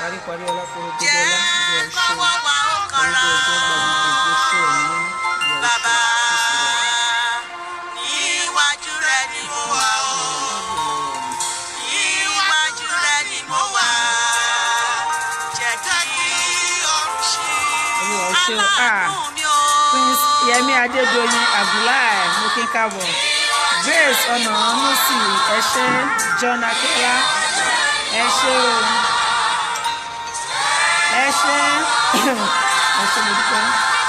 paríparí ọlá kóró tó jẹ́ dọ́lá ìwọ ṣe kọ́wọ́ wa ó kanra orúkọ ẹgbẹ́ gbàgbé gbogbo ṣe ẹ̀mí nínú ìwọ bàbá ṣe níwájú rẹ ni mo wà ó níwájú rẹ ni mo wà jẹ́ kí ọrùn ṣe olúwa ó ṣe ó ah aláàánú mi ó prince yẹmi adédọyìn abdullahi mokinkabo grace ọ̀nàmọ́sí ẹ̀ṣẹ́ john akela ẹ̀ṣẹ́ o ẹ̀ṣẹ́ ẹ̀ṣẹ́ mo dúpẹ́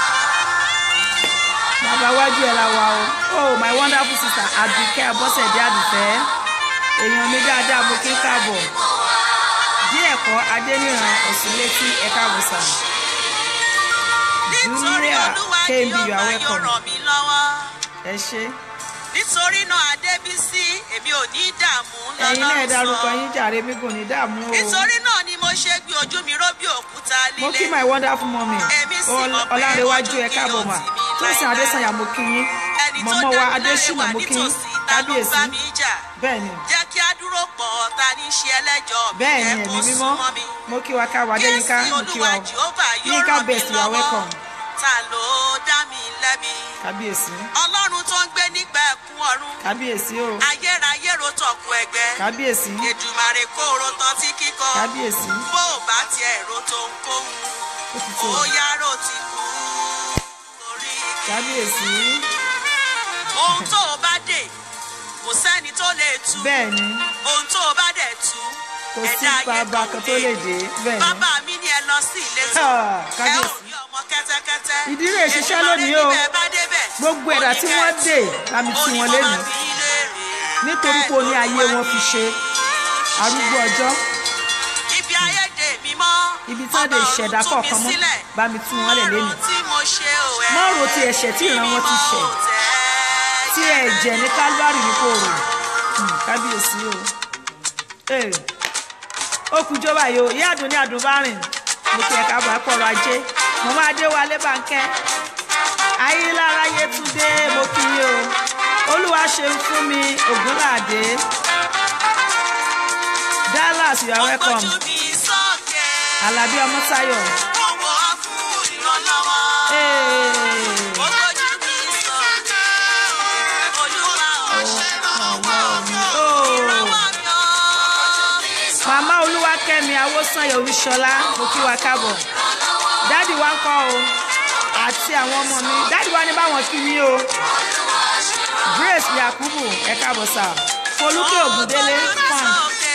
bàbá wájú ẹ̀ la wà o oh my wonderful sister abike abọ́sẹ̀dé àdùfẹ́ èèyàn mi dáadáa mokinkabo díẹ̀ kọ́ adéníran ọ̀sùnlétí ẹ̀ka àbùsà nítorí julia olúwa kmb yóò you are máa yóò welcome ràn mí lọ́wọ́ ẹ ṣé. nítorí náà adébísí èmi ò ní dààmú ẹ̀yin náà ẹ lọ́lọ́run dárúkọ sọ yín jàre mi kò ní dààmú o nítorí náà ni mo ṣe gbé ojú mi ró bí òkúta mo kí líle my wonderful mummy Èmi sì Ọl- mọ̀ pé ọlárẹwájú ojú ẹ kì káàbọ̀ yóò mà tì mí tósìn láéláé. adésànyà mo kí yín ẹni tó mọ̀mọ́ wa dá mi láre adésínà wà mo kí yín nítòsí ta ló ń kábíyèsí bá mi jà bẹ́ẹ̀ ni jẹ́ kí á dúró pọ̀ ta ní ṣe ẹlẹ́jọ́ mi bẹ́ẹ̀ ni jẹ́ kó ẹ̀mí mímọ́ súnmọ́ mi mo kí wa káwa adéyínká Jésù mo kí wa olúwa o jehova yóò yínká ràn mí best you are lọ́wọ́ welcome ta ló dá mi lẹ́bi kábíyèsí ọlọ́run tó ń gbé nígbà ẹ̀kún ọ̀run kábíyèsí o ayérayé ro tọ̀kù ẹgbẹ́ kábíyèsí èdùmàrè kó ro tán tí kíkọ kábíyèsí bó o bá tiẹ̀ ro tó ń kóhun ó ti tó ó yárò ti kú orí igi. kábíyèsí ohun tó o bá dè kò sẹ́ni tó lè tú bẹ́ẹ̀ ni ohun tó o bá dẹ̀ tú kò sí ẹ̀dá ayé bàbá kan tó lè dé bẹ́ẹ̀ ni bàbá mi ni ẹ lọ sí ìletò Ah, ẹ ò kábíyèsí rí ọmọ kẹ́tẹ́kẹ́tẹ́ Ìdí rẹ̀ ṣiṣẹ́ lónìí o. Èdùmàrè níbẹ̀ bá débẹ̀, gbogbo ẹ̀dá tí wọ́n dè lámì tí wọ́n lé ní nítorí pé o ní ayé wọn fi ṣe arúgbó ọjọ́ ibi ayé dè mí mọ́ ibi tí wọ́n dé ìṣẹ̀dá Ọba ọ̀run tú kọ̀ọ̀kan mi mọ́ sílẹ̀. bá mi tú wọn lẹ̀ lẹ́nu Ọ̀run tí mo ṣe ò ẹ́ Má ro ti ẹ̀ṣẹ̀ tí ìran wọn ti ṣẹ̀. tí ẹ̀jẹ̀ ní kálíwárì ní kò rò Hmm, kábíyèsí o Ee, ó kú jọba yìí o ìyá àdùn ní àdùn bá rìn mo kí ẹ káàbọ̀ ẹ pọ̀rọ̀ ajé mo máa dé wálé báńkẹ́ ayélujára yétúndé mo kí yín o olúwa ṣeun fún mi ògúnládé dallas you are welcome Ọgbọ́jú mi sókè, alábí ọmọtáyọ̀ ọwọ́ fún ìrànlọ́wọ́. Ee, Ọgbọ́jú mi sókè, Olúwa ò ṣèrànwọ́ mi o. Oh. Ìrànwọ́ mi o. màmá olúwakẹ́mi awósànyẹ olúṣọlá mo kí wa káàbọ̀ dáàdì wa ń kọ́ o àti àwọn ọmọ mi dáàdì wa ní báwọn kí yín o grace yakubu ẹ káàbọ̀ sà folúkẹ́ ògúndélé fan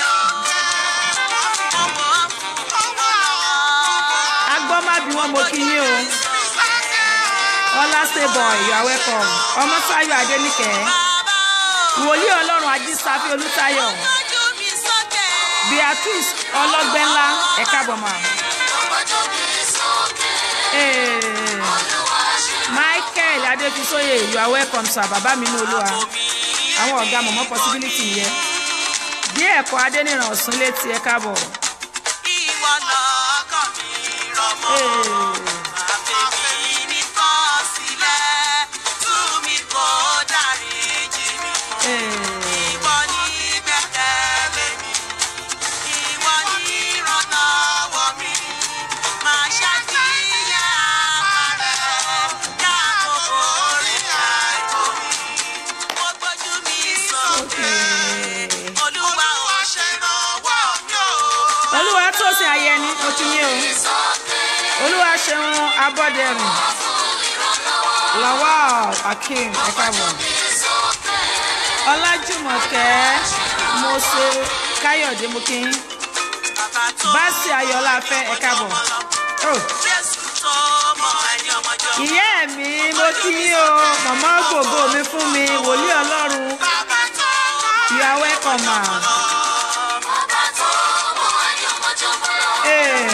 agbọ́mábí wọn mo kí yín o ọlá stayboy you are welcome ọmọ táyọ̀ adéníkẹ́ wòlíì ọlọ́run ajísáfí olútáyọ̀ beatrice ọlọ́gbẹ́ńlá ẹ káàbọ̀ mà. Ee, michael adéfisóyè you are welcome sir bàbá mi ní olúwa àwọn ọ̀gá mọ̀mọ́ possibility yẹ bí ẹ̀kọ́ adéníran ọ̀sùn létí ẹ káàbọ̀. Ìwọ lọ́kàn mi rọ̀mọ́. Ee, Àfẹ́mi nìkan sílẹ̀, tú mi kó dáríjì mi. ee, Ìwọ ni gbẹ́kẹ̀lé mi, ìwọ ni ìrànlọ́wọ́ mi. Máa ṣàtìyàn rẹ̀, dáàbò bo orí àìkò mi. Mo gbójú mi sókè, ee. Olúwa ò ṣèrànwọ́ mi o. olúwa tó sin ayẹni mo ti yín o olúwa ṣeun abọ́dẹrìn lawal akeem ẹ káàbọ̀ ọlájùmọ̀kẹ́ mose káyọ̀dé mo kí yín Bàbá tó báàsì ayọ̀lá fẹ́ ẹ káàbọ̀. Oh. Jésù tó mọ ẹni ọmọjọ́. ìyá mi mo kí yín o màmá gbogbo mi fún mi wòlíì ọlọ́run Bàbá tó you are welcome ma. Ee.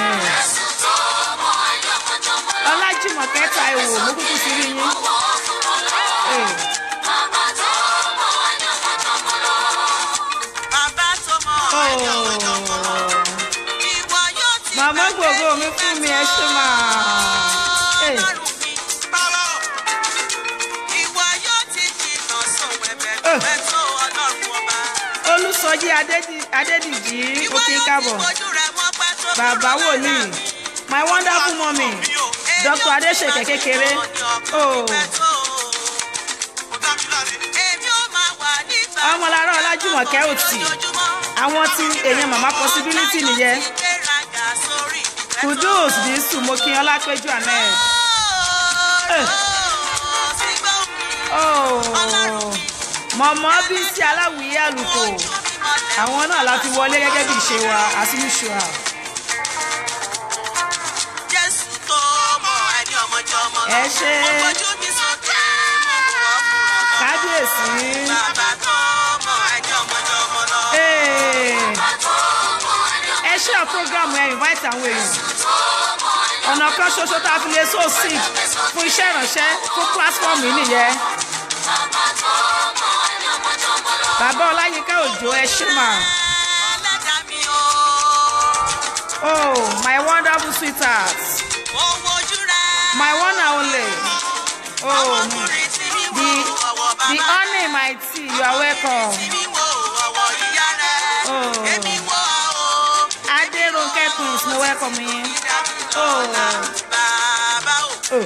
ọlájùmọ̀kẹ́ taiwo mo kúkú sí rí yín. Ee. bàbá tó mọ ẹni ọmọjọ́. Oh. Ìwọ yóò ti màmá gbàgbé gbogbo mi fún mi ẹ ṣe mà. Ee. Ọlọ́run mi, bàbá. Ìwọ yóò ti jìnnà sóhun ẹ̀bẹ̀ Eh. pẹ́ tó Ọlọ́run ọba. olùsọjí Adédì- adédìjì Ìwọ òkè yóò ti káàbọ̀ fojú rẹ̀ wọ́n pẹ́ tó bàbá wòlíì my wonderful mummy dr adeseke kékeré oh ọmọlára ọlájúmọ̀kẹ́ òtì àwọn tí èèyàn màmá possibility nìyẹn kudus dísù mokin ọlápẹjù ahmed oh mọ̀mọ́ bísí aláwìyé àlùkò àwọn náà la fi wọlé gẹ́gẹ́ bí ìṣe wa as usual. ẹ ṣe kábíyèsí. Ee, ẹ ṣe ọ program ẹ invite àwọn èèyàn ọ̀nà kan ṣoṣo tá a fi lè so sick fún iṣẹ́ ìránṣẹ́ fún platform yìí nìyẹn. bàbá ọláyínká òjò ẹ ṣe mà. oh my wonderful sweetheart my one and only oh the the honey my tea you are welcome. Oh. Adérónkẹ́ twins mo welcome yín. Oh. Oh.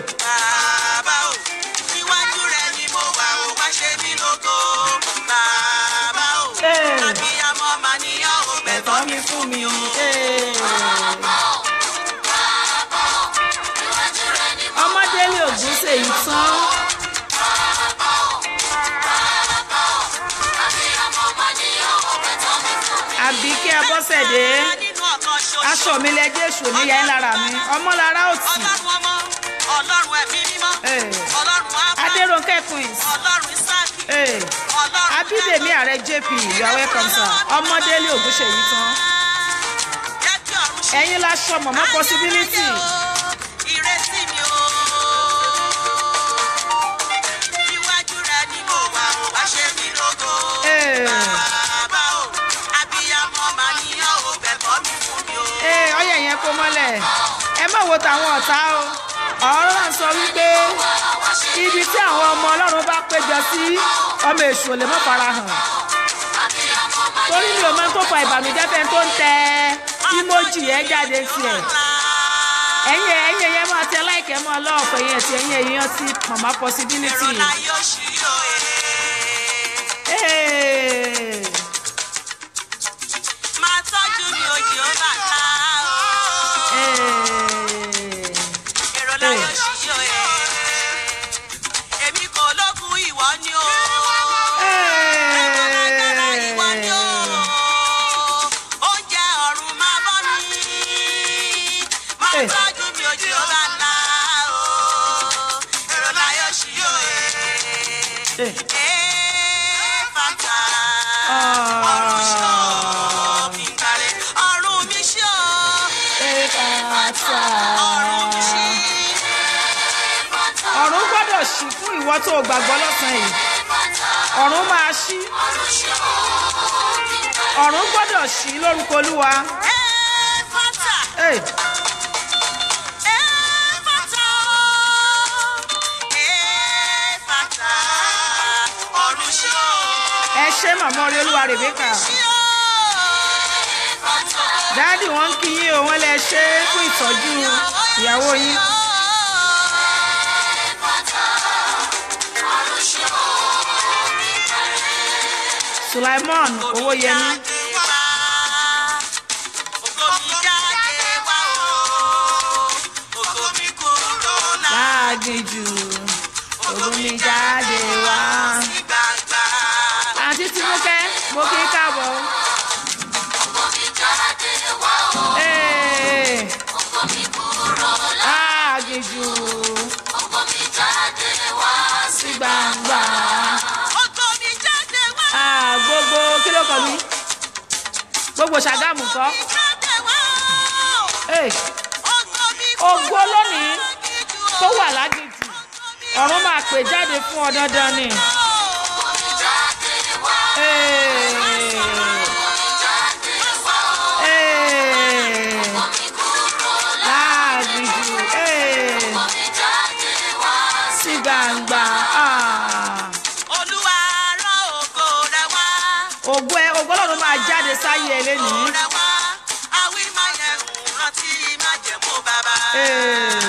Hey. Ẹ̀tọ́ mi fún mi. Hey. Ọmọdélé ògùn ṣèyí tán. àbí kí ẹ bọ́sẹ̀dé aṣọ mi lẹ́jẹ́ èṣù níyà ń lára mi ọmọlára ò tì. ọlọ́run ẹ̀mí mímọ́ Eh. ọlọ́run ábà adérónkẹ́ twins ọlọ́run ìsáàkì Eh. ọlọ́run abídèmí ààrẹ jp you are welcome sir ọmọdélé ògúnṣèyí tán jẹ́ kí ọ̀run ṣe ẹ̀yin láṣọ mọ̀mọ́ possibility ìrètí mi o iwájú rẹ ni mo wà ó wá ṣe mí lógo Eh. bàbá o abiyamọ màá níyàn ó bẹ̀bọ̀ mi fún mi o. ee ọyẹ yẹn kó mọ́lẹ̀ ẹ má wo tàwọn ọ̀tá o ọ̀rọ̀ náà sọ wípé ibi tí àwọn ọmọ ọlọ́run bá péjọ sí ọmọ èṣù ò lè mọ́ fara hàn torí mi ò mọ tó fa ìbànújẹ́ fẹ́ tó ń tẹ ímójì yẹn jáde tiẹ̀ ẹ̀yin ẹ̀yin yẹn máa tẹ láìkẹ́ mọ́ ọlọ́ọ̀pẹ̀ yẹn ti ẹ̀yin ẹ̀yin sí mama possibility. ìrọ̀lá yóò ṣí o Ee. máa tọ́jú mi òjì ó bàtà o. Ee. ìrọ̀lá yóò ṣí o èmi kò lókun ìwọ ni o. Agbára ìwọ ni o. Oúnjẹ ọ̀run máa bọ́ mi. Máa Eh. tọ́jú mi òjì ó bàtà o. ìrọ̀lá yóò ṣí o Ee. Ee, fata. Ọ̀run ṣí o, mi ń kárẹ̀. Ọ̀run mi ṣí o. Ee, fata. Ọ̀run mi ṣí. ọ̀run gbọ́dọ̀ ṣí fún ìwọ tó o gbàgbọ́ lọ́sàn-án yìí ọ̀run máa ṣí ọ̀run gbọ́dọ̀ ṣí lórúkọ olúwa Ee, fata. Ee, Ee, fata. Ee, fata. Ọ̀run ṣí o. ẹ ṣe màmá orí olúwa rèbékà Ṣí o. dáàdì wọn ń kí yín o wọn lè ṣe é fún ìtọ́jú ìyàwó yín sulaimon owóyẹmí láàgìjù omi jáde wá àǹtí tinúkẹ́ mo kí í káàbọ̀ Ee, láàgìjù sí gbangba Ah, gbogbo kí ló kọ mí gbogbo ṣàgámù kọ́ Ee, ògo lónìí tó wà lágìjù ọ̀run máa pè jáde fún ọ dandan ni. Ee, ee, láàgìjù ee, sí gbangba. Ah. Olúwa rán ògo rẹ̀ wá. ògo ẹ ògo ọlọ́run máa jáde sáyé ẹ lénìí Ee.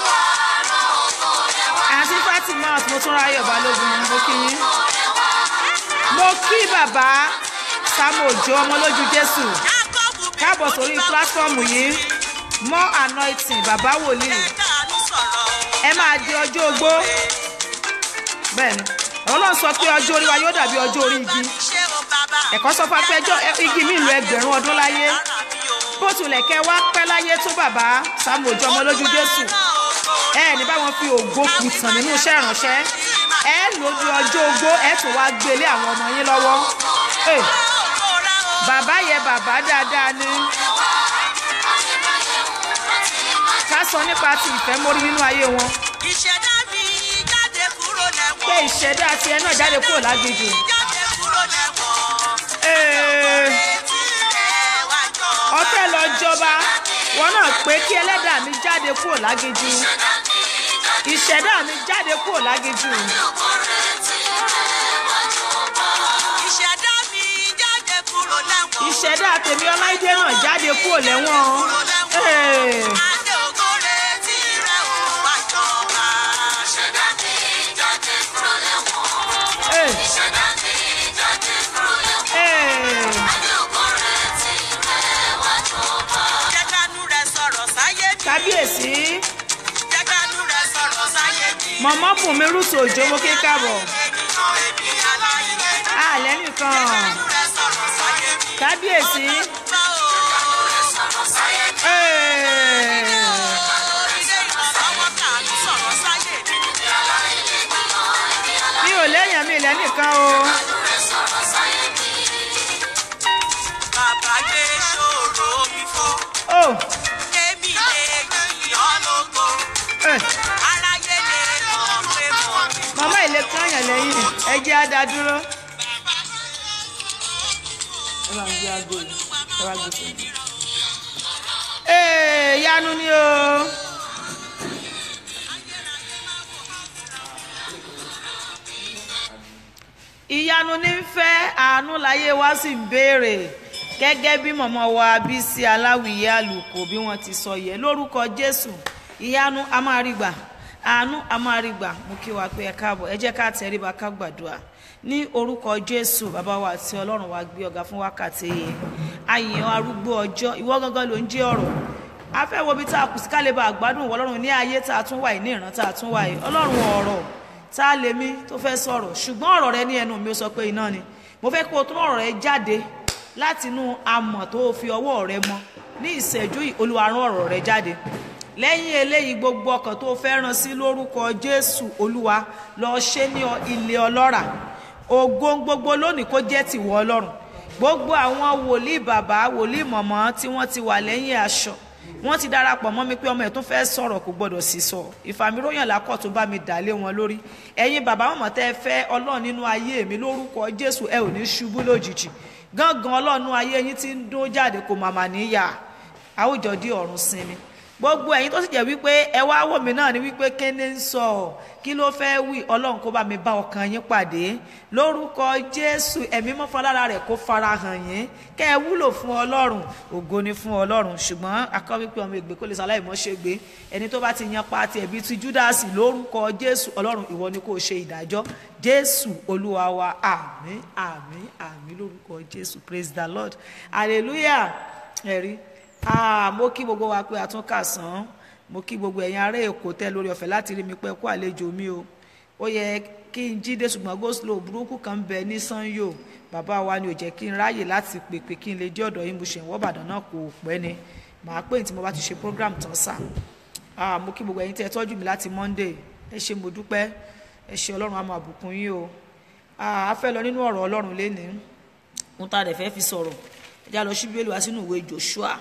àǹtí fatima mo tún ráyọ̀ balógun mo kí yín mo kí bàbá samuel ojo ọmọ lójú jésù Jákọ́bù bí káàbọ̀ mo sórí ní bá pílátífọ́ọ̀mù yìí more anointing bàbá wòlíì káàánú sọ̀rọ̀ ẹ máa di ọjọ́ ogbó bẹ́ẹ̀ ni ọlọ́run sọ pé ọjọ́ orí wa yóò dàbí ọjọ́ orí igi ṣé o bàbá ẹ̀kọ́ sọ fún apẹ́jọ́ igi mi lu ẹgbẹ̀rún ọdún láyé ara mi o. bó tilẹ̀ kẹ́ wá pẹ́ láyé tó bàbá samuel ojo ọmọ lójú jésù ẹ ní báwọn fi ògo kùtàn nínú iṣẹ́ ìránṣẹ́ ẹ lò di ọjọ́ ogbó ẹ tún wá gbélé àwọn ọmọ yín lọ́wọ́ Eh, bàbá yẹ bàbá dáadáa ni ká sọ nípa ti ìfẹ́ mórí nínú ayé wọn ìṣẹ̀dá mi jáde kúrò lẹ́wọ̀n. pé ìṣẹ̀dá tiẹ̀ náà jáde kúrò lágbèjì jáde kúrò lẹ́wọ̀n. Eh, etí rẹ̀ wá jọ. ọ̀fẹ́ lọ jọba wọn náà pé kí ẹlẹ́dàá mi jáde kúrò lágbèjì ìṣẹ̀dá mi jáde kúrò lágbèjì ìṣẹ̀dá mi jáde kúrò lẹ́wọ̀n. ìṣẹ̀dá tèmi ọláìdé náà jáde kúrò lẹ́wọ̀n Eh, adé ògo retí rẹ̀ ò wá jọba. eh, eh. jẹ́ kánú rẹ̀ sọ̀rọ̀ sáyé mi. kábíyèsí jẹ́ kánú rẹ̀ sọ̀rọ̀ sáyé mi. mọ̀mọ́ bùnmi rúṣù òjò mo kí káàbọ̀ ènìyàn èmi aláìlé. àlẹ́ nìkan kánú rẹ̀ sọ̀rọ̀ sáyé mi. kábíyèsí bá o. eh, ilé ìrànlọ́wọ́ kánú sọ̀rọ̀ sáyé mi. mi ò léèyàn mi ilẹ̀ nìkan o bàbá gbé ṣòro mi fún. oh, èmi lè yìn ọ́ lógo. eh, aráyé lè mọ̀ pé mo ní. mọ̀mọ́ ilé kányàn lẹ́yìn ẹ jẹ́ á dá dúró. ẹ bá ń gbé aago yìí ẹ bá gbé fún mi. ee yanu ni o. ìyanu ní ń fẹ́ àánú láyé wa sì ń béèrè gẹ́gẹ́ bí mọ̀mọ́ wa bísí aláwìyé àlùkò bí wọ́n ti sọ yẹ lórúkọ jésù ìyanu a máa rí gbà àánú a máa rí gbà mú kí wa pé ẹ káàbọ̀ ẹ jẹ́ ká tẹríba ká gbàdúrà ní orúkọ jésù bàbá wa àti ọlọ́run wa gbé ọ̀gá fún wákàtí yìí àyàn arúgbó ọjọ́ ìwọ gangan ló ń jẹ́ ọ̀rọ̀ a fẹ́ wo bí tá a kù sí ká lè bá àgbádùn wọ ọlọ́run ní ayé tá a tún wà yìí ní ìran tá a tún wà yìí ọlọ́run ọ̀rọ̀ tá a lè mí tó fẹ́ sọ̀rọ̀ ṣùgbọ́n ọ̀rọ̀ rẹ ní ẹnu mi ó sọ pé iná ni mo fẹ́ kó o tún ọ̀rọ̀ rẹ jáde láti inú amọ̀ tó o fi ọwọ́ rẹ mọ ní ìṣẹ́jú yìí olúwa rán ọ̀rọ̀ rẹ jáde lẹ́yìn eléyìí gbogbo ọkàn tó o fẹ́ ràn sí lórúkọ jésù olúwa lọ ṣe ní ọ- ilé ọlọ́rà ògo gbogbo lónìí kó jẹ́ tìwọ ọlọ́run gbogbo àwọn wòlíì bàbá wòlíì mọ̀mọ́ tí wọ́n ti wà lẹ́yìn aṣọ wọ́n ti darapọ̀ mọ́ mi pé ọmọ ẹ̀ tún fẹ́ sọ̀rọ̀ kò gbọ́dọ̀ sì sọ ìfàmìróyàn lákọ̀ tó bá mi dà lé wọn lórí ẹ̀yin bàbá mọ̀mọ́ tẹ́ ẹ fẹ́ ọlọ́run nínú ayé mi lórúkọ jésù ẹ ò ní ṣubú lójijì gángan ọlọ́run nínú ayé yín ti ń dún jáde kò màmá níyà àwùjọ dí ọ̀run sinmi gbogbo ẹ̀yin tó sì jẹ́ wípé ẹ wá wò mí náà ni wípé kéde ń sọ kí ló fẹ́ wí ọlọ́run kó bá mi bá ọkàn yín pàdé lórúkọ jésù ẹ̀mí mọ́fọ́lára rẹ̀ kó fara hàn yín kẹ́ ẹ wúlò fún ọlọ́run ògo ni fún ọlọ́run ṣùgbọ́n akọ́ wípé ọmọ ègbè kó lè sáláì mọ́ ṣe gbé ẹni tó bá ti yan pa tiẹ̀ bíi ti júdásì lórúkọ jésù ọlọ́run ìwọ ni kò ṣe ìdájọ́ jésù olúwa wa àmín àmín àmín lórúkọ jésù praise the lord hallelujah ẹ̀rí ah mo kí gbogbo wa pé àtúnkà sàn mo kí gbogbo ẹ̀yin ará èkó tẹ́ lórí ọ̀fẹ́ láti rí mi pé kó àlejò mi o ó yẹ kí n jíde ṣùgbọ́n goslow burúkú kan bẹ ní sanyo bàbá wa ni ò jẹ́ kí n ráyè láti pèpè kí n lè jẹ́ ọ̀dọ̀ yín mo ṣe ń wọ́ Ìbàdàn náà kò pẹ́ ni màá pè ní tí mo bá ti ṣe program tán sà ah mo kí gbogbo ẹ̀yin tẹ́ tọ́jú mi láti Monday ẹ ṣé mo dúpẹ́ ẹ ṣé Ọlọ́run á máa bùkún yín o ah a fẹ́ lọ nínú ọ̀rọ̀ Ọlọ́run lénìí ohun tá a dẹ̀ fẹ́ fi sọ̀rọ̀ ẹ já lọ sí Bíbélì wá sínú ìwé Joshua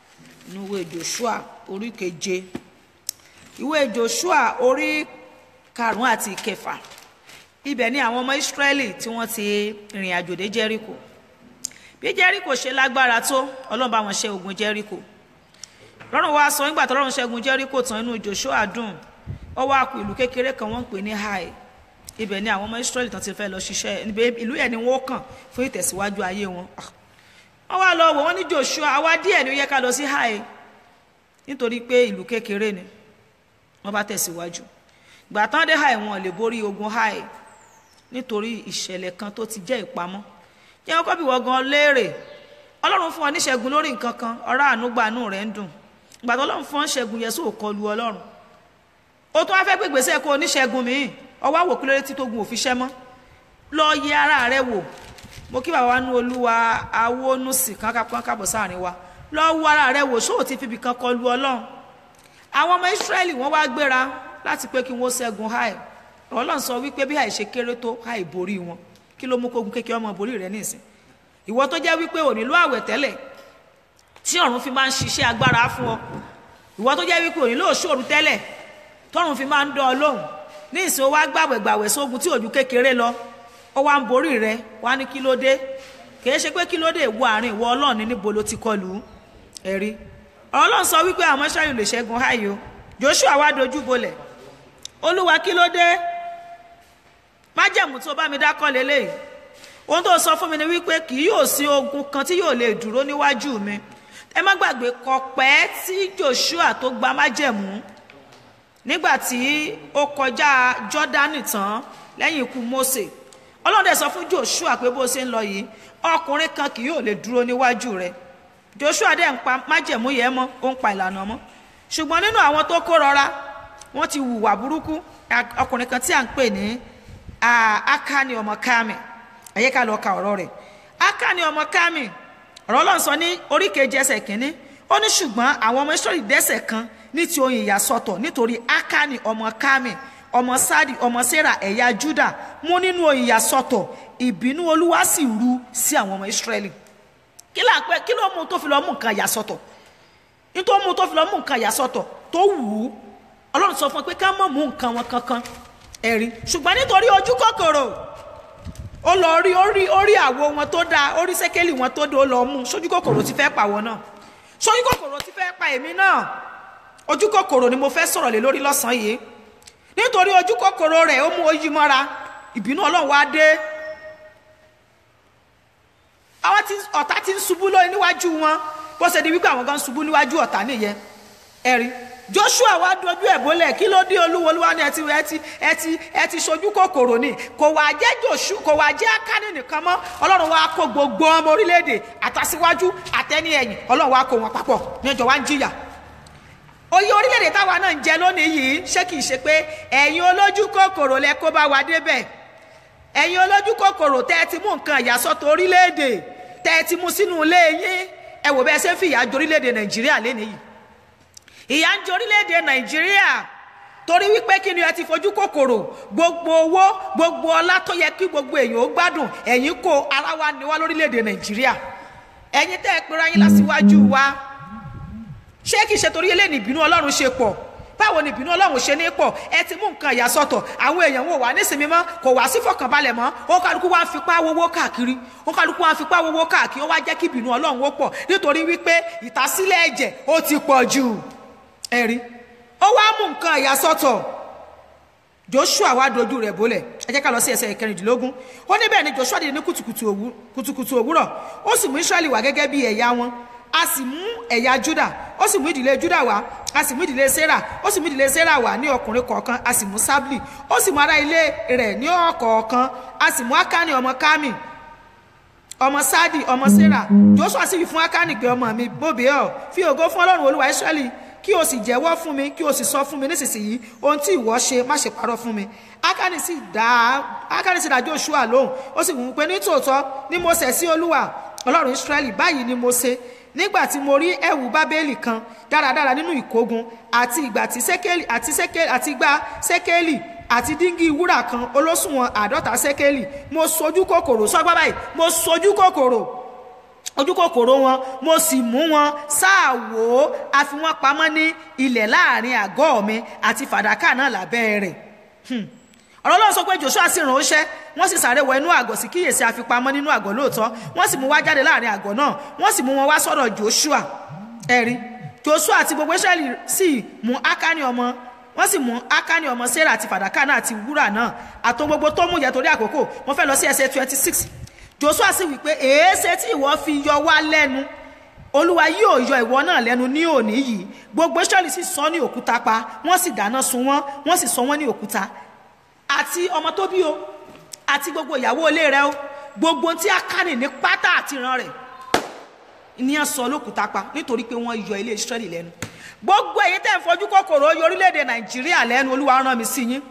inú ìwé joshua orí keje ìwé joshua orí karùnún àti ìkẹfà ibẹ̀ ni àwọn ọmọ israẹli tí wọ́n ti rìn àjò dé jericho bí jericho ṣe lágbára tó ọlọ́run bá wọn ṣe ogun jericho lọ́rùn wa sọ nígbà tó lọ́run ṣẹ́gun jericho tán inú joshua dùn ó wá kù ìlú kékeré kan wọ́n ń pè ní hai ibẹ̀ ni àwọn ọmọ israẹli tán ti fẹ́ lọ ṣiṣẹ́ níbẹ̀ ìlú yẹn ni wọ́n kàn fún ìtẹ̀síwájú ayé wọn wọ́n wá lọ wò wọ́n ní joshua àwa díẹ̀ ni ó yẹ ká lọ sí hai nítorí pé ìlú kékeré ni wọ́n bá tẹ̀síwájú gbà tán dé háì wọn lè borí ogun háì nítorí ìṣẹ̀lẹ̀ kan tó ti jẹ́ ìpamọ́ jẹ́ kọ́kọ́ bí wọ́n gan léèrè ọlọ́run fún ọ níṣẹ́gun lórí nǹkan kan ọ̀rá ànúgbànú rẹ̀ ń dùn ìgbà tó ọlọ́run fún ọ ṣẹ́gun yẹn sóò kọlu ọlọ́run ó tún wá fẹ́ gbé gbèsè kó oníṣẹ́gun míì ọwọ́ àwò kí lóore tí tó gun òfin ṣẹ́ mọ́ lọ yẹ ara rẹ wò mo kí bàbá wa nú olúwa awónúsì kan kábọ̀ sáàrin wa lọ wo ara rẹ wò sóò ti fibì kan kọlu ọlọ́run àwọn ọmọ ìsírẹ́lì wọ́n wá gbéra láti pé kí wọ́n ṣẹ́gun háì ọlọ́run sọ wípé bí àìṣe kéré tó háì borí wọn kí ló mú kógun kékeré ọmọ borí rẹ nísìn ìwọ tó jẹ́ wípé ò nílò àwẹ̀ tẹ́lẹ̀ tí ọ̀run fi máa ń ṣiṣẹ́ agbára fún ọ ìwọ tó jẹ́ wípé ò nílò òṣòro tẹ́lẹ̀ tọ́run fi máa ń dán ọ lóhùn ní ìsìn wa gbàwẹ̀ gbàwẹ̀ sógun tí òjú kékeré lọ ó wá ń borí rẹ wá ní kí ló dé kìí ṣe pé kí ló dé ìwọ àárín ìwọ ọlọ́run ní níbo ló ti kọlù ẹ̀rí ọlọ́run sọ wípé àwọn ṣáàyàn lè ṣẹ́gun háyò Joshua wá dojú bolẹ̀ olúwa kí ló dé májẹ̀mú tó bá mi dákọ́ lélẹ́yìí ohun tó sọ fún mi ni wípé kì yóò sí ogun kan tí yóò lè dúró níwájú mi ẹ má gbàgbé kọpẹ́ tí Joshua tó gba májẹ̀mú nígbà tí ó kọjá Jọ́dánì tán lẹ́yìn ikú Mósè Ọlọ́run dẹ̀ sọ fún Joshua pé bó ṣe ń lọ yìí ọkùnrin kan kì yóò lè dúró níwájú rẹ̀ Joshua dẹ̀ ń pa májẹ̀mú yẹn mọ́ ó ń pa ìlànà mọ́ ṣùgbọ́n nínú àwọn tó kó rọra wọ́n ti hùwà burúkú ọkùnrin kan tí à ń pè ní Akani ọmọ Kami ẹ̀yẹ́ ká lọ ka ọ̀rọ̀ rẹ̀ Akani ọmọ Kami ọ̀rọ̀ Ọlọ́run sọ ní orí kejì ẹsẹ̀ kínní ó ní ṣùgbọ́n àwọn ọmọ Ísírẹ́lì dẹ́ṣẹ̀ kan ní ti oyin ìyàsọ́tọ̀ nítorí Akani ọmọ Kami ọmọ Sadi ọmọ Sera ẹ̀yà Juda mú nínú oyin ìyàsọ́tọ̀ ìbínú Olúwa sì ru sí àwọn ọmọ Ísírẹ́lì kí ló pẹ́ kí ló mú tó fi lọ mú nǹkan ìyàsọ́tọ̀ nítorí mú tó fi lọ mú nǹkan ìyàsọ́tọ̀ tó wù ú Ọlọ́run sọ fún un pé ká má mú nǹkan wọn kankan ẹ̀rí ṣùgbọ́n nítorí ojú kòkòrò ó lọ rí orí orí àwo wọn tó dáa orí sẹ́kẹ́lì wọn tó dáa ó lọ mú sójú kòkòrò ti fẹ́ pa wọn náà sójú kòkòrò ti fẹ́ pa èmi náà ojú kòkòrò ni mo fẹ́ sọ̀rọ̀ lé lórí lọ́sàn-án yìí nítorí ojú kòkòrò rẹ̀ ó mú oyin mọ́ra ìbínú ọlọ́run wá dé àwọn tí ọ̀tá ti ń ṣubú lórí níwájú wọn bó ṣe di wípé àwọn gan ṣubú níwájú ọ̀tá nìyẹn ẹ̀rí Joshua wá dojú ẹ̀ bólẹ̀ kí ló dé olúwo olúwa ni ẹ ti ẹ ti ẹ ti ẹ ti sojú kòkòrò ni kò wá jẹ́ Joshua kò wá jẹ́ Akani nìkan mọ́ ọlọ́run wá kó gbogbo ọmọ orílẹ̀-èdè àtàsíwájú àtẹni ẹ̀yìn ọlọ́run wá kó wọn papọ̀ ní ẹjọ́ wá ń jìyà oyè orílẹ̀-èdè táwa náà ń jẹ lónìí yìí ṣé kìí ṣe pé ẹ̀yin olójú kòkòrò lẹ kó bá wa débẹ̀ ẹ̀yin olójú kòkòrò tẹ́ ẹ ti mú nǹkan ìyàsọ́tọ̀ orílẹ̀-èdè tẹ́ ẹ ti mú sínú ilé yín ẹ wò bẹ́ẹ̀ ṣe ń fìyà jẹ orílẹ̀-èdè Nàìjíríà lénìí yìí ìyà ń jẹ orílẹ̀-èdè Nàìjíríà torí wípé kí ni ẹ ti fojú kòkòrò gbogbo owó gbogbo ọlá tó yẹ kí gbogbo èèyàn ó gbádùn ẹ̀yin kó ara wa ni wá lórílẹ̀-èdè Nàìjíríà ẹ̀yin tẹ́ ẹ pera yín lásìwájú wa ṣé kìí ṣe torí eléyìí ìbínú ọlọ́run ṣe pọ̀ báwo ni ìbínú ọlọ́run ṣe ní pọ̀ ẹ ti mú nǹkan ìyàsọ́tọ̀ àwọn èèyàn wò wá nísìnyí mọ́ kò wá sí fọkànbalẹ̀ mọ́ ó kálukú wá ń fipá wowó káàkiri ó kálukú wá ń fipá wowó káàkiri ó wá jẹ́ kí ìbínú ọlọ́run ó pọ̀ nítorí wípé ìtàsílẹ̀ ẹ̀jẹ̀ ó ti pọ̀ jù ẹ̀rí ó wá mú nǹkan ìyàsọ́tọ̀ Joshua wá dojú rẹ̀ bólẹ̀ ẹ jẹ́ ká lọ sí ẹsẹ̀ ìkẹrìndínlógún ó níbẹ̀ ni Joshua dìde ní kùtùkùtù òwúrọ̀ ó sì mú Israẹli wá gẹ́gẹ́ bí ẹ̀yà wọn a sì mú ẹ̀yà Júdà ó sì mú ìdílé Júdà wá a sì mú ìdílé Sérà ó sì mú ìdílé Sérà wá ní ọkùnrin kọ̀ọ̀kan a sì mú Sábìlì ó sì mú ará ilé rẹ̀ ní ọ̀kọ̀ọ̀kan a sì mú Ákánì ọmọ Kámì ọmọ Sádì ọmọ Sérà Joshua sì wí fún Ákánì pé ọmọ mi bóbe ọ fi ògo fún Ọlọ́run Olúwa Ísírẹ́lì kí o sì jẹ́wọ́ fún mi kí o sì sọ fún mi nísinsìnyí ohun tí ìwọ ṣe má ṣe parọ́ fún mi Ákánì sì dá Ákánì sì dá Joshua lóhùn ó sì wù ú pé ní tòótọ́ ni mo ṣẹ̀ sí Olúwa Ọlọ́run Ísírẹ́lì báyìí ni mo ṣe nígbà tí mo rí ẹ̀wù bábélì kan dáradára nínú ìkógun àti ìgbà tí sékélì àti sékélì àti ìgbà sékélì àti díngì wúrà kan olóṣùwọ̀n àádọ́ta sékélì mo sojú kòkòrò sọ́gbà báyìí mo sojú kòkòrò ojú kòkòrò wọn mo sì mú wọn sáà wò ó a fi wọn pamọ́ ní ilẹ̀ láàrin àgọ́ mi àti fàdákà náà lábẹ́ rẹ̀ ọ̀rọ̀ Ọlọ́run sọ pé Joshua sì rán oṣẹ́ wọ́n sì sáré wọ inú àgọ́ sí kíyèsí àfipamọ́ nínú àgọ́ lóòótọ́ wọ́n sì mú wá jáde láàrin àgọ́ náà wọ́n sì mú wọn wá sọ́dọ̀ Joshua ẹ̀rí Joshua àti gbogbo Israẹli sì mú Ákánì ọmọ wọ́n sì mú Ákánì ọmọ Sérà àti fàdákà náà àti wúrà náà àtò gbogbo tó mú yẹ torí àkókò wọ́n fẹ́ lọ sí ẹsẹ̀ twenty six Joshua sì wí pé èéṣe tí ìwọ fi yọ wá lẹ́nu olúwa yóò yọ ìwọ náà lẹ́nu ní òní yìí gbogbo israẹli sì sọ ní òkúta pa wọ́n sì dáná sun wọ́n wọ́n sì sọ wọ́n ní òkúta àti ọmọ tó bí o àti gbogbo ìyàwó ilé rẹ o gbogbo ohun tí a kánì ní pátá àti ìran rẹ̀ ní à sọ lókúta pa nítorí pé wọ́n yọ ilé israẹli lẹ́nu gbogbo èyí tẹ́ ń fojú kòkòrò yọ orílẹ̀-èdè nàìjíríà lẹ́nu olúwa rán mi sí yín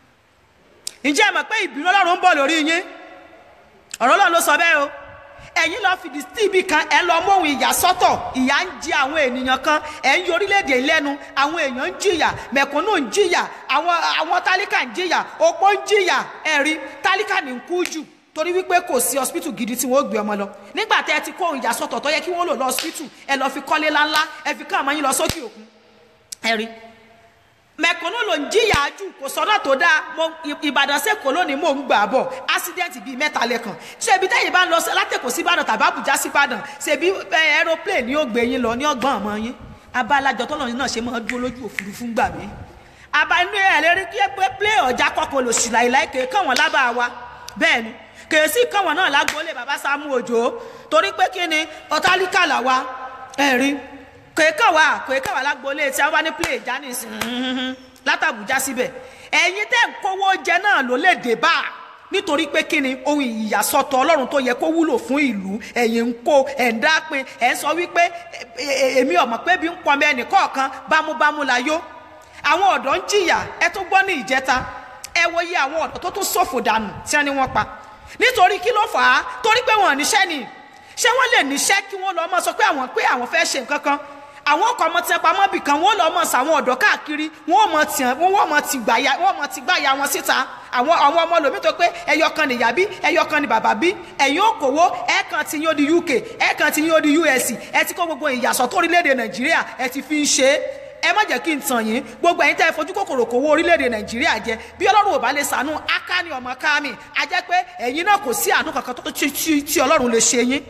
ǹjẹ́ ẹ mọ̀ pé ìbínú ọlọ́run ń bọ̀ lórí yín ọ̀rọ̀ ọlọ́run ló sọ bẹ́ẹ̀ o ẹ̀yin lọ fìdí síbi kan ẹ lọ móhun ìyà sọ́tọ̀ ìyà ń jẹ àwọn ènìyàn kan ẹ̀ ń yọ orílẹ̀-èdè lẹ́nu àwọn èèyàn ń jìyà mẹ̀kúnnù ń jìyà àwọn àwọn tálíkà ń jìyà opó ń jìyà ẹ̀rí tálíkà ní ń kú jù torí wípé kò sí hospital gidi tí wọn ó gbé ọmọ lọ nígbà tẹ ẹ ti kó ohun ìyà sọ́tọ̀ tó yẹ kí wọn lò lọ hospital ẹ lọ fi kọ́lé ńláńlá ẹ fi ká àmọ́ yín lọ sókè òkun ẹ̀rí mẹ̀kúnnù ló ń jìyà jù kò sọ́nà tó dáa mo ìbàdàn sẹ́kọ̀ọ́ lónìí mò ń gbà bọ̀ accident bíi mẹ́ta lẹ́kàn ṣé ibi tẹ́yìn bá ń lọ látẹ̀kọ̀ sí ìbàdàn tàbí àbújá sí ìbàdàn ṣèbí aeroplane ni ó gbé yín lọ ní ọgbọ́n ọmọ yín abalajọ tọ́lọ́ náà ṣe máa dúró lójú òfurufú gbà mí aba inú ẹ̀ lérí kí ẹ pé plé ọjà kọkàn lò sí láìláì kéé kàn wọ́n lábàá wa bẹ́ẹ̀ ni kèésì kàn wọ́n náà lágbólé bàbá Sámú Òjó torí pé kí ni ọ̀tálíkà là wa ẹ̀rí kèékàn wá kèékàn wá lágbólé tí a wá ní plé ìjà nìsín látàbújá síbẹ̀ ẹ̀yin tẹ́ ń kówó jẹ náà ló lè dé bá a nítorí pé kí ni ohun ìyàsọ́tọ̀ ọlọ́run tó yẹ kó wúlò fún ìlú ẹ̀yin ń kó ẹ̀ ń dápin ẹ̀ ń sọ wípé èmi ọ̀mọ̀ pé bí ń pọnmi ẹnì kọ̀ọ̀kan bámúbámú la yó àwọn ọ̀dọ́ ń jìyà ẹ tó gbọ́ ní ìjẹta ẹ wo iye àwọn ọ̀dọ́ tó tún ṣòfò dànù tí wọ́n ní wọ́n pa nítorí kí ló fà á torí pé wọ́n níṣẹ́ ni ṣé wọ́n lè níṣẹ́ kí wọ́n lọ́ọ́ mọ́ sọ pé àwọn pé àwọn fẹ́ ṣe nǹkan kan àwọn ọkọ̀ ọmọ tiẹ̀ pamọ́ bì kan wọ́n lọ́ọ́ mọ̀ sí àwọn ọ̀dọ́ káàkiri wọ́n mọ̀ tì wọ́n mọ̀ tì gbàyà wọ́n mọ̀ tì gbàyà wọn síta àwọn àwọn ọmọ lòmí tó pé ẹyọ kan nìyá bí ẹyọ kan ní bàbá bí ẹ̀yin òkòwò ẹ̀ kan ti yín ó di UK ẹ̀ kan ti yín ó di US ẹ̀ ti kó gbogbo ìyàsọ̀ tó orílẹ̀-èdè Nàìjíríà ẹ̀ ti fi ń ṣe é ẹ má jẹ́ kí n tàn yín gbogbo ẹ̀yin tẹ́ ẹ fojú kòkòrò kówó orílẹ̀-èdè nàìjíríà jẹ bí ọlọ́run ò bá lè sànú akáni ọmọ kámi a jẹ́ pé ẹ̀yin náà kò sí àánú kankan tó tí tí ọlọ́run lè ṣe yín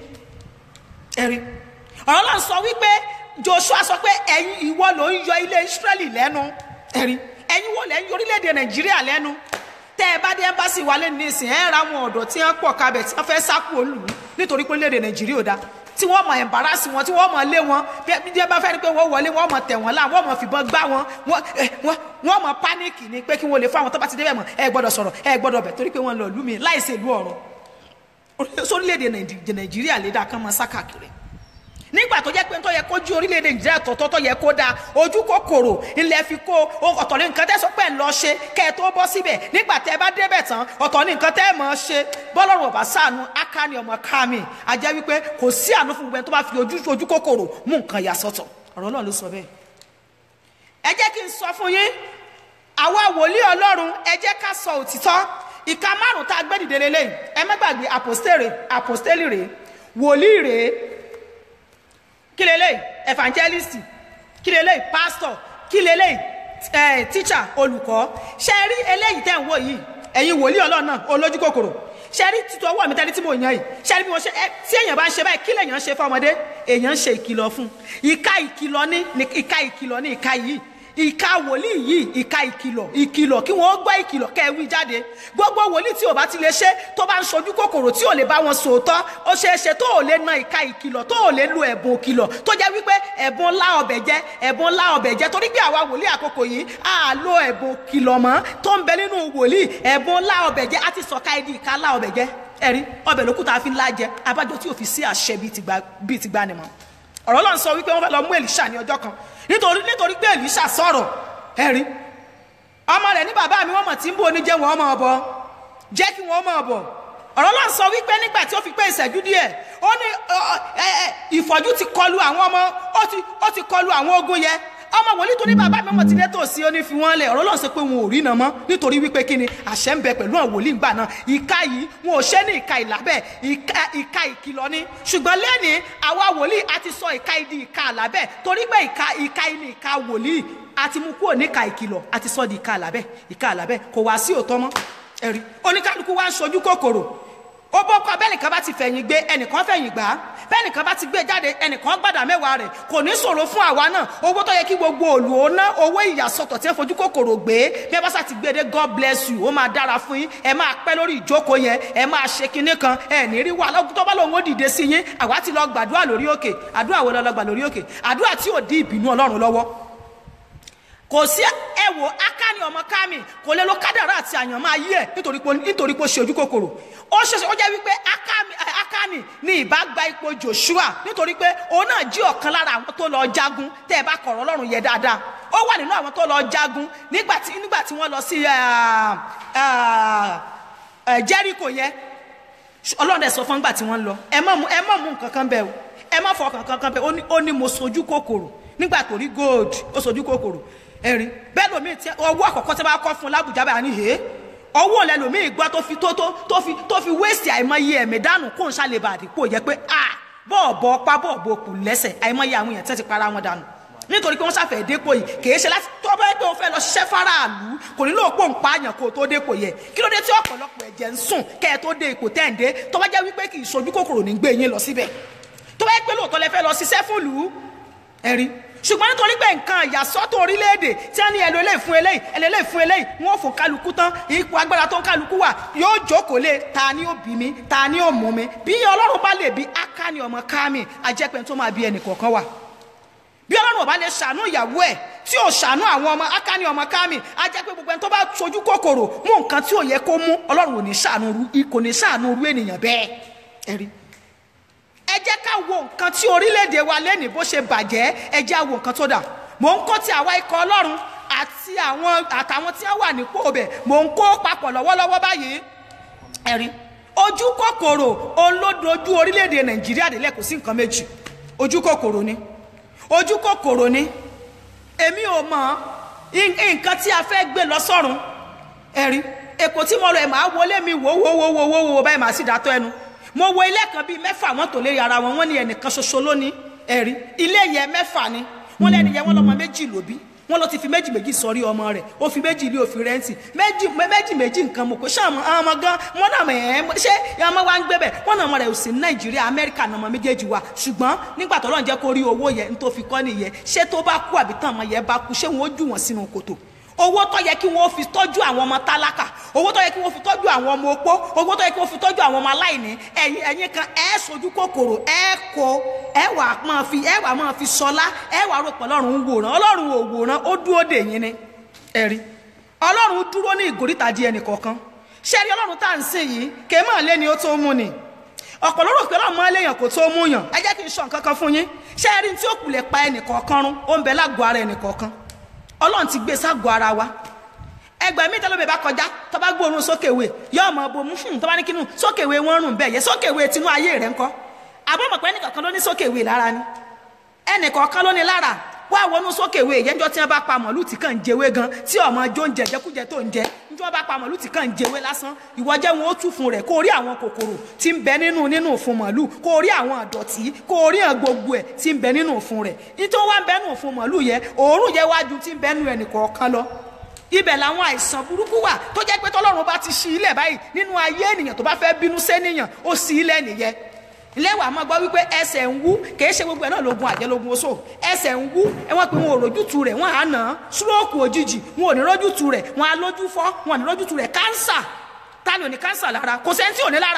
ẹ̀rí ọ̀rọ̀ náà sọ wípé joshua sọ pé ẹ̀yin ìwọ ló ń yọ ilé israẹli lẹ́nu ẹ̀rí ẹ̀yin wo lẹ́ ń yọ orílẹ̀-èdè nàìjíríà lẹ́nu tẹ́ ẹ bá dé ẹ́mbásì wálé nísìn ẹ̀ ra àwọn ọ̀dọ́ tí wọ́n pọ̀ kabẹ̀ tí wọ́n fẹ́ sáku olù nítorí pé orílẹ̀-èdè nàìjíríà ò dáa tí wọ́n mọ̀ ẹ̀mbárásì wọn tí wọ́n mọ̀ lé wọn bí ẹ bá fẹ́ ni pé wọ́n wọlé wọ́n mọ̀ tẹ̀ wọ́n lá wọ́n mọ̀ fìbọn gbá wọn wọ́n mọ̀ pánìkì ni pé kí wọ́n lè fún àwọn tó bá ti débẹ̀ mọ̀ ẹ gbọ́dọ̀ sọ̀rọ̀ ẹ gbọ́dọ̀ bẹ̀ torí pé wọ́n lọ lú mi láìsí ìlú ọ̀run sórílẹ̀-èdè nàìjíríà lè dáa kán mọ́ sákàkiri nígbà tó jẹ́ pé tó yẹ kó jú orílẹ̀-èdè nàìjíríà tọ̀tọ̀ tó yẹ kó da ojú kòkòrò ilẹ̀ fi kó ọ̀tọ̀ ní nǹkan tẹ́ sọ pé ń lọ ṣe kẹ́ ẹ tó bọ́ síbẹ̀ nígbà tẹ́ ẹ bá débẹ̀ tán ọ̀tọ̀ ní nǹkan tẹ́ ẹ mọ̀ ọ́ ṣe bọ́lọ́run ọ̀bá sànú akáni ọmọ kámi àjẹ́ wípé kò sí àánú fún gbogbo ẹni tó bá fi ojú ojú kòkòrò mú nǹkan yà sọ́tọ̀ ọ̀rọ̀ náà ló sọ bẹ́ẹ̀. ẹ jẹ́ kí n sọ fún yín àwa wòlíì ọlọ́run ẹ jẹ́ ká sọ òtítọ́ ìka márùn-ún tá a gbé dìde lélẹ́yìn ẹ má gbàgbé àpòstélì rèé wòlíì rèé kí leléyìí evangelist kí leléyìí pastor kí leléyìí eh, teacher olùkọ́ ṣe rí eléyìí tẹ́ ń wò yìí ẹ̀yin wòlíì ọlọ́run náà olójú kòkòrò ṣe rí títọ́ ọwọ́ mi tẹ́lẹ̀ tí mo yàn yìí ṣe rí bí mo ṣe ẹ tí èèyàn bá ń ṣe báyìí kí lèèyàn ń ṣe fọmọdé èèyàn ń ṣe ìkìlọ̀ fún ìka ìkìlọ̀ ní ìka ìkìlọ̀ ní ìka yìí ìka wòlíì yìí ìka ìkìlọ̀ ìkìlọ̀ kí wọ́n gbọ́ ìkìlọ̀ kẹ́ ẹ wí jáde gbogbo wòlíì tí ò bá ti lè ṣe tó bá ń ṣojú kòkòrò tí ò lè bá wọn sòótọ́ ó ṣeé ṣe tó ò lè na ìka ìkìlọ̀ tó ò lè lo ẹ̀bùn ìkìlọ̀ tó jẹ́ wípé ẹ̀bùn ńlá ọbẹ̀ jẹ́ ẹ̀bùn ńlá ọbẹ̀ jẹ́ torí pé àwa wòlíì àkókò yìí á lo ẹ̀bùn ìkìlọ̀ mọ́ tó ń bẹ nínú wòlíì ẹ̀bùn ńlá ọbẹ̀ jẹ́ á ti sọ̀ka ẹ̀dì ìka ńlá ọbẹ̀ jẹ́ ẹ̀rí ọbẹ̀ lókùtà fi ńlá jẹ abájọ tí ò fi sí àṣẹ bíi ti gbani mọ́ ọ̀rọ̀ lọ́n sọ wípé wọ́n fẹ́ lọ mú Èlíṣà ní ọjọ́ kan nítorí nítorí pé Èlíṣà sọ̀rọ̀ ẹ̀rí ọmọ rẹ̀ ní bàbá mi wọ́n mọ̀ tí ń bó oníjẹ́ wọn ọmọ ọbọ jẹ́ kí wọ́n mọ̀ ọbọ ọ̀rọ̀ náà sọ wípé nígbà tí ó fi pé ìṣẹ́jú díẹ̀ ó ní ìfọ́jú ti kọlu àwọn ọmọ ó ti kọlu àwọn ogun yẹn ọmọ wòlíì tó ní bàbá mi ọmọ ti dé tòsí ó ní fi wọ́n lẹ̀ ọ̀rọ̀ náà sọ pé wọn ò rí iná mọ́ nítorí wípé kí ni àṣẹ ń bẹ pẹ̀lú àwọn wòlíì gbà náà ìka yìí wọn ò ṣe ní ìka ìlàbẹ̀ ìka ìkìlọ̀ ni ṣùgbọ́n lẹ́ni àwa wòlíì a ti sọ ìka ìdí ìka àlàbẹ̀ torí pé ìka ìka ìní ìka wòlíì a ti mú kúrò ní ìka ìkìlọ̀ a ti sọ di ìka àlàbẹ̀ ìka àlàbẹ̀ kò wá sí òótọ́ mọ́ ẹ̀rí oníkálukú wa ń ṣojú kòkòrò ó bọ́kọ bẹ́ẹ̀nìkan bá ti fẹ̀yìn gbé ẹnìkan fẹ̀yìn gbà á bẹ́ẹ̀nìkan bá ti gbé jáde ẹnìkan gbàdá mẹ́wàá rẹ̀ kò ní ṣòro fún àwa náà owó tó yẹ kí gbogbo òlù ó ná owó ìyàsọ́tọ̀ tí wọ́n fojú kòkòrò gbé bí ẹ bá sá ti gbé dé god bless you ó máa dára fún yín ẹ máa pẹ́ lórí ìjókòó yẹn ẹ máa ṣe kinní kan ẹ ní rí wàhálà tó bá lòun ó dìde sí yín àwa ti lọ gbàdúrà lórí òkè àdúrà wo lọ lọ gbà lórí òkè àdúrà tí ò dí ìbínú ọlọ́run lọ́wọ́ kò sí ẹwò akáni ọmọ kámi kò lè lo kádàrá àti àyànmọ́ ayé ẹ̀ nítorí pé nítorí pé ó ṣe ojú kòkòrò ó ṣeṣe ó jẹ́ wípé Ákámi- ẹ, akáni ní ìbá gba ipò Joshua nítorí pé òun náà jí ọ̀kan lára àwọn tó lọ jagun tẹ́ ẹ bá kọ̀rọ̀ Ọlọ́run yẹ dáadáa ó wà nínú àwọn tó lọ jagun nígbà tí nígbà tí wọ́n lọ sí ah, ah, eh, Jericho yẹn ọlọ́run dẹ̀ sọ fún gbà tí wọ́n ń lọ ẹ má mú ẹ má mú nǹkan kan bẹ́ẹ̀ o ẹ má fọ kankan kan bẹ́ẹ̀ ó ní ó ní mo sojú kòkòrò nígbà tó rí gold ó sojú kòkòrò ẹ̀rín bẹ́ẹ̀ lómi tí ọwọ́ àkọ́kọ́ tí wọ́n bá kọ́ fún un lábùjá báyà ní hẹ́ ọwọ́ lẹ lómi gbọ́ tó fi tó tó tó fi tó fi wéèsì àìmọye ẹ̀mí dànù kó n ṣàlèbà àdìpọ̀ yẹ pé a bọ́ọ̀bọ̀ ọpá bọ́ọ̀bọ̀ kù lẹ́sẹ̀ àìmọye àwọn èèyàn tẹ́ ti para wọn dànù nítorí pé wọ́n ṣàfẹ́ dépò yìí kìí ṣe láti tó bá yẹ pé o fẹ́ lọ ṣiṣẹ́ faraàlú kò nílò pò ń pààyàn kó o tó dépò yẹ kí ló dé tí ọ̀pọ̀lọpọ̀ ẹ̀jẹ̀ ń sùn kẹ́ ẹ tó dé ipò tẹ́ǹdé tó bá jẹ́ wípé kì í ṣojú kòkòrò ní gbé yín lọ síbẹ̀ tó bá yẹ pé lóòótọ́ lẹ fẹ́ lọ ṣiṣẹ́ fún lù ú ẹ̀rí ṣùgbọ́n nítorí pé nǹkan ìyàsọ́tò orílẹ̀-èdè tí wọ́n ní ẹ̀lò eléyìí fún eléyìí ẹ̀lò eléyìí fún eléyìí wọ́n fò kálukú tán ipò agbára tó ń kálukú wà yóò jókòó lé ta ni ó bí mi ta ni ó mú mi bí ọlọ́run bá lè bí akáni ọmọ kámi ajẹ́pẹ́ tó máa bí ẹnì kọ̀ọ̀kan wà bí ọlọ́run ò bá lè ṣàánú ìyàwó ẹ̀ tí ò ṣàánú àwọn ọmọ akáni ọmọ kámi á jẹ́ pé gbogbo ẹni tó bá sojú kòkòrò mú nǹkan tí ò yẹ kó mú ọlọ́run ò ní ṣàánú ru kò ní ṣàánú ru ènìyàn bẹ́ẹ̀ ẹ̀rí ẹ jẹ́ ká wo nǹkan tí orílẹ̀-èdè wa lẹ́nìí bó ṣe bàjẹ́ ẹ jẹ́ á wo nǹkan tó dà mò ń kó ti àwa ikọ̀ ọlọ́run àti àwọn àtàwọn tí wọ́n wà nípò ọbẹ̀ mò ń kó papọ̀ lọ́wọ́lọ́wọ́ báyìí ẹ̀rí ojú kòkòrò olódojú orílẹ̀-èdè nàìjíríà délẹ̀ kò sí nǹkan méjì ojú kòkòrò ni ojú kòkòrò ni èmi ò mọ nǹkan tí a fẹ́ gbé lọ sọ́run ẹ̀rí èkó tí mo lọ ẹ̀ máa wọlé mi wò wò wò wò wò wò báyìí màá sì dátọ́ ẹnu mo wo ilé kan bíi mẹ́fà wọ́n tò lérí ara wọn wọ́n ní ẹnìkan ṣoṣo lónìí ẹ̀rí ilé yẹn mẹ́fà ni wọ́n lẹ́nu yẹn wọ́n lọ́mọ méjì lóbi wọ́n lọ ti fi méjì méjì sọrí ọmọ rẹ̀ ó fi méjì ilé òfin rẹ́ǹtì méjì méjì méjì nǹkan mọ̀ kó ṣé àwọn ọmọ gan wọ́n náà mọ̀ ẹ́ ṣé ọmọ wa ń gbé bẹ̀ wọ́n náà ọmọ rẹ̀ ò sí ní nàìjíríà amẹ́ríkà náà ọmọ méjèèjì wa ṣùgbọ́n nígbà tó lọ́n jẹ́ kó rí owó yẹn ní tó fi kọ́ nìyẹn ṣé tó bá kú àbí tán ọmọ yẹn bá kú ṣé wọ́n ó jù wọ́n sínú kòtò owó tó yẹ kí wọ́n fi tọ́jú àwọn ọmọ tálákà owó tó yẹ kí wọ́n fi tọ́jú àwọn ọmọ opó owó tó yẹ kí wọ́n fi tọ́jú àwọn ọmọ aláìní ẹ̀yin ẹ̀yin kan ẹ̀ sojú kòkòrò ẹ̀ kó ẹ̀ wà máa fi ẹ̀ wà máa fi sọlá ẹ̀ wà rò pé ọlọ́run ń wòran ọlọ́run ò wòran ó dúró dè yín ni ẹ̀rí ọlọ́run dúró ní ìgòríta di ẹnì kọ̀ọ̀kan ṣé rí ọlọ́run tá à ń sìn yìí kè é máa lé ni ó tó mú ni ọ̀pọ̀ ló rò pé ọlọ́run máa léèyàn kó tó mú yàn ẹ jẹ́ kí n sọ nǹkan kan fún yín ṣé rí tí ó kulẹ̀ pa ẹnì kọ̀ọ̀kan rún ó ń bẹ lágọ̀ọ́ ara ẹnì kọ̀ọ̀kan ọlọ́run ti gbé ságọ́ ara wa ẹgbẹ́ mi tẹ́lẹ̀ bẹ́ẹ̀ bá kọjá tó bá gbóòórùn sókèwé yóò mọ̀ bò mú fún tó bá ní kínú sókèwé wọn rùn bẹ́ẹ̀ yẹ sókèwé tinú ayé rẹ̀ ńkọ́ àbọ̀mọ̀pẹ́ ẹnìkọ̀ọ̀kan ló ní sókèwé lára ni ẹnìkọ̀ọ̀kan ló ní lára wá wọnú sókèwé yẹnjọ́ tí wọ́n bá pa mọ̀lú tí kàn ń jẹwé gan tí ọmọ jó ń jẹ jẹkújẹ tó ń jẹ njọ́ bá pa mọ̀lú tí kàn ń jẹwé lásán ìwọ jẹ́ wọn ó tún fún rẹ̀ kó rí àwọn kòkòrò tí ń bẹ nínú nínú fún mọ̀lú kó rí àwọn àdọ̀tí kó rí àwọn gbogbo ẹ̀ tí ń bẹ nínú fún rẹ̀ nítorí wọ́n ń bẹ nínú fún mọ̀lú yẹ òórùn yẹ wájú tí ń bẹ nínú ẹnìkọ̀ọ̀kan lọ ibẹ̀ làwọn àìsàn burúkú wà tó jẹ́ pé tọ́lọ́run bá ti ṣí ilẹ̀ báyìí nínú ayé ènìyàn tó bá fẹ́ bínú sẹ́nìyàn ó ṣí ilẹ̀ nìyẹn lẹ́wàá máa gbọ́ wípé ẹsẹ̀ ń wú kìí ṣe gbogbo ẹ̀ náà lógun àjẹlógun oṣó ẹsẹ̀ ń wú ẹ wọ́n pe wọn ò rójútu rẹ̀ wọ́n á nà án súróòkù òjijì wọn ò ní rójútu rẹ̀ wọ́n á lójú fọ́ wọn ò ní rójútu rẹ̀ kánsà ta ni ò ní kánsà lára kò sẹ́ni tí ò ní lára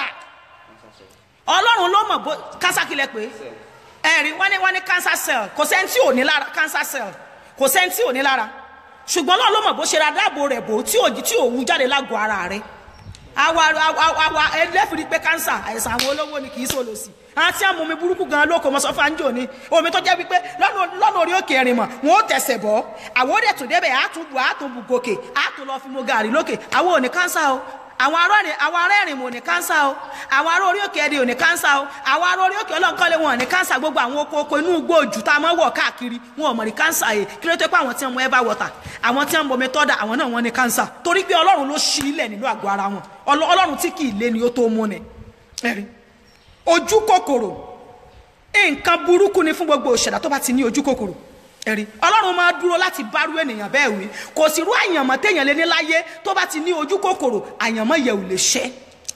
ọlọ́run ló mọ̀ bó kánsà kílẹ̀ pé ẹ̀rí wọ́n ní wọ́n ní cancer cell kò sẹ́ni tí ò ní lára cancer cell kò sẹ́ni tí ò ní lára ṣùgbọ́n náà ló mọ̀ bó ṣe ra dáàbò rẹ̀ bò tí òjì tí òun jáde lágọ̀ọ́ ara rẹ̀ àwa àwa ẹlẹ́fìrí pé kánsà àìsàn àwọn olówó ni kì í sòlò sí àti àwọn omi burúkú gan lóko mọ sọfà ń jò ní omi tó jẹ́ wípé lọ́nà orí òkè ẹ̀rìn mọ̀ wọn ó tẹ̀sẹ̀ bọ́ àwọn ó dẹ̀ tún débẹ̀ àtúbù àtúbù gòkè àtún lọ fi mo gàrí lókè àwọn ò ní kánsà o àwọn ará ẹ̀rìn àwọn ará ẹ̀rìn mò ní kánsà o àwọn ará orí òkè ẹ̀rìn ò ní kánsà o àwọn ará orí òkè ọlọ́nkọ́lé wọn ò ní kánsà gbogbo àwọn oko oko inú igbó òjù tá a mọ́ wọ̀ káàkiri wọn ò mọ̀ ní kánsà yìí kí ló tó pé àwọn tí wọ́n mọ ẹ̀bá wọ̀tà àwọn tí wọ́n mọ omi tọ́da àwọn náà wọ́n ní kánsà torí pé ọlọ́run ló ṣí ilẹ̀ nínú àgọ́ ara wọn ọlọ́run tí kì í lé ni ó tó mú ni ẹ̀rí ojú kòkòrò nǹkan burúkú ni fún gbogbo òṣèlú tó bá ti ní ojú kòkòrò ẹ̀rí ọlọ́run máa dúró láti bárú ènìyàn bẹ́ẹ̀ wí kò sí irú àyànmọ́ téèyàn lé ní láyé tó bá ti ní ojú kòkòrò àyànmọ́ yẹ ò lè ṣẹ́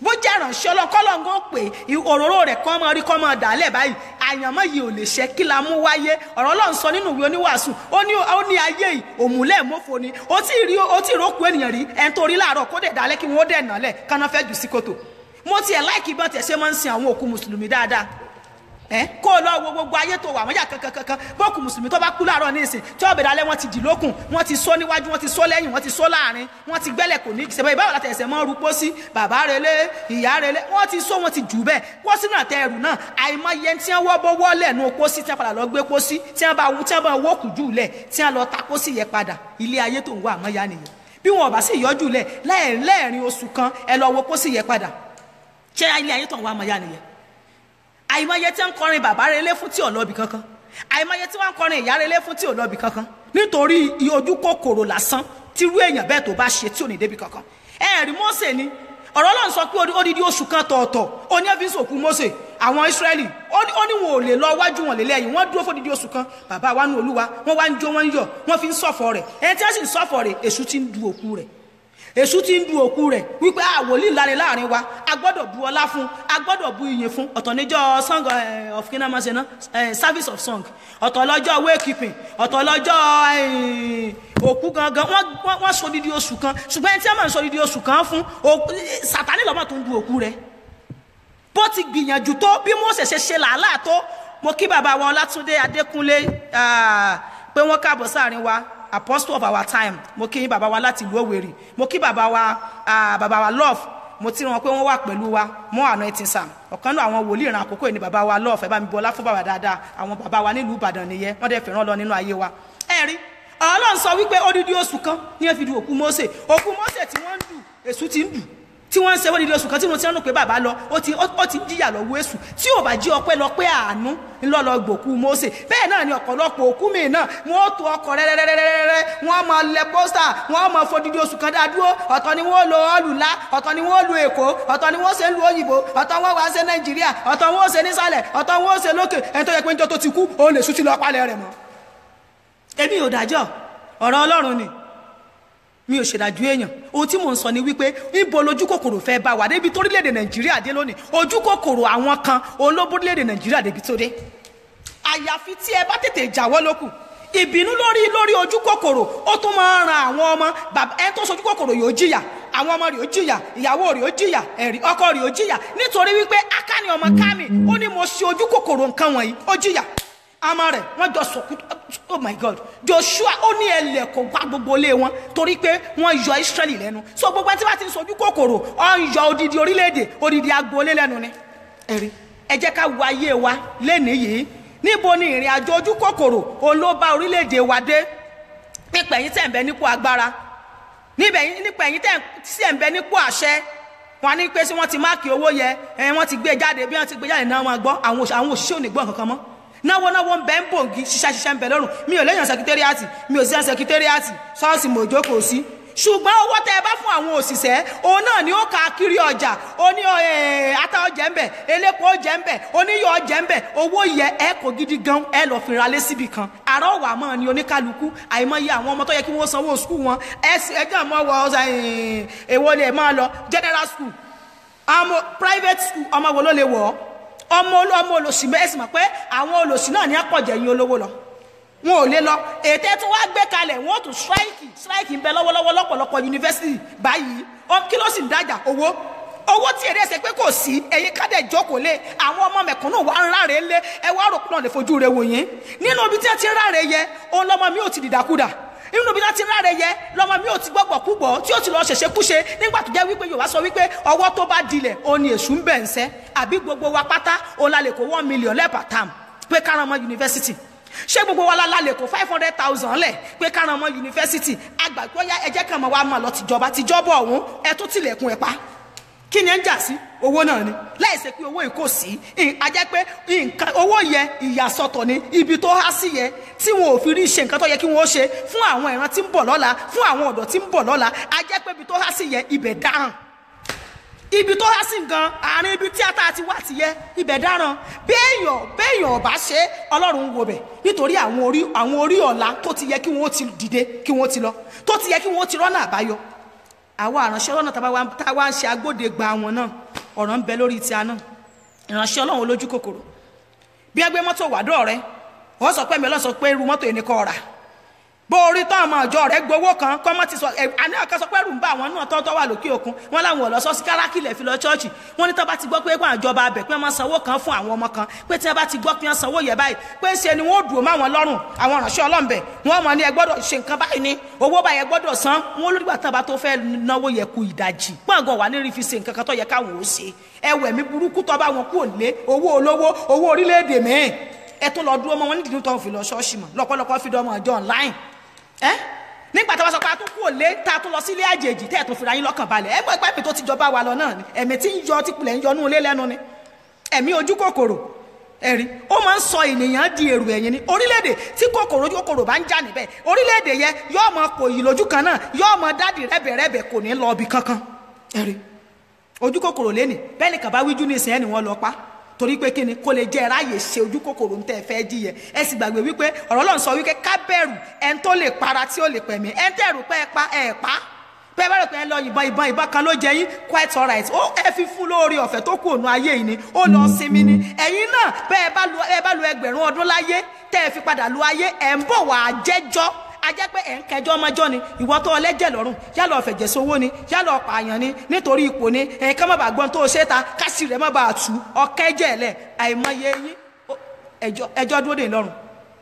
bó jẹ́ ìrànṣẹ́ ọlọ́kọ́lọ́ngàn pé òróró rẹ̀ kọ́ mọ́ rí kọ́ mọ́ dàálẹ̀ báyìí àyànmọ́ yìí ò lè ṣe kí la mú wáyé ọ̀rọ̀ ọlọ́run sọ nínú ìwé oníwàásù ó ní ó ní ayé yìí òmùlẹ̀ mọ́fo ni ó tí ì rí ó tí ì rókù ènìyàn rí ẹni tó rí láàárọ̀ kó dẹ̀ dálẹ́ kí wọ́n dẹ̀ nálẹ̀ káná fẹ́ jù sí kòtò mo tiẹ̀ láìkí bọ́n tiẹ̀ ṣe máa ń sin àwọn òkú mùsùlùmí dáadáa ẹ kó o lọ wo gbogbo ayé tó wà wọ́n yà kankankankan bọ́ọ̀kù mùsùlùmí tó bá kú láàárọ̀ ní ìsìn tí ọ̀bẹ dalẹ̀ wọ́n ti dì lókun wọ́n ti sọ níwájú wọ́n ti sọ lẹ́yìn wọ́n ti sọ láàrin wọ́n ti gbẹ́lẹ̀ kò ní ìṣẹ̀bẹ̀ ìbáwọ̀ láti ẹ̀sẹ̀ mọ́ rúpó sí bàbá relé ìyá relé wọ́n ti sọ wọ́n ti jù bẹ́ẹ̀ pósí náà tẹ ẹrù náà àìmọye tí wọ́n bọ́ wọ́lẹ̀ nù pósí tí wọ́n padà lọ gbé pósí tí wọ́n bá tí wọ́n bá wọ́ọ̀kù jù lẹ̀ tí wọ́n lọ ta pósí yẹ padà ilé ayé tó ń wá àmọ́ ya nìyẹn bí wọn ò bá sì yọjú lẹ̀ lẹ́ẹ̀rin oṣù kan ẹ lọ wo pósí yẹ padà ṣé ilé ayé tó ń wá àmọ́ ya nìyẹn àìmọye tí ń kọrin bàbá relé fún tí ò lọ́bì kankan àìmọye tí wọ́n ń kọrin ìyá relé fún tí ò lọ́bì kankan nítorí ojú kòkòrò lásán tírú èèyàn bẹ́ẹ̀ tó bá ṣe tí ò ní débi kankan ẹ̀rí Mósè ni ọ̀rọ̀ Ọlọ́run sọ pé odidi oṣù kan tọ̀ọ̀tọ̀ ó ní ẹ́fíìsì òkú Mósè àwọn Ísírẹ́lì ó ní wọn ò lè lọ wájú wọn lélẹ́yìn wọ́n dúró fódidi oṣù kan bàbá wa ní Olúwa wọ́n wá ń jó wọ́n ń yọ̀ wọ́n fi ń ṣọ̀fọ̀ rẹ̀ ẹni tí wọ́n sì ń ṣọ̀fọ̀ rẹ̀ èṣù ti ń du òkú rẹ̀ èṣù ti ń du òkú rẹ̀ wípé àwòlí ńláre láàrin wa a gbọ́dọ̀ bu ọlá fún a gbọ́dọ̀ bu iyìn fún ọ̀tọ̀ níjọ́ song of kinamase náà service of song ọ̀tọ̀ lọ́jọ́ waykeeping ọ̀tọ̀ lọ́jọ́ òkú gangan wọ́n sọ dídí oṣù kan ṣùgbọ́n ẹni tí wọ́n máa ń sọ dídí oṣù kan fún sàtánì lọ́mọ tó ń du òkú rẹ̀ bó ti gbìyànjú tó bí Mósè ṣe ṣe làálàá tó mo kí bàbá wa Ọlátúndé Adékúnlé pé wọ́n káàbọ̀ sáàrin wa apostle of our time mo kí bàbá wa láti ìlú Òwèrì mo kí bàbá wa bàbá wa love mo ti rán wọn pé wọ́n wà pẹ̀lú wa mọ́ àná ẹtì sam ọ̀kan náà àwọn wòlíì ìran àkókò yìí ni bàbá wa love ẹ bá mi bọlá fún bàbá dáadáa àwọn bàbá wa nílùú Ìbàdàn nìyẹn wọ́n dẹ̀ fẹ́ràn lọ nínú ayé wa ẹ rí Ọlọ́run sọ wípé odidi oṣù kan ní ẹ fi du òkú Mósè òkú Mósè tí wọ́n ń dù èṣù ti ń dù tí wọ́n ń ṣe wọ́n di oṣù kan tí wọ́n ti ń rò pé bàbá lọ ó ti ó ti ń jìyà lọ́wọ́ èṣù tí ò bá jí ọpẹ́ lọ pé àánú ńlọ́lọ́ gbòkú Mósè bẹ́ẹ̀ náà ni ọ̀pọ̀lọpọ̀ òkú mi náà wọ́n ó to ọkọ̀ rẹ́rẹ́rẹ́rẹ́rẹ́ wọ́n máa lẹ pósítà wọ́n máa fodidi oṣù kan dá dúró ọ̀tọ̀ ni wọ́n lo ọlùlá ọ̀tọ̀ ni wọ́n lu Èkó ọ̀tọ̀ ni wọ́n ṣe ń lu òyìnbó ọ̀tọ̀ wọ́n wá ṣe Nàìjíríà ọ̀tọ̀ wọ́n ṣe nísàlẹ̀ ọ̀tọ̀ wọ́n ṣe lókè ẹni tó yẹ pé ń jọ tó ti kú òun lè sùn ti lọ palẹ̀ rẹ̀ mọ́ èmi ò dájọ́ ọ̀rọ̀ Ọlọ́run ni mi ò ṣèdájú èèyàn ohun tí mò ń sọ ni wípé níbo lójú kòkòrò fẹ́ bá wà débi torílẹ̀-èdè nàìjíríà dé lónìí ojú kòkòrò àwọn kan òun ló bórílẹ̀-èdè nàìjíríà débi tó dé àyàfi tí ẹ bá tètè jáwọ́ lókù ìbínú lórí lórí ojú kòkòrò ó tún máa ń ran àwọn ọmọ bàbá ẹ tó sojú kòkòrò yóò jìyà àwọn ọmọ rẹ̀ ó jìyà ìyàwó rẹ̀ ó jìyà ẹ̀rí ọkọ rẹ̀ ó jìyà nítorí wípé akáni ọmọ kámi ó ní mo ṣe ojú kòkòrò nǹkan wọ̀nyí ó jìyà àmọ́ rẹ̀ wọ́n jọ sọ̀kú oh my god joshua ó ní ẹlẹ́kọ̀ọ́ gbá gbogbo ilé wọn torí pé wọ́n yọ israẹli lẹ́nu so gbogbo ẹni tí wọ́n ti ń sojú kòkòrò ọ̀ ń yọ odidi orílẹ̀-èdè odidi agboolé lẹ́nu ni ẹ̀rí ẹ jẹ́ ká wo ayé wa lẹ́nìí yìí níbo ni ìrìn àjò ojú kòkòrò òun ló bá orílẹ̀-èdè wa dé nípa ẹ̀yin tẹ̀ ń bẹ nípò agbára nípa ẹ̀yin tẹ̀ ń bẹ nípò àṣẹ wọn ní pé sí wọn ti máàkì owó yẹ ẹ wọn ti gbé jáde bí wọn ti gbé jáde náà wọn gbọ́ àwọn òṣìṣẹ́ ò ní gbọ́ kankan mọ́ náwó náwó ń bẹ ń bòǹgì ṣiṣẹ́ ṣiṣẹ́ ń bẹ lọ́rùn mi ò léyàn sẹkítẹ́rìàtì mi ò sí ẹ̀ sẹkítẹ́rìàtì ṣọ́ọ̀ṣì mòjó kò sí ṣùgbọ́n owó tẹ ẹ bá fún àwọn òṣìṣẹ́ òun náà ni ó ka kiri ọjà ó ní ata ọjà ń bẹ elépo ọjà ń bẹ oníyọ ọjà ń bẹ owó yẹ ẹ kò gidi gan ẹ lọ fi ralé síbi kan àrà ọwà mọ ni oníkálukú àìmọye àwọn ọmọ tó yẹ kí wọ́n sanwó skul wọn ẹ sì ẹjọ́ mọ́ wọ èwo lè máa lọ general school àmọ́ private school ọmọ wo ló lè wọ̀ ọ́ ọmọ ọmọ olòṣì mẹ́sì mọ̀ pé àwọn olòṣì náà ní àpọ̀jẹ̀ yín olówó lọ wọn ò lè lọ ètò tí wọ́n gbé kalẹ̀ wọ́n tún strike strike ń bẹ lọ́wọ́lọ́wọ́ lọ́pọ̀lọpọ̀ yunifásitì báyìí kí ló sì ń dájà owó owó tí èrè ẹsẹ̀ pé kò sí ẹ̀yin kádẹ̀ jókòó lé àwọn ọmọ mẹ̀kúnnù wa ń ráre lé ẹ wá rò pé náà lè fojú rẹ wò yín nínú ibi tí wọ́n ti ń ráre yẹ òun lọ́mọ mi ò ti dìdàkudà nínú ibi tí wọ́n ti ń ráre yẹ lọ́mọ mi ò ti gbọ́gbọ̀ kúgbọ̀ tí ó ti lọ ṣẹ̀ṣẹ̀ kúṣe nígbà tó jẹ́ wípé Yorùbá sọ wípé ọwọ́ tó bá dilẹ̀ òun ni èṣù ń bẹ̀ ń sẹ́ àbí gbogbo wa pátá òun la lè kó one million lẹ́ẹ̀pà tam pé káran ọmọ yunifásitì ṣé gbogbo wa la lè kó five hundred thousand lẹ̀ pé káran ọmọ yunifásitì àgbàgbọ́ ya ẹjẹ́ kan mọ̀ wá mọ̀ lọ tìjọba tìjọba ọ̀hún ẹ tún tilẹ̀kùn ẹ̀ pa kí ni ẹ ń jà sí owó náà ni láìsí pé owó yìí kò sí a jẹ́ pé nǹkan owó yẹ ìyàsọ́tọ̀ ni ibi tó há sí yẹ tí wọn ò fi rí ṣe nǹkan tó yẹ kí wọ́n ṣe fún àwọn ìran tí ń bọ̀ lọ́la fún àwọn ọ̀dọ́ tí ń bọ̀ lọ́la a jẹ́ pé ibi tó há sí yẹ ibẹ̀ dáràn ibi tó há sí gan àárín ibi tí ata ti wá ti yẹ ibẹ̀ dáràn béèyàn béèyàn ọ̀bá ṣe ọlọ́run wo bẹ̀ nítorí àwọn orí àwọn orí ọ̀la tó ti yẹ kí wọ́n ti dìde kí wọ́n ti lọ tó ti yẹ kí wọ́n ti rọ́nà àbáyọ àwa àránṣẹ́ lọ́nà tá a wá ń ṣe agbóde gba wọn náà ọ̀ràn ń bẹ lórí ti àná ìránṣẹ́ ọlọ́run olójú kòkòrò bí ẹgbẹ́ mọ́tò wàdọ́ rẹ wọ́n sọ pé mi ọlọ́sọ pé irú mọ́tò yìí ni kò rà bó orí tán ọmọ ọjọ́ rẹ gbowó kan kọ́mọ́ ti sọ ẹ àní ọ̀kan sọ pé ẹrù ń bá àwọn náà tọ́tọ́ wà lókè òkun wọn láwọn ọ̀lọ́ sọ́sí kárákìlẹ̀ fi lọ ṣọ́ọ̀ṣì wọn ní tó bá ti gbọ́ pé wọn àjọba abẹ pé wọ́n sanwó kan fún àwọn ọmọ kan pé tí wọ́n bá ti gbọ́ pé wọ́n sanwó yẹ báyìí pé ṣe ni wọ́n dùn mọ́ àwọn lọ́rùn àwọn ìránṣẹ́ ọlọ́m̀bẹ wọn mọ̀ ní ẹ gbọ́dọ̀ ṣe nǹkan báyìí ni owó báyẹn gbọ́dọ̀ san wọn olùdígbà tán bá tó fẹ́ náwó yẹ ku ìdajì gbọ̀ngàn wà ní rí fi ṣe nǹkan kan tó yẹ káwọn ò ṣe ẹwẹ̀ mi burúkú tó bá wọn kú òlé owó olówó owó orílẹ̀-èdè mìíràn ẹ tún lọ dúró mọ́ wọn nídìí tó ń fi lọ ṣọ́ọ̀ṣì mọ́ lọ́pọ̀lọpọ̀ fi dọ́mọ ọjọ́ online ẹ́ nígbà tí wọ́n sọ pé a tún kú òlé tá a tún lọ sílé àjèjì tẹ́ ẹ̀ tún fira yín lọ́kàn balẹ̀ ẹgbẹ́ ìpẹ́pẹ́ tó ti jọba wa lọ náà ni ẹ̀mí tí ń yọ tí kulẹ̀ ń yọ nú ilé lẹ́nu ni ẹ̀mí ojú kòkòrò ẹ̀rí ó máa ń sọ ènìyàn di èrò ẹ̀yìn ni orílẹ̀-èdè tí kòkòrò ojú kòkòrò bá ń jà níbẹ̀ orílẹ̀-èdè yẹn yóò mọ kò yìí lójú kan náà yóò mọ dádì rẹ́bẹ̀rẹ́bẹ̀ kò ní lọ ibì kankan ẹ̀rí ojú kòkòrò lẹ́nì bẹ́ẹ̀ ni kàbá wíjú ní ìsìn ẹ̀ ni wọ́n lọ pa torí pé kí ni kó lè jẹ́ ráàyè ṣe ojú kòkòrò ń tẹ́ fẹ́ jíyẹ ẹ sì gbàgbé wípé ọ̀rọ̀ Ọlọ́run sọ wípé ká bẹ̀rù ẹni tó lè para tí ó lè pẹ̀mí ẹni tẹ́ rò pé ẹ pa ẹ pa bẹ́ẹ̀ bá rò pé ẹ lọ yìnbọn ìbọn ìbọn kan ló jẹ yín quite alright ó ẹ fi fún lórí ọ̀fẹ́ tó kù ònú ayé yìí ni ó lọ sinmi ni ẹ̀yin náà bẹ́ẹ̀ bá lu ẹ bá lu ẹgbẹ̀rún ọdún láyé tẹ́ ẹ fi padà lu ayé ẹ̀ ń bọ̀ wá jẹ́jọ́ ajẹ́ pé ẹ̀ ń kẹjọ́ ọmọjọ́ ni ìwọ tó ọlẹ́jẹ̀ lọ́rùn yálà ọ̀fẹ̀jẹ̀ sówó ni yálà ọ̀pààyàn ni nítorí ipò ni ẹ̀yin ká má bàa gbọ́n tó o ṣe ta kásì rẹ̀ má bàa tú ọ̀kẹ́jẹ̀ lẹ̀ àìmọye yín ẹjọ́ ẹjọ́ dúró dè lọ́rùn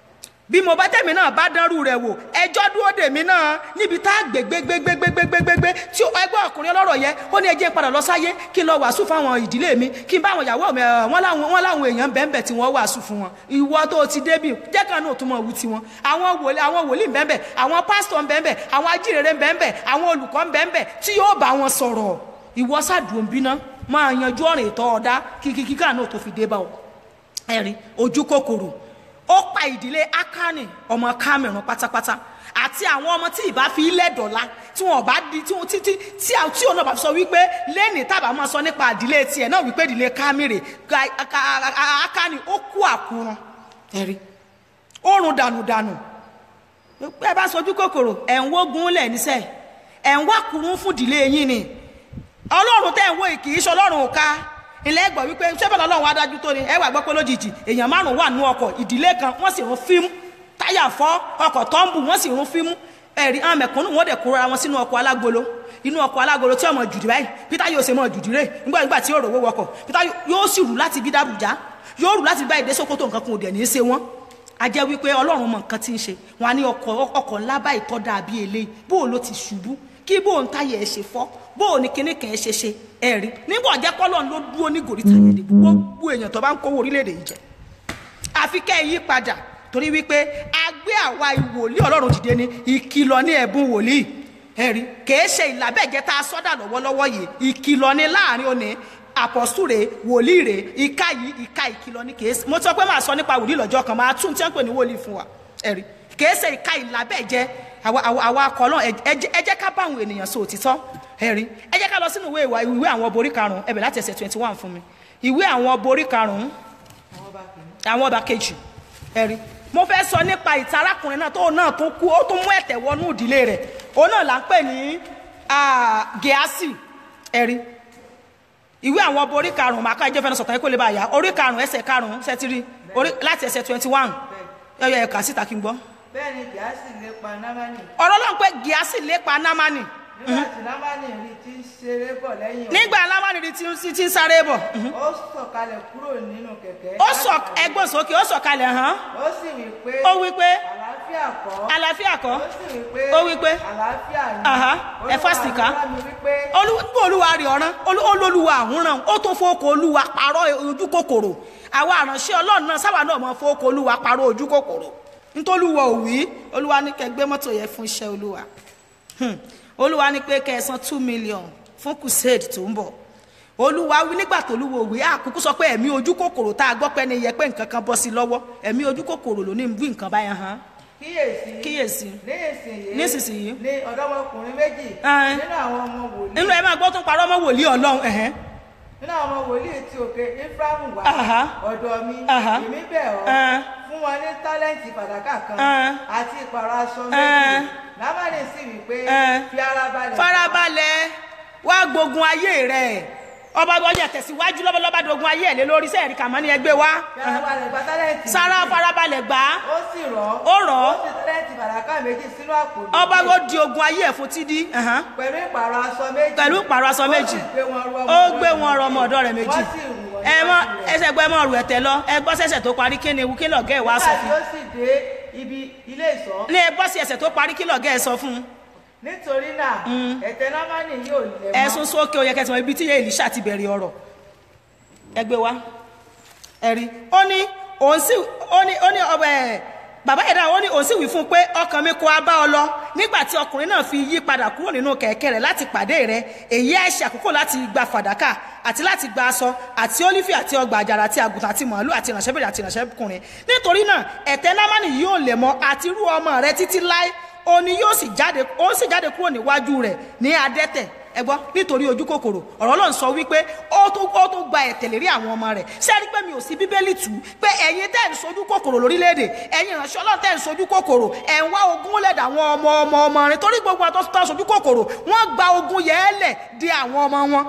bí mo bá tẹ̀mí náà bá dánrú rẹ̀ wò ẹjọ́ dúró dè mí náà níbi tá a gbé gbégbégbégbégbégbé tí ẹgbẹ́ ọkùnrin ọlọ́rọ̀ yẹn ó ní ẹjẹ́ padà lọ sáyé kí n lọ wàásù fáwọn ìdílé mi kí n bá àwọn ìyàwó mi wọn láwọn wọn láwọn èèyàn bẹ́ẹ̀nbẹ́ẹ̀ tí wọ́n wàásù fún wọn ìwọ tó ti débì jẹ́ kan náà tó mọ̀ wú tiwọn àwọn wòlíì àwọn wòlíì bẹ́ẹ̀nbẹ́ẹ̀ àwọn pásítọ̀ bẹ́ẹ̀nbẹ́ẹ̀ àwọn ajíhìnrere bẹ́ẹ̀nbẹ́ẹ̀ àwọn olùkọ́ bẹ́ẹ̀nbẹ́ẹ̀ tí yóò bá wọn sọ̀rọ̀ ìwọ sàdùn bínà máa yanjú ọ̀rìn ìtọ́ ọ̀dá kíkíkíkà náà tó fi dé bá ọ ẹ̀rín ojú kòkòrò ó pa ìdílé akani ọmọ Cameroon pátápátá àti àwọn ọmọ tí ìbá fi ilẹ̀ dọ̀la tí wọn bá di tí wọn títí tí àwọn tí òun náà bá sọ wípé lẹ́nìí tábà máa sọ nípa ìdílé tiẹ̀ náà wípé ìdílé Cameroon akani ó kú àkúrun ẹ̀rí ó run dànùdànù ẹ bá sojú kòkòrò ẹ̀ ń wógun lẹ̀ níṣẹ́ ẹ̀ ń wákùrún fún ìdílé yín ni ọlọ́run tẹ́ ń wò kì í ṣe ọlọ́run ò ká ilé ẹgbọ̀ wípé sẹ́fẹ̀lẹ́ ọlọ́run wá dájú tó ni ẹ wà gbọ́ pé lójijì èèyàn márùn wà nú ọkọ̀ ìdílé kan wọ́n sì rún fíìmù táyà fọ́ ọkọ̀ tọ́ǹbù wọ́n sì rún fíìmù ẹ̀rí àwọn mẹ̀kúnnù wọ́n dẹ̀ kóra wọn sínú ọkọ̀ alágolo inú ọkọ̀ alágolo tí ọmọ jùdí báyìí peter yóò ṣe mọ jùdí rè nígbà nígbà tí yóò rówó wọkọ̀ peter yóò sì rù láti bí dàbújá yóò rù láti báyìí dé Sókótó nǹkan kan ò dẹ̀ ní í ṣe wọ́n a jẹ́ wípé ọlọ́run mọ nǹkan tí ń ṣe wọn á ní ọkọ̀ ọkọ̀ ńlá báyìí tọ́ dàbí eléyìí bó o ló ti ṣubú kí bó o ń táyà ẹ̀ ṣe fọ́ bó o ní kíní kan ẹ̀ ṣe ṣe ẹ̀ rí nígbà ọ̀jẹ́ kọ́lọ́n ló dúró ní gòrí tàyẹ̀ dé gbogbo èèyàn tó bá ń kówó orílẹ̀-èdè yìí jẹ àfi kẹ́ ẹ̀ yí padà torí wípé a gbé àwa ìwòlíì ọlọ́run dìde ní ìkìlọ̀ ní ẹ̀bùn wòlíì ẹ̀rí kìí ṣe ìlàbẹ̀jẹ̀ tá a sọ́dà lọ́wọ́lọ́wọ́ yìí ìkìlọ̀ ní láàrin òní àpọ̀sù rè wòlíì rè ìka yìí ìka ìkìlọ̀ ní kìí ṣe mo sọ pé màá sọ nípa wòlíì lọ́jọ́ kan máa tún tí wọ́n pè ní wòlíì fún wa ẹ̀rí kìí ṣe ìka ìlàbẹ̀jẹ̀ àwa akọ̀lọ́ ẹ jẹ́ ká bá àwọn ènìyàn sọ òtítọ́ ẹ̀rí ẹ jẹ́ ká lọ sínú ìwé ìwé àwọn ọba orí karùn-ún ẹ̀bẹ̀ láti ẹsẹ̀ twenty one fún mi ìwé àwọn ọba orí karùn-ún àwọn ọba kejì ẹ̀rí mo fẹ́ sọ nípa ìtarakùnrin náà tó náà tó kú ó tún mú ẹ̀tẹ̀ wọnú ìdílé rẹ̀ òun náà là ń pè ní gẹ̀ásì ẹ̀rí ìwé àwọn ọba orí karùn-ún màá ká ẹjọ́ fẹ́ràn sọ̀tàn kó lè bá yá orí karùn-ún ẹsẹ̀ karùn-ún sẹ́tírì láti ẹsẹ̀ twenty one ẹ̀yọ ẹ̀ka síta kí n gbọ́. bẹ́ẹ̀ ni gíásì lépa námánì ọ̀rọ̀ ló ń pẹ́ gíásì lépa námánì nígbà tí námánì rí tí ń ṣeré bọ̀ lẹ́yìn òun, nígbà námánì rí tí ń- tí ń sáré bọ̀ ó sọ̀kalẹ̀ kúrò nínú kẹ̀kẹ́ ó sọ ẹgbọ́n sókè ó sọ̀kalẹ̀ hàn ó sì wí pé ó wí pé àlàáfíà kọ́ àlàáfíà kọ́ ó sì wí pé ó wí pé àlàáfíà ni Aha, ẹ Olúwa fásitì ká. àdúrà mi wí pé olúwa olúwa rẹ̀ ọ̀ràn olú- olúwa àhúnràn ó tó fowókò olúwa parọ́ ojú kòkòrò àwa àránṣẹ́ ọlọ́run náà sábà náà mọ fowókò olúwa parọ́ ojú kòkòrò nítòlúwa ò wí olúwa ní kẹ́ gbé mọ́tò yẹn fún iṣẹ́ olúwa Hmm. olúwa ní pé kẹ́ ẹ san two million fún crusade tó ń bọ̀ olúwa wí nígbà tó olúwa ò wí àkókò sọ pé ẹ̀mí ojú kòkòrò tá a gbọ́ pé ní yẹ pé nǹkan kan bọ́ sí lọ́wọ́ ẹ̀mí ojú kòkòrò ló ní wí nǹkan báyẹn hàn kíyèsí kíyèsí nísinsìnyí Nísinsìnyí. ní ọ̀dọ́mọkùnrin méjì Ẹ́n. nínú àwọn ọmọ wòlíì nínú ẹ máa gbọ́ tún parọ́ mọ́ wòlíì ọlọ́run ẹ̀hẹ́n nínú àwọn ọmọ wòlíì tí òkè Éfráímù wá Aha. ọ̀dọ̀ mi Aha. èmi bẹ̀ ọ́ Ẹ́n. fún wọn ní tálẹ́ǹtì fàdákà kan Ẹ́n. àti ìpàrọ̀ aṣọ Ẹ́n. méjì lámàlẹ̀ sì wí pé Ẹ́n. fi ara balẹ̀ farabalẹ̀ wá gbógun ayé rẹ̀ ọba ọjà tẹ̀síwájú lọ́bọ̀lọ́bà dogun ayé ẹ̀ lé lórí sẹ́ẹ̀rì kàmọ́ ní ẹgbẹ́ wa farabalẹ̀ gba tálẹ́ǹtì sára farabalẹ̀ gbà á ó sì rọ̀ ó rọ̀ ọ́ ó sì tálẹ́ǹtì fàdákà méjì sínú àpò ọba ló di ogun ayé ẹ̀ fún tídí ẹ̀hán. pẹ̀lú ìpààrọ̀ aṣọ méjì pẹ̀lú ìpààrọ̀ aṣọ méjì ó ó gbé wọn rọ ọmọ ọ̀dọ́ rẹ̀ méjì wọ́n sì rù wọ́n ẹ mọ níwájú rẹ̀. ẹsẹ̀ gbọ́ ẹ mọ rù ẹ̀tẹ̀ lọ ẹ gbọ́ sẹ̀sẹ̀ tó parí kí ni ewu kí lọ̀gẹ́ ẹ̀ wá sọ nígbà tí fún ó sì dé ibi ilé ìṣọ́ ní ẹ gbọ́ sí ẹsẹ̀ tó parí kí lọ̀gẹ́ ẹ̀ sọ fún nítorí náà ẹ̀tẹ̀ námánì yóò lẹ̀ mọ́ ẹ̀sùn sókè ó yẹ kẹsàn ibi tí Èlíṣà ti bẹ̀rẹ̀ ọ̀rọ̀ ẹ gbé wa ẹ rí ó ní òun sì ó ní ó ní ọbẹ̀ ẹ̀ bàbá ẹ̀dá ó ní òun sì wí fún un pé ọkàn mi kò á bá ọ lọ nígbà tí ọkùnrin náà fi yí padà kúrò nínú kẹ̀kẹ́ rẹ̀ láti pàdé rẹ̀ èyí àìṣe àkókò láti gba fàdákà àti láti gba aṣọ àti ólífì àti ọgbà àjàrà àti àgùntàn àti màálù àti ìránṣẹ́bìnrin àti ìránṣẹ́kùnrin nítorí náà ẹ̀tẹ́ námánì yóò lè mọ àti irú ọmọ rẹ̀ títí láé òní yóò sì jáde ó sì jáde kúrò níwájú rẹ̀ ní adẹ́tẹ̀ ẹ gbọ́ nítorí ojú kòkòrò ọ̀rọ̀ ló ń sọ wípé ó tó ó tó gba ẹ̀tẹ̀ lérí àwọn ọmọ rẹ̀ ṣé ẹ rí pé mi ò sí bíbélì tù ú pé ẹ̀yin tẹ́ ń sojú kòkòrò lórílẹ̀‐èdè ẹ̀yin ìránṣẹ́ ọlọ́run tẹ́ ń sojú kòkòrò ẹ̀ ń wá ogún lẹ̀dà àwọn ọmọ ọmọ ọmọ rẹ̀ torí gbogbo àwọn tó ń sojú kòkòrò wọ́n gba ogún yẹn lẹ̀ di àwọn ọmọ wọn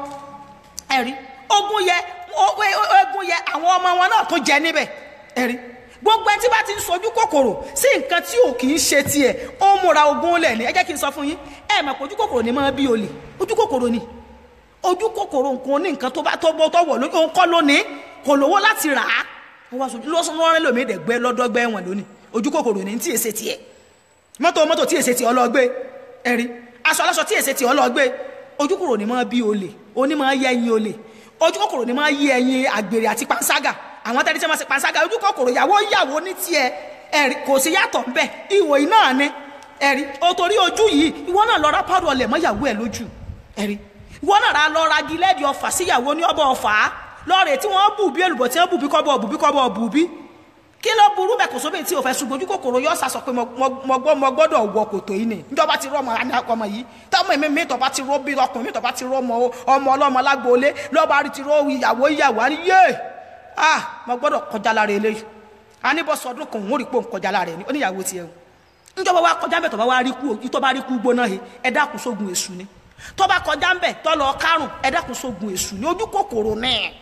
ẹ̀rí ogún yẹ o- o- o- ogún yẹ àwọn ọmọ wọn náà tó jẹ níbẹ̀ ẹ̀rí gbogbo ẹni tí bá ti ń sojú kòkòrò sí nǹkan tí ò kì í ṣe tiẹ̀ ó múra ogún lẹ̀ ní ẹ jẹ́ kí n sọ fún yín ẹ mọ̀ pé ojú kòkòrò ni máa bí olè ojú kòkòrò ni ojú kòkòrò nǹkan ní nǹkan tó bá tó bọ́ tó wọ̀ lójú òun kọ́ lónìí kò lówó láti rà á ó wá sojú lọ́sùn lọ́rẹ́ lómi ìdẹ̀gbẹ́ lọ́dọ́gbẹ́ wọn lónìí ojú kòkòrò ní tí èsè tiẹ̀ mọ́tò mọ́tò tí èsè tí ọlọ́gbé ẹ̀rí aṣọ aláṣọ tí èsè tí ọlọ́gbé ojú kòkòrò ni máa bí olè oní máa yẹ ẹyin olè ojú kòkòrò ni máa yẹ ẹyin àgbèrè àti panṣágà àwọn tẹ́lẹ̀ tí wọ́n ṣe panṣágà ojú kòkòrò ìyàwó ìyàwó ní tiẹ̀ ẹ̀rí kò sí yàtọ̀ ńbẹ ìwò iná ni ẹ̀rí o torí ojú yìí ìwọ náà lọ ra pàrọ̀ ọlẹ̀ mọ́ ìyàwó ẹ̀ lójú ẹ̀rí ìwọ náà ra lọ ra gilẹ́ẹ̀dì ọfà síyàwó ní ọbọ̀ ọfà lọ́ọ̀rẹ̀ tí wọ́n bù bí èlùbọ̀ tí wọ́n bù bí kọ́bọ̀ bù bí kọ́bọ̀ bù bí kí ló burú bẹ́ẹ̀ kò sóbì tí o fẹ́ ṣùgbọ́n ojú kòkòrò yọ sàṣọ pé mo gbọ́ mo gbọ́dọ̀ wọ kòtò yìí ni níjọba ti rọ ọmọ àní ọmọ yìí táwọn èmi mi tọba ti rọ bí ọkùnrin mi tọba ti rọ ọmọ ọmọ ọlọ́mọ lágbóolé lọ́ba rí ti rọ ìyàwó ìyàwó àní yé ah mo gbọ́dọ̀ kọjá lára eléyìí aníbọ̀sọ̀ ọdún kan òun ò rí pé òun kọjá lára ẹ̀ ní oníyàwó tiẹ̀ o níjọba wa kọjá bẹ̀ tọba wa rí kú tọba rí kú gbóná he ẹ dákun sógun èṣù ni tọba kọjá bẹ̀ tọlọ kárùn ẹ dákun sógun èṣù ni ojú kòkòrò náà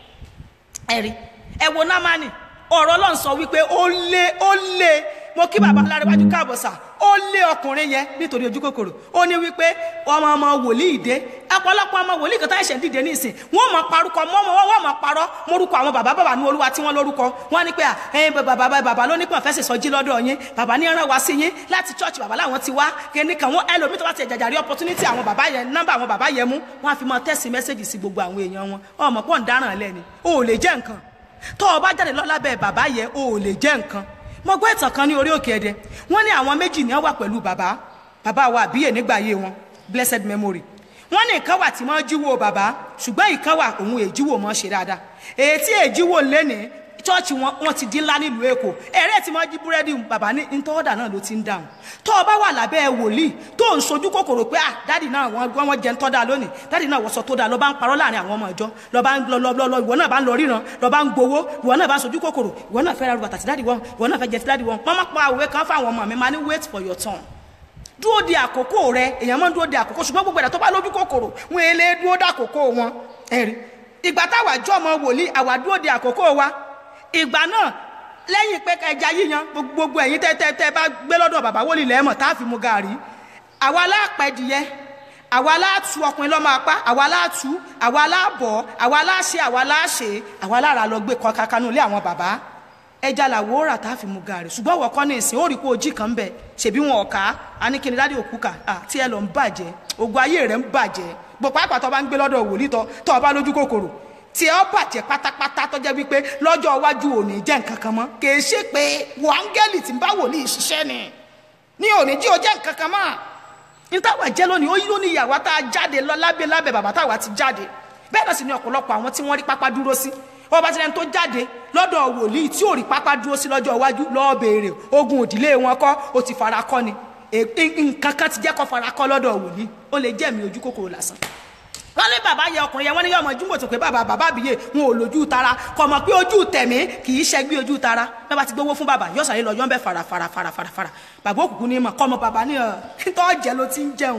ẹ̀rí ẹ wo námánì ọ̀rọ̀ ọlọ́run sọ wípé ó lé ó lé mo kí bàbá alárẹ̀wájú káàbọ̀ sà ó lé ọkùnrin yẹn nítorí ojú kòkòrò ó ní wípé ọmọ ọmọ wòlíì dé ọ̀pọ̀lọpọ̀ ọmọ wòlíì kan tá ẹ̀ṣẹ̀ dìde ní ìsìn wọ́n mọ̀ parúkọ mọ́mọ́ wọ́n mọ̀ parọ́ morúkọ àwọn bàbá bàbá ní olúwa tí wọ́n lórúkọ wọ́n ní pé à ẹ̀yin bàbá bàbá bàbá ló ní pọ̀ fẹ́ sèso jí lọ́dọ̀ yín bàbá ní rán wá sí yín láti church bàbá làwọn ti wá kíní kan wọ́n ẹlòmíì tó bá ti jàjàrí opportunity àwọn bàbá yẹn nọ́mbà àwọn bàbá yẹn mú wọ́n á fi mọ tẹ́sí mẹ́sẹ̀gì sí gbogbo àwọn èèyàn wọn ọmọ pọ̀ ń dáràn lẹ́ni o ò lè jẹ́ nǹkan tó o bá jáde lọ lábẹ́ bàbá yẹn o ò lè jẹ́ nǹkan mo gbọ́ ìtàn kan ní orí òkè ẹ̀dẹ wọ́n ní àwọn méjì ní wọ́n wà pẹ̀lú bàbá bàbá wa àbíyè nígbà ayé wọn blessed memory wọ́n ní ìkan wà tí wọ́n jíwò bàbá ṣùgbọ́n ìkan wà òun èjíwò mọ́ ṣe dáadáa èyí tí èjíwò lénìí chọ́ọ̀chì wọn wọn ti dín ńlá nílùú èkó ẹ̀rẹ́ tí wọ́n jí búrẹ́dì bàbá ní ntọ́wọ́dà náà ló ti ń dáhùn tó o bá wà lábẹ́ wòlíì tó ń sojú kòkòrò pé ah dáàdì náà wọ́n wọ́n jẹun tọ́ da lónìí dáàdì náà wọ́n sọ tó da lọ́ bá ń parọ́ láàrin àwọn ọmọ ìjọ lọ́ bá ń lọ lọ lọ ìwọ náà bá ń lọ ríran lọ́ bá ń gbowó ìwọ náà bá ń sojú kòkòrò ìwọ náà fẹ́ ra bàtà tí dáàdì wọn ìwọ náà fẹ́ jẹ tí dáàdì wọn wọ́n má pa òwe kan fáwọn ọmọ mi máa ní wait for your turn dúró de àkókò rẹ èèyàn máa ń dúró de àkókò ṣùgbọ́n gbogbo ẹ̀dá tó bá lójú kòkòrò wọn èlé dúró de àkókò wọn ẹ̀rí ìgbà táwa jọ́ ọmọ wòlíì àwa dúró de àkókò wa ìgbà náà lẹ́yìn pé ẹja yíyan gbogbo ẹ̀yin tẹ́ tẹ́ tẹ́ bá gbé lọ́dọ̀ bàbá wòlíì lẹ́mọ̀ tá a fi mu gàrí àwa láàpẹ̀dìyẹ àwa láàtú ọkùnrin lọ́mọ apá àwa láàtú àwa láàbọ̀ àwa láàṣe àwa láàṣe àwa lára lọ gbé kọ kankanú ilé àwọn bàbá ẹja làwọ̀ rà tá a fi mu gàrí ṣùgbọ́n wọ́n kọ́ ní ìsìn ó rí pé ojí kan ń bẹ ṣèbí wọn ọ̀ka aníkíni dádì òkú kà tí ẹ lọ ń bàjẹ́ ogun ayé rẹ̀ ń bàjẹ́ bọ̀ pàápàá tó bá ń gbé lọ́dọ̀ wòlíì tó tó o bá lójú kòkòrò tí ẹ bàjẹ́ pátápátá tó jẹ́ wípé lọ́jọ́ iwájú òní jẹ́ nǹkan kan mọ́ kì í ṣe pé wọ áńgẹ́lì tí ń bá wòlíì ṣiṣẹ́ ni ní òní jí o jẹ́ nǹkan kan mọ́ ní táwa jẹ́ lónìí ó yí lónìí ìyàwó tá a jáde lọ lábẹ́ lábẹ́ bàbá táwa ti jáde bẹ́ẹ̀ náà sì ni ọ̀pọ̀lọpọ̀ àwọn tí wọ́n rí pápá dúró sí wọ́n bá ti lẹ́nu tó jáde lọ́dọ̀ wòlíì tí ò rí pápá dúró sí lọ́jọ́ iwájú lọ́ọ́ béèrè ogun òdìlé wọn kọ́ ó ti fara kọ́ ni nǹkan kan ti jẹ́ kó fara kọ́ lọ́dọ̀ wòlíì ó lè jẹ́mi ojú kòkòrò lásán wọ́n ní bàbá yẹ ọkùnrin yẹn wọ́n ní yọmọ júmọ̀ tó pé bàbá bàbá àbíyè wọn ò lójú tara kò mọ̀ pé ojú tẹ̀mí kì í ṣẹ́gbí ojú tara bí wọ́n bá ti gbowó fún bàbá yóò sàlẹ̀ lọ yọ́n bẹ́ fara fara fara fara fara bàbá òkùnkùn ní mọ̀ kọ́ mọ bàbá ní ọ̀ tó jẹ́ ló ti ń jẹun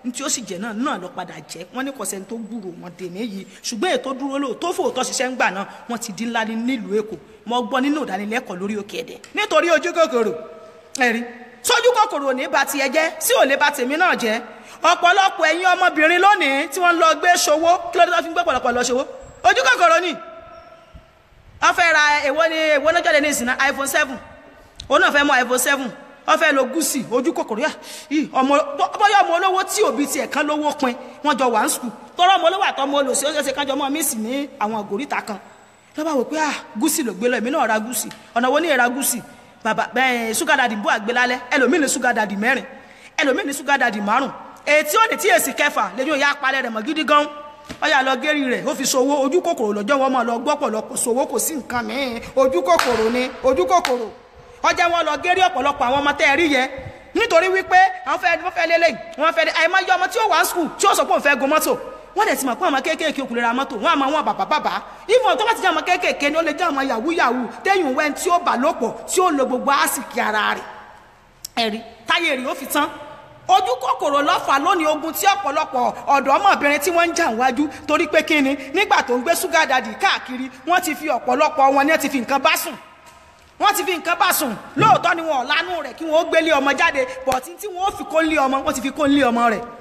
ní tí ó sì jẹ́ náà náà lọ padà jẹ́ wọ́n ní kọ̀sẹ̀ tó gbúrò wọn dèmí yìí ṣùgbọ́n ètò dúró lò tó fòótọ́ ṣiṣẹ́ ń gbà náà wọ́n ti di ńlá ní nílùú èkó mo gbọ́ nínú ìdánilẹ́kọ̀ọ́ lórí òkè ẹ̀dẹ̀ nítorí ojú kòkòrò ẹ̀rí sójú kòkòrò ò ní ba tiẹ̀ jẹ́ sí ò lè ba tèmi náà jẹ́ ọ̀pọ̀lọpọ̀ ẹ̀yin ọmọbìnrin lónìí tí wọ́n ń lọ gbé ṣòwò kí ló dé tó fi ń gbé pọ̀lọpọ̀ lọ ṣòwò ojú kòkòrò ni wọ́n fẹ́ ra èwo ni èwo náà jáde ní ìsìn náà iphone seven òun náà fẹ́ mọ iphone seven wọ́n fẹ́ lo gúúsì ojú kòkòrò yà yìí ọmọ bọ́yọ̀ ọmọ olówó tí òbí tiẹ̀ kan lówó pin wọ́n jọ wà ń sùkúl tọ́rọ ọmọ olówó àtọmọ olòsì ó ṣeéṣe kájọ mọ́ mísì ní àwọn àgòríta kan lọ́ba wò pé ah gúúsì ló gbé lọ èmi náà ra gúúsì ọ̀nà wo ní ìra gúúsì bàbá bẹ́ẹ̀ ṣúgà dàdì bú àgbé lálẹ́ ẹlòmíì ní ṣúgà dàdì mẹ́rin ẹlòmíì ní ṣúgà dàdì márùn ètí ó ní tí èsì kẹfà lẹ́yìn òyà apalẹ̀ rẹ̀ mọ́ gidi gan ọyà lọ gérí rẹ̀ ó fi ṣòwò ojú kòkòrò lọ́jọ́ wọn máa lọ gbọ́ pọ̀lọpọ̀ ṣòwò kò sí nǹkan mìíràn ojú kòkòrò ni ojú kòkòrò ọjà wọn lọ gérí ọ̀pọ̀lọpọ̀ àwọn ọmọ tẹ́ ẹ rí yẹ nítorí wípé àwọn fẹ́ wọ́n fẹ́ lélẹ̀ wọ́n fẹ́ àìmọye ọmọ tí ó wà ń skul tí ó sọ pé òun fẹ́ gun mọ́tò wọ́n dẹ̀ ti mọ̀ pé àwọn kéékèèké òkú lè ra mọ́tò wọ́n àmọ́ wọn bàbá bàbá ìfọ̀n tó bá ti jẹ́ ọmọ kéékèèké ni ó lè jẹ́ ọmọ yahoo yahoo téyùn wẹ́n tí ó bà lọ́pọ̀ tí ó lo gbogbo àsìkí ara rẹ̀ ẹ̀rí táyé rí ó fi tán ojú kòkòrò lọ́fà lónìí ogun tí ọ̀pọ̀lọpọ̀ ọ̀dọ́ ọmọbìnrin tí wọ́n ń jà wájú torí pé kíni nígbà tó ń gbé ṣúgà dàdì káàkiri wọ́n ti fi ọ̀pọ̀lọpọ̀ wọn ní ẹ ti fi nǹkan bá sùn wọ́n ti fi nǹkan bá sùn lóòótọ́ ni wọn ò lánú rẹ̀ kí wọ́n ó gbélé ọmọ jáde bọ̀tí tí wọ́n ó fi kó ń lé ọmọ wọ́n ti fi kó ń lé ọmọ rẹ̀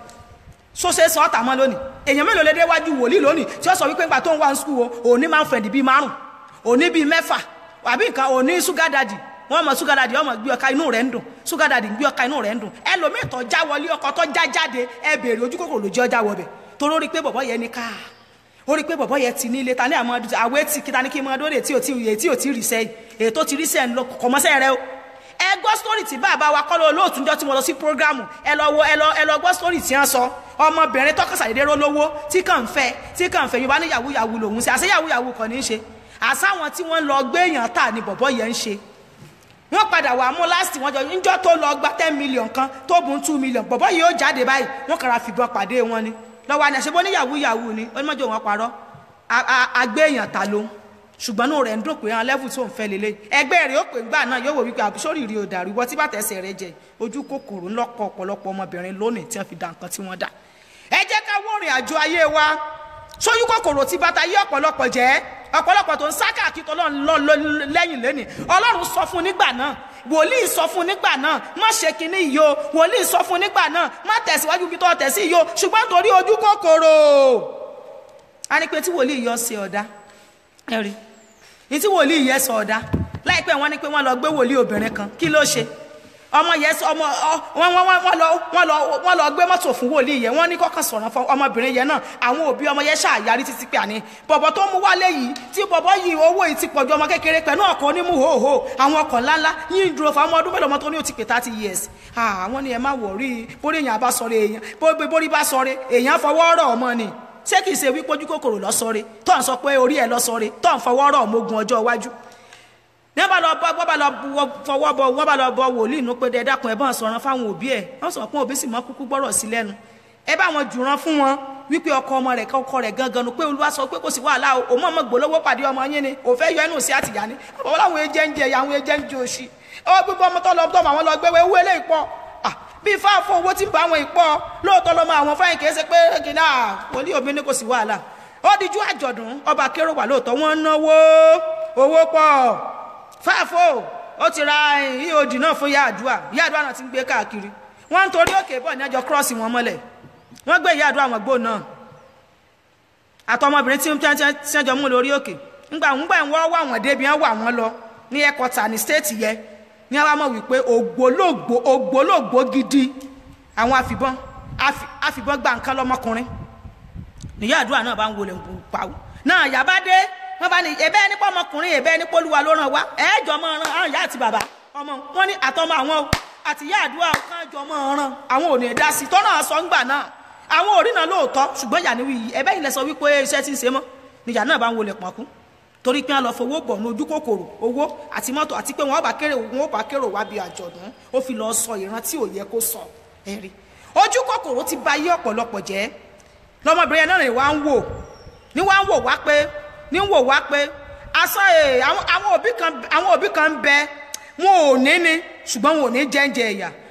sóṣe sọ ọ́tà mọ́ lónìí èèyàn mélòó lè déwájú wòlíì lónìí tí ó sọ wípé ńgbà tó ń wá ń skul o òní máa ń fẹ̀dì bíi márùn òní bíi mẹ́fà àbí nǹkan òní ṣúgà dàdì wọ́n mọ ṣúgà dàdì ọmọ gbé ọka inú rẹ̀ ń dùn ṣúgà dàdì gbé ọka inú rẹ̀ ń dùn ẹlòmíì tó já wọlé ọkọ tó já jáde ẹ béèrè ojú kòkòrò lójú ọjà wọbẹ̀ torí ó rí pé bọ̀bọ̀ yẹn ní káà ó rí pé bọ̀bọ̀ yẹn ti ní ilé ta ní àwọn àwẹ̀ tí kíta ní kí n máa dóde tí ò tí ò tí ò tí ì rí sẹ́yìn èyí tó ti rí sẹ́yìn lọ kọ̀mọ́sẹ́ rẹ o ẹ gbọ́ sítórì tí bàbá wa kọ́ ló lóòtú njọ́ tí mo lọ sí prógrámù ẹ lọ wo ẹ lọ ẹ lọ gbọ́ sítórì tí wọ́n sọ ọmọbìnrin tọkọsà dédé rólówó tí kàn ń fẹ́ tí kàn ń fẹ́ yorùbá ní yahoo yahoo lòún ṣe àṣẹ yahoo yahoo kàn ní í ṣe àṣàwọn tí wọ́n lọ gbé èèyàn tà ní bọ̀bọ̀ yẹn ń ṣe wọ́n padà wà mú láti wọ́n jọ níjọ́ tó lọ gba ten million kan tó bùn two million bọ̀bọ̀ yìí ó jáde báyìí wọ́n kàrà fìbọn pàdé wọn ni lọ́wọ́ àni àṣebọ́ ní yahoo yahoo ni onímọ̀jọ́ wọn parọ́ agbé èèyàn ta ló ṣùgbọ́n náà rẹ̀ ń dùn pé àwọn level tó ń fẹ́ lélẹ̀ ẹgbẹ́ rẹ̀ ó pè gbà náà yóò wò wípé àbúṣọ́rì rí o dàrú ìwọ tí bàtà ẹsẹ̀ rẹ jẹ ojú kòkòrò ńlọ́pọ̀ ọ̀pọ̀lọpọ̀ ọmọbìnrin lónìí tí wọ́n fi da nǹkan tí wọ́n dà ẹ jẹ́ ká wó rìn àjò ayé wa sójú kòkòrò tí bàtà yí ọ̀pọ̀lọpọ̀ jẹ́ ọ̀pọ̀lọpọ̀ tó ń sá káàkiri tó lọ́n lẹ́yìn lẹ́nì ọlọ́run sọ fún nígbà náà wòlíì sọ fún nígbà náà má ṣe kinní yìí o wòlíì sọ fún nígbà náà má tẹ̀síwájú bí tó tẹ̀sí yìí o ṣùgbọ́n torí ojú kòkòrò a ní pé tí wòlíì yọ ṣe ọ̀dá ẹ rí ní tí wòlíì yẹ sọ ọ̀dá láìpẹ́ wọ́n ní pé wọ́n lọ gbé wòlíì obìnrin kan kí ló ṣe ọmọ yẹn ọmọ wọn wọn wọn lọ wọn lọ wọn lọ gbé mọ́tò fún wòlíì yẹn wọ́n ní kọ́kàn sọ̀rọ̀ fún ọmọbìnrin yẹn náà àwọn òbí ọmọ yẹn ṣàyàrí títí pé àní bọ̀bọ̀ tó mú wálé yìí tí bọ̀bọ̀ yìí owó yìí ti pọ̀jù ọmọ kékeré pẹ̀lú ọkọ̀ onímù hòhò àwọn ọkọ̀ ńláńlá yìí dúró fún ọmọ ọdún mélòó ọmọ tó ní ó ti pé thirty years àwọn ni ẹ má wọ̀rí bórí èèyàn bá sọ̀rọ̀ èèyàn bórí bá sọ̀rọ̀ èèyàn fọwọ́ rọ̀ ọmọ ni ṣé kìí ṣe wípé ojú kòkòrò lọ́sọ̀rẹ́ tó ń sọ pé orí ẹ̀ lọ́sọ̀rẹ́ tó ń fọwọ́ rọ̀ ọmọogun ọjọ́ iwájú ní wọ́n bá lọ bọ́ wọ́n bá lọ fọwọ́ bọ wọ́n bá lọ bọ wòlíì nù pé dẹ́dàkùn ẹ̀ bá ń sọ̀rọ̀ fáwọn òbí ẹ̀ wọ́n sọ pé òbí sì mọ́ kúkú gbọ́rọ̀ sí lẹ́nu ẹ bá wọn jùrán fún wọn wípé ọkọ ọmọ rẹ̀ kọkọ rẹ̀ gangan nu pé olúwa sọ pé kò sí wàhálà o òun ọmọ gbòlówó pàdé ọmọ yín ni òun fẹ́ yọ ẹnu sí àtìyá ni àwọn làwọn ẹjẹ ń jẹ àwọn ẹjẹ ń jẹ òṣì ọ gbogbo ọmọ tó lọ tọ́ àwọn lọ gbé owó eléyìí pọ̀ bí fáfún owó tí ń bá àwọn ìpọ́ lóòótọ́ lọ́mọ àwọn fáyín kìí ṣe pé kìnnà wòlíì òbí ní kò sí wàhálà ó dijú àjọ̀dún ọba kérò wà lóòótọ́ wọ́n náwó owó pọ̀ fáfó ó ti ra eod náà fún yáàdúà yáàdúà náà ti ń gbé káàkiri wọ́n ń torí òkè bọ̀ ní ẹjọ́ kírọ́ọ̀sì wọn mọ́lẹ̀ wọ́n gbé yáàdúà wọn gbó náà àtọmọbìnrin tí wọ́n jọ mú lórí òkè ńgbà ńgbà wọ́n wà wọ́n débi wọ́n wà wọ́n lọ ní ẹ̀kọ́ta ní stéètì yẹn ní àwọn mọ̀ wípé ògbólógbò ògbólógbò gidi àwọn àfìbọn àfìbọn gba nǹkan lọmọkùnrin níyà àdúrà náà bá ń wọlé pàwọ́ náà yàbá dé wọ́n bá ní ẹ̀bẹ́ nípa ọmọkùnrin ẹ̀bẹ́ nípa olúwa ló ràn wá ẹ̀ẹ́jọ́ mọ́ ọ̀ràn àwọn ìyá àti bàbá ọmọ wọn ní àtọmọ àwọn àti ìyá àdúrà kan jọ mọ́ ọ̀ràn àwọn ò ní ẹ̀dá sí tọ́nà sọ ńgbà náà àwọn ò rí náà lóòótọ́ ṣùgbọ́n ìyá níwì yìí ẹ̀bẹ́ ilẹ̀ sọ wípé iṣẹ́ ti ń ṣe mọ́ níyà náà bá ń wọlé pọ̀nkú torí pé wọn lọ fowó bọ̀ ní ojú kòkòrò owó àti mọ́tò àti pé wọn bá kéré wọn bá kérò wá bí àjọ̀dún ó fi lọ sọ ìran tí ò yẹ kó sọ ẹ̀rí ojú kòkòrò ti ba yé ọ̀pọ̀lọpọ̀ jẹ́ lọmọbìnrin yẹn náà ni wá ń wò ní wá ń wò wá pé ní wò wá pé asán àwọn òbí kan àwọn òbí kan ń bẹ wọn ò ní ni ṣùgbọ́n wọn ò ní jẹ́ǹjẹ ẹ̀yà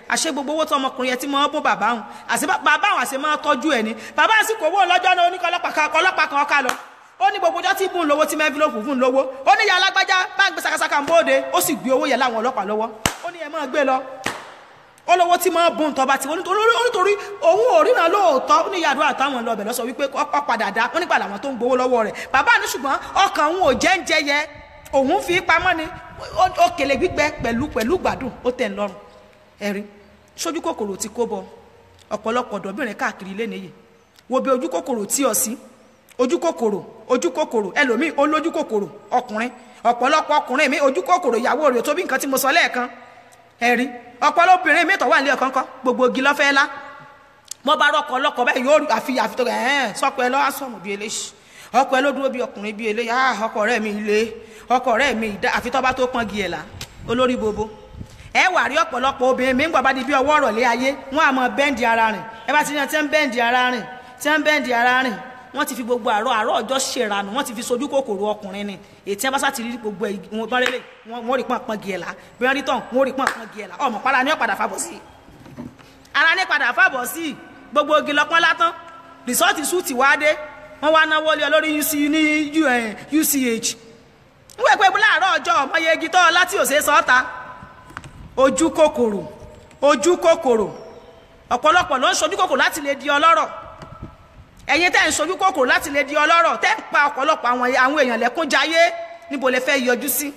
àṣẹ gbogbo owó tó ọmọkùnrin yẹn ti máa bó bàbá òun àṣẹ bá- bàbá òun àṣẹ máa tọ́jú ẹ̀ ni bàbá òun sì kò owó lọ́jọ́ náà oníkọ́ ọlọ́pàá kan ọlọ́pàá kan ọ̀ka lọ ó ní gbogbo ọjọ́ tí bùn lówó tí mẹ́fílọ́pù fún lówó ó ní ìyá alágbájá bá ń gbé sakasaka ń bóde ó sì gbé owó yẹn láwọn ọlọ́pàá lọ́wọ́ ó ní ẹ máa gbé lọ ó lówó tí máa bùn tọ́ba tí wọ́n nítorí nítorí òun ò ríran lóòótọ́ ó ní ìyá àdúrà táwọn lọ bẹ̀ lọ sọ wípé ọ padà dá wọ́n nígbà làwọn tó ń gbowó lọ́wọ́ rẹ̀ bàbá ní ṣùgbọ́n ọkàn òun ò jẹ́ ń jẹ yẹ òun fi pamọ́ ni ó- ó kèlè gbígbẹ pẹ̀lú pẹ̀lú gbádùn ó tẹ̀ ń lọ́rùn ẹ̀rí sójú kòkòrò ti kó bọ ọ̀pọ̀lọpọ̀ ọ̀dọ́bìnrin káàkiri ilé nìyí wo bí ojú kòkòrò tí ọ sí ojú kòkòrò ojú kòkòrò ẹlòmíì ó lójú kòkòrò ọkùnrin ọ̀pọ̀lọpọ̀ ọkùnrin mi ojú kòkòrò ìyàwó rẹ̀ tó bí nǹkan tí mo sọ lẹ́ẹ̀kan ẹ̀rí ọ̀pọ̀lọpọ̀ obìnrin mi tó wà nílé ọ̀kan kan gbogbo igi lọ́fẹ́ lá mo bá rọkọ ọlọkọ báyìí yóò rí àfi àfi tó ẹ ẹ sọpọ ẹ lọ á sọmọ bíi eléyìí ọkọ ẹ ló dúró bíi ọkùnrin bíi eléyìí ah ọkọ rẹ mi ilé ọkọ rẹ mi ìdá àfi tọ́ bá tó pọ́n gi ẹ̀ là olórí bobo ẹ wà rí ọ̀pọ̀lọpọ̀ obìnrin mi ń gbọ́ bá di bí ọwọ́ ọ̀rọ̀lé ayé wọ́n á mọ bẹ́ǹdì ara rìn ẹ bá ti ní ẹ tí ń bẹ́ǹdì ara rìn tí ń bẹ́ǹdì ara rìn wọ́n ti fi gbogbo àárọ̀ àárọ̀ ọjọ́ ṣèrànù wọ́n ti fi sojú kòkòrò ọkùnrin ni ètí ẹ bá sá ti rí gbogbo ẹ̀ wọn bá rélé wọ́n rí pọ́n pọ́n gi ẹ̀ là bí wọ́n rí tán wọ́n rí pọ́n pọ́n gi ẹ̀ là ọmọ para ní ọ̀padà fàbọ̀ sí i ara ní padà fàbọ̀ sí i gbogbo igi lọ́pọ́n látán rìsọ́ọ̀tì súùtì wá dé wọ́n wá náwó lé ọ lórí UC ní U- eh, UCH wíwẹ̀ pé láàárọ̀ ọjọ́ ọmọye igi tọ́ ọ láti òsè sọ́ọ̀ta ojú kòkòrò ojú kòkòrò ọ̀pọ̀lọpọ̀ ló ń sojú kòkòrò láti lè di ọlọ́rọ̀ ẹ̀yin tẹ́ ń sojú kòkòrò láti lè di ọlọ́rọ̀ tẹ́ ń pa ọ̀pọ̀lọpọ̀ àwọn àwọn èèyàn lẹ́kún jayé níbo lè fẹ́ yọjú sí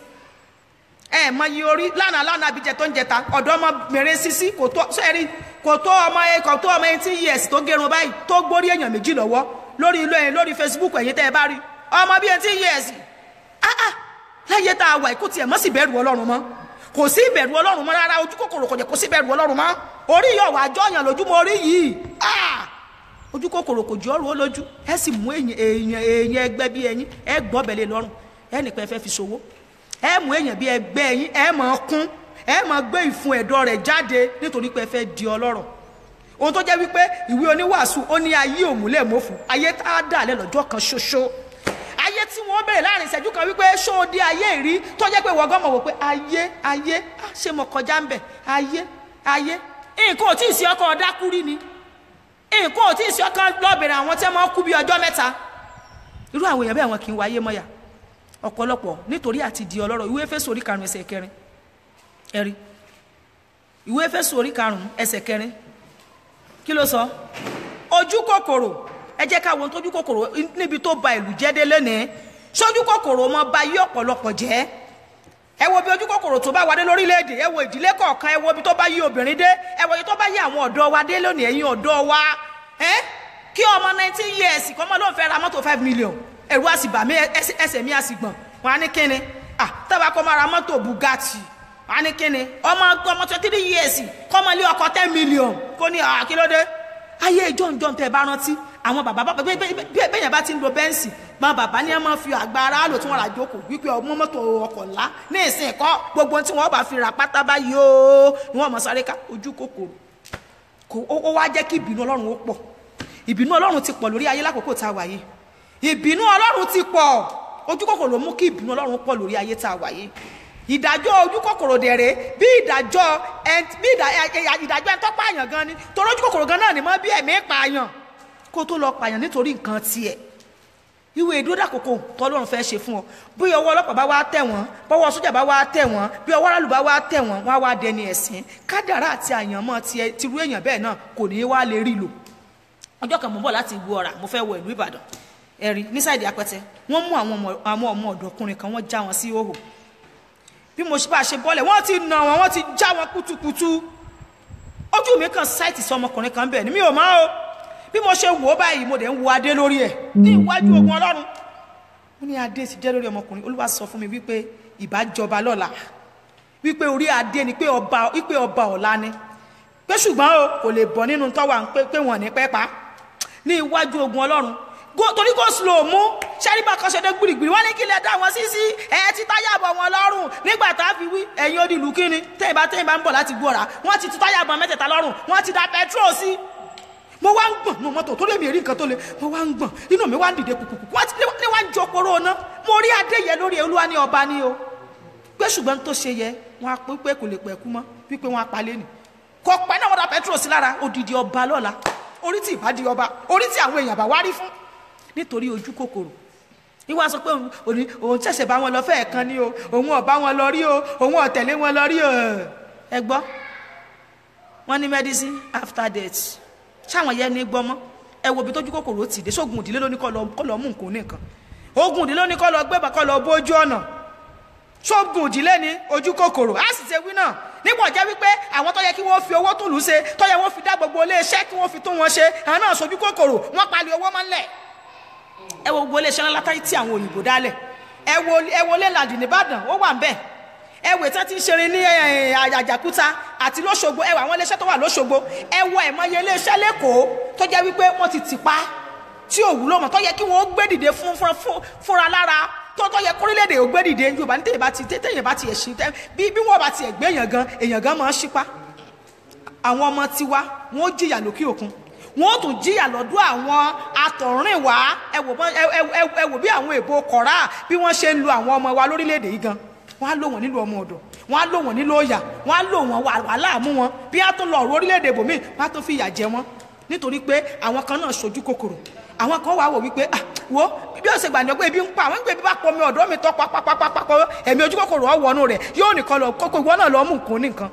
ẹ mọ iye orí lánàá lánàá abijẹ tó ń jẹta ọ̀dọ́ ọmọbìnrin sisi kò tó sẹ́rí kò tó ọmọ ẹ kò tó ọmọ eighteen years tó gẹrun báyìí tó gbórí èèyàn méjì lọ́wọ́ lórí ilé ẹ lórí Facebook ẹ̀yin tẹ́ ẹ bá rí ọmọ bíi eighteen years ah ah láyé tá a wà kó tiẹ̀ mọ́ sí bẹ̀rù ọlọ́run mọ́ kò sí ìbẹ̀rù ọlọ́run mọ́ rárá ojú kòkòrò kò jẹ́ kó sí ìbẹ̀rù ọlọ́run mọ́ orí yọ̀ wá jọ̀yàn lójúmọ́ orí yìí ah ojú kòkòrò kò jọ́ ọ́ lójú ẹ sì mú èèyàn èèyàn èèyàn ẹgbẹ́ bí ẹyin ẹ gbọ́ bẹ̀lẹ̀ lọ́rùn ẹ nìkan ẹ fẹ́ fi ṣòwò ẹ mú èèyàn bí ẹgbẹ́ ẹyin ẹ máa kún ẹ máa gbé ìfun ẹ̀dọ̀ rẹ̀ jáde nítorí pé ẹ fẹ́ di ọlọ́rọ̀ ohun tó jẹ́ wípé ìwé oníwàásù ó ní ayé òmùlẹ̀ mọ́fù ayé tá a dà lẹ́ lọ́jọ́ kan ṣoṣo ayé tí wọ́n bẹ̀rẹ̀ láàrin ìṣẹ́jú kan wípé ṣó o dé ayé rí tó jẹ́ pé wọ́gán mọ̀ wò pé ayé ayé ah, ṣé mo kọjá ń bẹ̀ ayé ayé nǹkan ò tí ì sí ọkọ̀ ọ̀dákúrí ni nǹkan ò tí ì sí ọkàn lọ́bìnrin àwọn tí wọ́n kú bí ọjọ́ mẹ́ta irú àwọn èèyàn bẹ́ẹ̀ wọn kì í wáyé mọ́yà ọ̀pọ̀lọpọ̀ nítorí àti di ọlọ́rọ̀ ìwé Éfésù orí karùn-ún ẹsẹ̀ kẹrin ẹ̀rí ìwé Éfésù orí karùn-ún ẹsẹ̀ kẹrin kí ló sọ ojú kòkòrò ẹ jẹ́ ká wo ohun tójú kòkòrò níbi tó ba ìlú jẹ́ dé lónìí sójú kòkòrò mọ ba yí ọ̀pọ̀lọpọ̀ jẹ́ ẹ wo bí ojú kòkòrò tó bá wà dé lórílẹ̀‐èdè ẹ wo ìdílé kọ̀ọ̀kan ẹ wo bí tó bá yí obìnrin dé ẹ wo ibi tó bá yí àwọn ọ̀dọ́ wa dé lónìí ẹ̀yin ọ̀dọ́ wa ẹ kí ọmọ nineteen years kọ́ ọmọ lóun fẹ́ ra mọ́tò five million ẹ̀rù á sì bà mí ẹsẹ̀ ẹsẹ̀ mi á sì gbọ̀n wọn á ní kíni ah tábà kọ́ máa ra mọ́tò Bugatti wọn á ní kíni ọmọ ọmọ twenty three years kọ́ ọmọ ilé ọkọ̀ ten million kó ní ah kí ló dé ayé ìjọ ìjọ tẹ bá rántí àwọn bàbá bàbá bẹ́ẹ̀ yẹn bá ti ń lo bẹ́ǹsì máa bàbá ní ẹ máa fi àgbà ara lò tí wọ́n rà jókòó wípé ọmọ mọ́tò ọkọ̀ ńlá ní ìsìn ẹ̀kọ́ gbogbo tí wọ́n bá fi rà pátá báyìí ó ni wọ́n mọ̀ sáré ká ojú kòkòrò kò ó wá jẹ́ kí ìbínú ọlọ́run ó pọ̀ ìbínú ọlọ́run ti pọ̀ lórí ayé lákòókò tá a wà yìí ìbínú ọlọ́run ti pọ̀ ojú kòkòrò mú kí ìbínú ọlọ́run pọ̀ lórí ayé tá a wà yìí ìdájọ́ ojú kòkòrò dẹ̀rẹ̀ bí ìdájọ́ bí ìdájọ́ ẹni tó pààyàn gan ni torí ojú kòkòrò gan náà ni mọ́ bí ẹ̀mí pààyàn kó tó lọ pààyàn nítorí nǹkan tiẹ̀ ìwé ìdúró àkókò tọ́lọ́run fẹ́ ṣe fún ọ bí ọwọ́ ọlọ́pàá bá wá tẹ̀ wọ́n bọ́wọ́ sójà bá wá tẹ̀ wọ́n bí ọwọ́ aráàlú bá wá tẹ̀ wọ́n wọ́n á wá dẹni ẹ̀sìn kádàrá àti àyànmọ́ tiẹ̀ tirú èèyàn bẹ́ẹ̀ náà kò ní í wá lè rí lò ọjọ́ kan mo ń bọ̀ láti ìlú ọ̀rà mo fẹ́ wọ ìlú ìbàdàn ẹ̀rí ní sáìdì apẹtẹ wọ́n mú àwọn ọmọ ọ̀dọ́kùnrin kan wọ́n já wọn sí ìhòhò bí mo bá ṣe bọ́lẹ̀ wọ́n ti nà wọ́n wọ́n ti já wọn kútukùtu ojú mi kan sáìtì sọ ọmọkùnrin kan bẹ́ẹ̀ ni mi ò mọ̀ o bí mo ṣe wò ó báyìí mo dẹ̀ ń wo adé lórí ẹ̀ ní iwájú ogun ọlọ́run ó ní adé ti jẹ́ lórí ọmọkùnrin olúwa sọ fún mi wípé ìbájọba lọ́la wípé orí adé ni pé ọba wípé ọba ọ̀la ni pé ṣùgbọ́n o kò lè bọ̀ nínú tọ́wà pé wọ́n ní pẹ́ pa ní iwájú ogun ọlọ́run torí kò slow mú sẹ́ríbà kan ṣe dé gbìrìgbìrì wọ́n ní kí lè dá wọn sí sí ẹ̀ ti táyà bọ̀ wọn lọ́rùn nígbà tá a fi wí ẹ̀yin odi ìlú kíni tẹ́yìn bá tẹ́yìn bá ń bọ̀ láti gbọ́ra wọ́n ti tú táyà bọ̀ mẹ́tẹ̀ẹ̀ta lọ́rùn wọ́n ti da petrol sí mo wá ń gbọ̀n ní mọ́tò tó lè mi rí nǹkan tó le mo wá ń gbọ̀n inú mi wá ń dìde kùkùkù wọ́n ti ní wá ń jọ poró ná mo rí adé yẹ lórí olúwa ní ọba ní o pé ṣùgbọ́n tó ṣe yẹ wọ́n á pé pé kò lè pẹ̀kú mọ́ wípé wọ́n á palẹ̀ nì kò pẹ́ náà wọ́n da petrol sí lára odidi ọba lọ́la orí tí ìbá di ọba orí tí àwọn èèyàn bá wá rí fún nítorí ojú kòkòrò ìwà sọ pé òun òní òun ṣẹ̀ṣẹ̀ bá wọn lọ fẹ́ẹ̀ kan ní o òun ọ̀bá wọn lọ rí o òun ọ̀tẹ̀lé wọn lọ rí o ẹ gbọ́ wọ́n ní medicine after death ṣáwọn yẹn ní gbọ́mọ́ ẹ wo ibi tójú kòkòrò ti dé sógun ìdílé lóní kọ́ lọ kọ́ lọ mú nǹkan nìkan ogun ìdílé lóní kọ́ lọ gbé bá kọ́ lọ bójú ọ̀nà sógun ìdílé ní ojú kòkòrò á sì ṣe wí náà nígbà jẹ́ wípé àwọn tó yẹ kí wọ́n fi owó tùlù ṣe tó yẹ wọ́n fi dá gbogbo iléeṣẹ́ kí wọ́n fi tún wọn ṣe àwọn náà sojú kòkòrò wọ́n palẹ̀ owó mọ́lẹ̀ ẹ wo gbogbo iléeṣẹ́ ńlá látàrí tí àwọn òyìnbó dálẹ̀ ẹ wo ẹ wo lẹ́làdì nìbàdàn ó wà ń bẹ̀ ẹ wò tí wọ́n ti ń ṣeré ní àjàkúta àti lọ́ṣogbo ẹ wò àwọn iléeṣẹ́ tó wà lọ́ṣogbo ẹ wo ẹ̀mọye iléeṣẹ́ lẹ́kọ̀ọ́ tó jẹ́ wípé wọ́n ti tì pa tí ò wúlò mọ́ tó yẹ kí wọ́n gbé dìde fún fúnra lára tó tó yẹ kórílẹ̀-èdè ò gbé dìde yorùbá ní tẹ̀yẹ̀ bá ti tẹ̀yẹ̀ bá ti ẹ̀ ṣí bí bí wọ́n bá ti ẹ̀ gbé èèyàn gan èèyàn gan máa ń ṣípa àwọn ọmọ tiwa wọn ó jìyà lókè òkun wọn ó tún jìyà lọ́dọ̀ àwọn atọ̀rìnwá ẹ wò bọ́n- ẹ- ẹ- ẹ- ẹ wò bí àwọn èbó kọ̀rá bí wọ́n ṣe ń lu àwọn ọmọ wa lórílẹ̀‐èdè yìí gan wọ́n á lò wọ́n nílùú ọmọ ọ̀dọ̀ wọ́n á lò wọ́n nílùú ọ̀yà wọ́n á lò wọ́n wà- wàhálà mú wọn bí wọ́n á tún lọ ọ̀rọ̀ orílẹ̀‐èdè bòmíì wọ́n á tún fi ìyà jẹ wọ́n nítorí pé àwọn kan náà ṣojú kòkòrò àwọn kan wà wò wípé ah wo bí ó ṣe gbà ní ọgbẹ́ ibi ń pa àwọn ìgbẹ́ bí bá pọ̀ mi ọ̀dọ́ mi tọ́ pápápápápá ẹ̀mí ojú kòkòrò ọ̀wọ́nú rẹ̀ yóò nìkan lọ kókó ìwọ náà lọ mú nǹkan ní nǹkan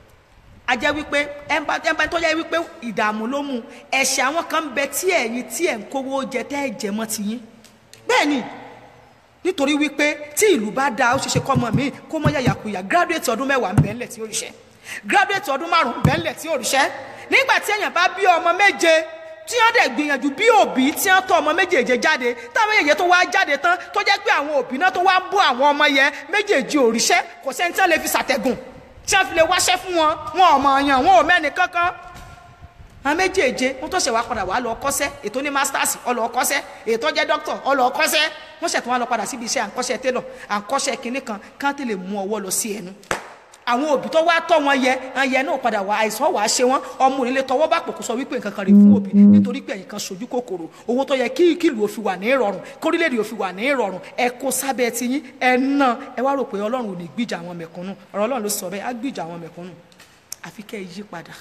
a jẹ́ wípé ẹnba ẹnba tó jẹ́ wípé ìdààmú ló mú ẹ̀ṣẹ̀ àwọn kan ń bẹ tí ẹ̀yin tí ẹ̀ ń kówó jẹ tẹ́ ẹ̀ jẹ mọ́ ti yín bẹ́ẹ̀ ni nítorí wípé tí ìlú bá dáa ó ṣeéṣe kọ́ ọmọ mi kó mọ́ yàyàkuyà gírádùétì ọdún mẹ́wàá ń bẹ ńlẹ̀ tí ó ríṣẹ́ gírádùétì ọdún márùn-ún ń bẹ ńlẹ̀ tí ó ríṣẹ́ nígbà tí èèyàn bá bí ọmọ méje tí wọ́n dẹ̀ gbìyànjú bí òbí tí wọ́n tọ́ ọmọ méjèèje jáde táwọn méjèèje tó wá jáde tán tó jẹ́ pé àwọn òbí náà tó wá ń bọ́ àwọn ọmọ yẹn méjèèjì òrìṣẹ́ kò sẹ́ni tí wọ́n lè fi ṣàtẹ̀gùn tí wọ́n fi lè wáṣẹ́ fún wọn wọn ò mọ̀ ọ̀yàn wọn ò mẹ́ni kankan àwọn méjèèje wọn tó ṣe wá padà wá lọ kọ́ṣẹ́ ètò ní masters ọlọ kọ́ṣẹ́ ètò jẹ́ doctor ọlọ kọ́ṣẹ́ wọ́n ṣètò wọn lọ padà síbi iṣẹ́ à ń kọ́ṣẹ́ tailor à ń kọ́ṣẹ́ kinní kan kán tè lè mú ọwọ́ lọ sí ẹnu àwọn òbí tó wá tọ́ wọn yẹ àwọn yẹ náà padà wá àìsàn wàá ṣe wọn ọmọ onílé tọwọ́ bá pò kó sọ wípé nǹkan kan rè fún òbí nítorí pé ẹ̀yin kan sojú kòkòrò owó tó yẹ kí kìlù òfin wà ní ìrọ̀rùn kórílẹ̀-èdè òfin wà ní ìrọ̀rùn ẹ kó sábẹ́ ti yín ẹ ná ẹ wá rò pé ọlọ́run ò ní gbìjà àwọn mẹ̀kúnnù ọ̀rọ̀ ọlọ́run ló sọ bẹ́ẹ̀ á gbìjà àwọn mẹ̀kúnnù àfi kẹ́ ẹ yí padà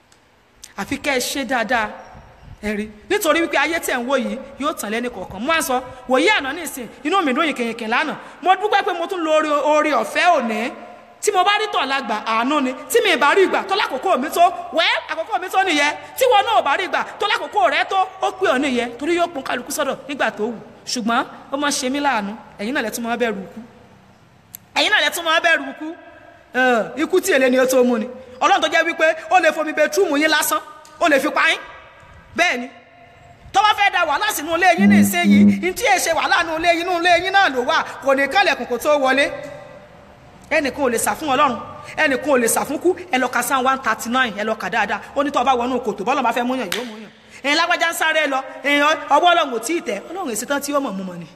àfi kẹ́ ẹ ṣe dáadáa ẹ̀rí nítorí wípé ayé tẹ̀ ń wò yìí yóò tàn lẹ́ni kọ̀ọ̀kan mo á sọ wòye àná nísìn inú mi dún yìnkìnyìnkìn lánàá mo dúpẹ́ pé mo tún lo oore- oore ọ̀fẹ́ òní tí mo bá rí tọ̀ lágbà àánú ni tí mi ì bá rí ìgbà tó lákòókò mi tó wẹ́ àkókò mi tó nìyẹn tí wọn náà ò bá rí ìgbà tó lákòókò rẹ tó ó pè ọ́ nìyẹn torí yóò pọn kálukú sọ́dọ̀ nígbà tó wù ṣùgbọ́n ó máa ṣe mí láàánú ẹ̀yin náà lẹ́tún máa bẹ̀rù ikú ẹ̀yin náà lẹ́tún máa bẹ̀rù ikú ẹ̀, ikú tí èlé ni ó tó mú ni ọlọ́run tó jẹ́ wípé ó lè fomi bẹtúùmù yín lásán ó lè fi pa yín bẹ́ẹ̀ ni tó bá fẹ́ da wàhálà sínú ilé yín ní ìsinyìí ní tí èsè wàhálà nínú ilé yín nínú ilé yín náà ló wà kò ní kálẹ̀kùn kó tó wọlé ẹnìkan ò lè sà fún ọlọ́run ẹnìkan ò lè sà fún kú ẹ lọ ka sáà one thirty nine ẹ lọ kà dáadáa ó ní tó o bá wọnú kòtò bọ́lọ̀ bá fẹ́ múyàn yóò múyàn ẹ̀yin lágbájá ń sáré lọ ẹ̀yin ọwọ́ ọlọ́run ò tí ì tẹ̀ ọlọ́run èsì tán tí ó mọ̀ mú mọ̀ ni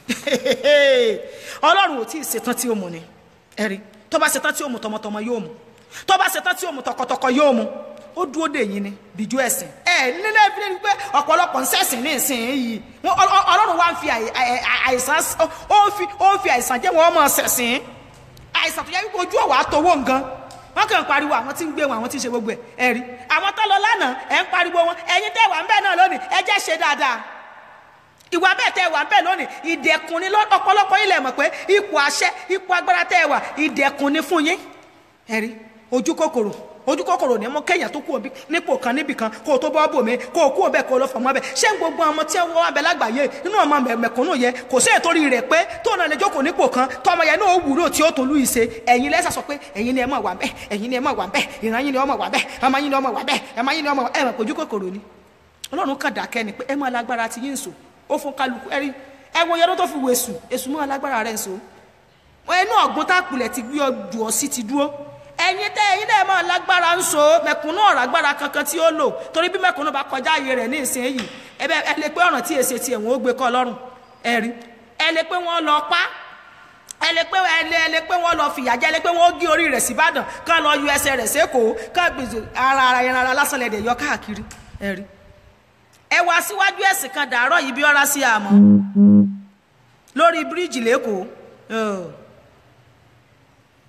ọlọ́run ò tí ì ṣetán tí ó mú ni ẹ̀rí tó bá ṣetán tí ó mú tọmọtọmọ yóò mú tó bá ṣetán tí ó mú tọkọtọkọ yóò mú ó dúró dè yín ni bìjú ẹ̀sìn ẹ nílẹ̀ ìfilẹ̀ ni pé ọ̀pọ̀lọpọ̀ ń ṣẹ̀sìn ní ìsìn yìí Wọ́n- Ọl- Ọl- ọlọ́run wá ń fi àì- àì- àì- àìsàn ó ń fi ó ń fi àìsàn jẹ́ wọn ọmọ ṣẹ̀sìn àìsàn tó yẹ wípé ojú ọ̀wà àtọwọ́ nǹkan wọ́n kàn ń pariwo àwọn tí ń gbé wọn àwọn tí ń ṣe gbogbo ẹ̀ ẹ̀ rí àwọn tó lọ lánàá ẹ̀ ń pariwo wọn ẹ̀yin tẹ́ wà ń bẹ̀ náà lónìí ẹ jẹ́ ṣe dáadáa ìwà bẹ́ẹ̀ tẹ́ wà ń bẹ̀ lónìí ìdẹ̀kùn ni lọ́- ọ̀pọ̀lọpọ̀ yín lẹ̀ mọ̀ pé ipò àṣẹ ipò agbára tẹ́ wà ìdẹ̀kùn ni fún yín ẹ̀ rí ojú kòkòrò ojú kòkòrò ní mú kéèyàn tó kú òbí nípò kan níbì kan kó o tó bọ́ bò mí kó o kú òbẹ kó o lọ fọmọ bẹ ṣé gbogbo ọmọ tí wọn wà bẹ lágbàáyé nínú ọmọ mẹ- mẹ̀kúnnù yẹ kò sí ètòrí rẹ̀ pé tó náà lè jókòó nípò kan tọmọ yẹn náà ó wúlò tí ó tó lù ìṣe ẹ̀yin lẹsà sọ pé ẹ̀yin ni ẹ mọ wà bẹ ẹ̀yin ni ẹ mọ wà bẹ ìran yín ni ọmọ wà bẹ ọmọ yín ni ọmọ wà bẹ ẹmọ yín ni ọmọ wà ẹ mọ ojú kòkòrò ni Ọlọ́run kàn dákẹ́ ni pé ẹ máa lágbára ti yín sò ó fún kálukú ẹ rí ẹ wo yẹn tó fi wò èṣù èṣù máa lágbára rẹ̀ sò ẹnu ọ̀gbun tá a pilẹ̀ ti gbé ọdún ọ̀sí ti dúró ẹ̀yin tẹ́ ẹ̀yin náà máa lágbára ń so mẹ̀kúnnù ọ̀rọ̀ agbára kankan tí ó lò torí bí mẹ̀kúnnù bá kọjá ayé rẹ̀ ní ìsinyìí ẹ bẹ ẹ lè pé ọ̀ràn tí èsè tiẹ̀ wọ́n ó gbé kọ́ lọ́rùn ẹ rí ẹ lè pé wọ́n lọ pa ẹ lè pé ẹ lè ẹ lè pé wọ́n lọ fìyà jẹ ẹ lè pé wọ́n gé orí rẹ̀ síbàdàn kán lọ yọ ẹsẹ̀ rẹ̀ sékòó kán gbèsè ara ara ẹran ara lásán lẹ̀dẹ̀ yọ káàkiri ẹ rí ẹ wá síwájú ẹ̀sìn kan dàárọ̀ yìí bí ọ̀rá sí àmọ́ lórí bíríìjì lẹ́kọ̀ọ́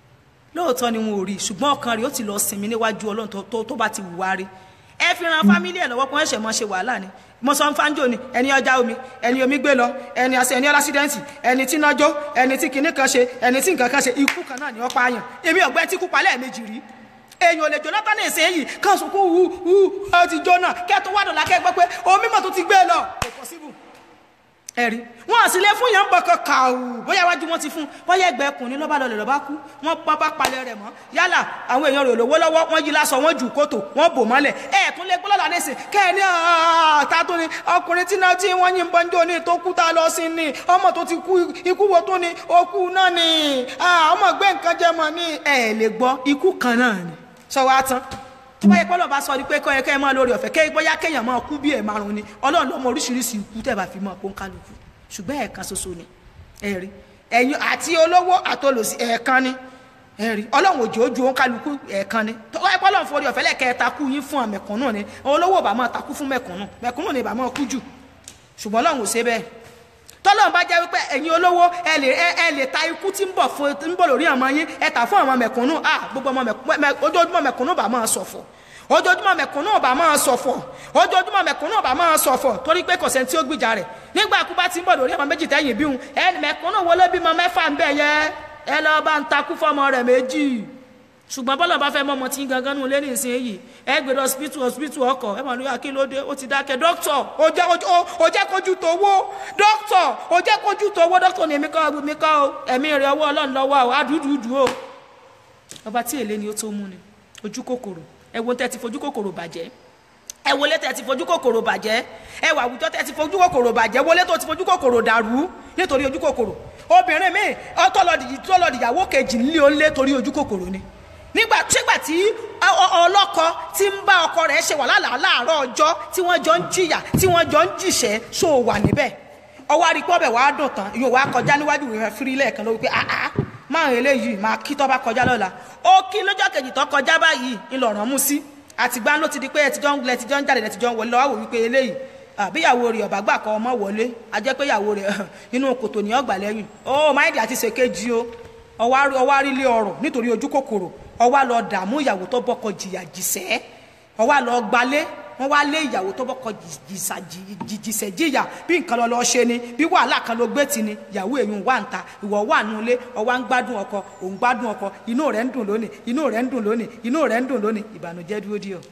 lóòótọ́ ni wọn ò rí ṣùgbọ́n ọkàn rẹ̀ ó ti lọ sinmi níwájú ọlọ́run tó- tó tó bá ti wùwá rí ẹ fi ran fámílì ẹ̀ lọ́wọ́ kó ẹ̀ṣẹ̀ mọ́ ṣe wàhálà ni mo sọ ń fánjò ni ẹni ọjà omi ẹni omi gbé lọ ẹni àṣẹ ẹni ọlásídẹ́ǹtì ẹni tí nájó ẹni tí kinní kan ṣe ẹni tí nǹkan kan ṣe ikú kan náà ni wọ́n pààyàn èmi ọ̀gbẹ́ tí kú palẹ̀ méjì rí èèyàn ò lè jóná tán ní ìsinyìí kan sunkún hu hu ọ ti jóná kẹ́ẹ̀tọ́ wádùn lákẹ́ gbọ́ pé omi mọ̀ tó ti gbé lọ kò possible ẹ̀rí wọn àti ilé fún yẹn ń bọ̀kan kàwù bóyá iwájú wọn ti fún bóyá ẹgbẹ́ ẹkùnrin lọ́ba lọlẹ̀ lọ́ba kú wọn pa bá palẹ̀ rẹ̀ mọ́ yálà àwọn èèyàn rẹ̀ lówó lọ́wọ́ wọn yí lásọ wọn jù kótó wọn bò mọ́lẹ̀ ẹ̀ tún lé gbọ́dọ̀ lánàá kẹ́ẹ̀ni ta tó ni ọkùnrin tí náà tí wọ́n yín bọ́njọ́ ní tó kú tá a lọ sí ni ọmọ tó ti kú ikú wo tó ni okú náà ni ah, ọmọ gbé nǹkan jẹ mọ́ ni ẹ̀ lè gbọ́ ikú kan náà ni sọ wá tán tó bá yẹ pé ọlọ́run bá sọ ni pé kọ́ ẹ kẹ́ ẹ máa lórí ọ̀fẹ́ kẹ́ bóyá kéèyàn máa kú bí ẹ̀ márùn ni ọlọ́run ló mọ oríṣiríṣi ikú tẹ̀ bá fi mọ́ pọ́nkálukú ṣùgbọ́n ẹ̀ẹ̀kan ṣoṣo ni ẹ̀rí ẹ̀yin àti olówó àtolòsí ẹ̀ẹ̀kan ni ẹ̀rí ọlọ́run òjò ojú òǹkálukú ẹ̀ẹ̀kan ni tó bá yẹ pé ọlọ́run forí ọ̀fẹ́ lẹ́kẹ̀ẹ́ takú yín fún àmẹ̀kúnnù ni olówó ò bá máa takú fún mẹ̀kúnnù mẹ̀kúnnù ni ì bá máa kú jù ṣùgbọ́n ọlọ́run ò ṣe bẹ́ẹ̀ tọ́lọ́run bá jẹ́ wípé ẹ̀yin olówó ẹ lè ẹ ẹ lè ta ikú tí ń bọ̀ fún ń bọ̀ lórí ọmọ yín ẹ tà fún àwọn mẹ̀kúnnù à gbogbo ọmọ mẹ̀kúnnù mẹ- ojoojúmọ́ mẹ̀kúnnù bá máa ṣọ̀fọ̀ ojoojúmọ́ mẹ̀kúnnù bá máa ṣọ̀fọ̀ ojoojúmọ́ mẹ̀kúnnù bá máa ṣọ̀fọ̀ torí pé kò sẹ́ni tí ó gbìjà rẹ̀ nígbà kú bá ti ń bọ̀ lórí ọmọ méjì tẹ́yìn bíhun ẹ mẹ̀kúnnù wo ló bímọ mẹ́fà ń bẹ̀ yẹ ẹ lọ bá ń takú fọmọ rẹ̀ méjì ṣùgbọ́n bọ́lá bá fẹ́ mọ́ ọmọ tí ń gangan nù lé ní ìsinyìí ẹ gbé lọ hospital hospital ọkọ̀ ẹ mọ̀ ní akílódé ó ti dákẹ́ dókítọ̀ ó jẹ́ ó- ó jẹ́ kojú tó wó dókítọ̀ ó jẹ́ kojú tó wó dókítọ̀ ní èmi kọ́ mi kọ́ o ẹ̀mí rẹ̀ ọwọ́ ọlọ́run lọ́wọ́ o adúdúdú o ọba tí èlé ni ó tó mú ni ojú kòkòrò ẹ wo tẹ́ ti fojú kòkòrò bàjẹ́ ẹ wọlé tẹ́ ti fojú kòkòrò bàjẹ́ ẹ wà àwùjọ tẹ́ ti fojú kòkòrò bàjẹ́ wọlé tó ti fojú kòkòrò dàrú nítorí ojú kòkòrò obìnrin mi ọtọlọdìyàwó kejì nílé onílé torí ojú kòkòrò ni nígbà sígbà tí ọ- ọ- ọlọ́kọ tí ń bá ọkọ rẹ̀ ṣe wàhálà láàárọ̀ ọjọ́ tí wọ́n jọ ń jìyà tí wọ́n jọ ń jìṣẹ́ so wà níbẹ̀ ọwọ́ àríkọ́ ọbẹ̀ wàá dùn tán yóò wá kọjá níwájú rẹ̀ fírí lẹ́ẹ̀kan lórí pé àá máa ń eléyìí máa kí tó bá kọjá lọ́la ó kí lọ́jọ́ kejì tó kọjá báyìí ńlọrọ̀ mú sí àtìgbà ló ti di pé ẹtìjọ́ ń lẹ ẹtìjọ́ ń jáde ẹtìjọ́ ń wọlé lọ́wọ́ wò wípé eléyìí àbíyàwó rẹ̀ ọ̀bá gbà kọ́ ọmọ wọlé a jẹ́ pé ìyàwó rẹ̀ inú kòtò ní ọgbà lẹ́yìn ó máìdì àti ṣèkejì o ọwọ́ arílé ọrọ̀ nítorí ojú kòkòrò ọwọ́ lọ dààmú ìyàwó tó bọ́kọ jìyà jìṣẹ́ ọwọ́ lọ gbalé wọ́n wá lé ìyàwó tó bọ́kọ jìṣẹ́ jìyà bí nǹkan lọ lọ ṣe ni bí wàhálà kan ló gbé tì ní ìyàwó èyí wà ń ta ìwọ wà nù ilé ọwọ́ ń gbádùn ọkọ òun gbádùn ọkọ inú rẹ̀ ń dùn lónìí inú rẹ̀ ń dùn lónìí inú rẹ̀ ń dùn lónìí ìbànújẹ́ dúró díẹ̀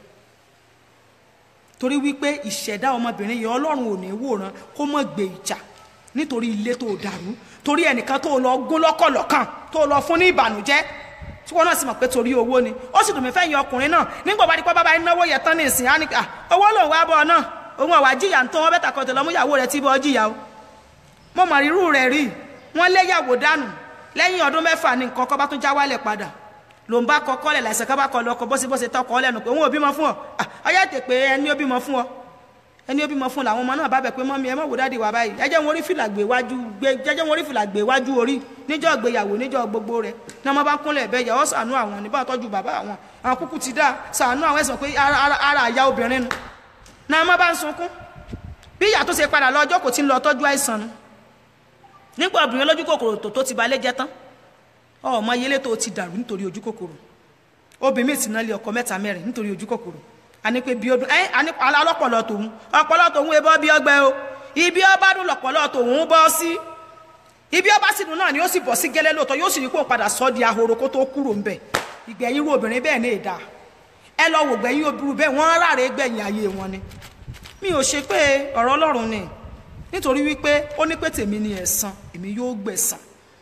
torí wípé ìṣẹ̀dá ọmọbìnrin yẹn ọlọ́run ò ní wòran kó mọ̀ gbé ìjà nítorí ilé tó dàrú torí ẹnìkan tó lọ gún lọ́kọ̀lọ́kàn tó lọ fún ní ìbànújẹ́ tí wọn náà sì mọ̀ pé torí owó ni ó sì dùn mí fẹ́yìn ọkùnrin náà nígbà bá dípọ́ bábá náwó yẹn tán ní ìsìn á ní à owó lòun wá bọ̀ ọ náà òun àwa jìyà ń tó wọn bẹ́tà kọ́tẹ̀ lọ́mú ìyàwó rẹ̀ tí bọ́ jìyà o mo mọ̀ rírú rẹ̀ rí wọ́n lé yàwó dànù lẹ́yìn ọdún mẹ́fà ní nǹkan kọ́ bá tún já wálẹ̀ padà ló ń bá kọ kọ́lẹ̀ láìsẹ̀ ká bá kọ lọ́kọ bọ́sibọ́sẹ̀ tọkọ ọlẹ́nu pé òun ò bímọ fún ọ ọyá tè pé ẹni ó bímọ fún ọ ẹni ó bímọ fún làwọn ọmọ náà bá bẹ̀ pé mọ́mí ẹ mọ̀ wò dáàdi wà báyìí ẹ jẹ́ wọn orí fìlà gbé wájú gbé jẹ́jẹ́ wọn orí fìlà gbé wájú orí níjọ́ gbéyàwó níjọ́ gbogbo rẹ̀ ní ọmọ bá kúnlẹ̀ bẹ́ẹ̀ yà ọ́ sànú àwọn níbà tọ́jú bàbá àwọn àwọn kúkú ti dá sànú àwọn ẹ̀sán pé ara ara ara àyà obìnrin nu náà ọmọ bá ń sunkún bí ìyá tó ṣe padà lọ ọjọ́ kò tí ń lọ tọ́jú àìsàn nu nígbà obìnrin lójú kòkòrò tó tó ti balẹ̀ jẹ́ tán ọmọ yẹlé tó ti dàrú nítorí ojú kòkòrò obìnrin sì náà lé ọkọ mẹ́ta mẹ́rin nítorí ojú kòkòrò àní pé bí ọdún ẹ àní alọ́pọ̀lọ́ tòun ọpọlọ tòun ebọ́ bí ọgbẹ́ o ibi ọba dùn lọ́pọ̀lọ́ tòun bọ́ sí ibi ọba sì dùn náà ni ó sì bọ̀ sí gẹ́lẹ́ lóòótọ́ yóò sì rí kó padà sọ di ahoro kó tó kúrò ń bẹ̀ ìgbẹ̀yìn irú obìnrin bẹ́ẹ̀ ní ìdá ẹ lọ wò gbẹ̀yìn obìnrin bẹ́ẹ̀ wọ́n ráre gbẹ̀yìn ayé wọn ni mi ò ṣe pé ọ̀rọ̀ ọlọ́run ni nítorí wípé ó ní pé tèmi ni ẹ̀san èmi yóò gbẹ̀san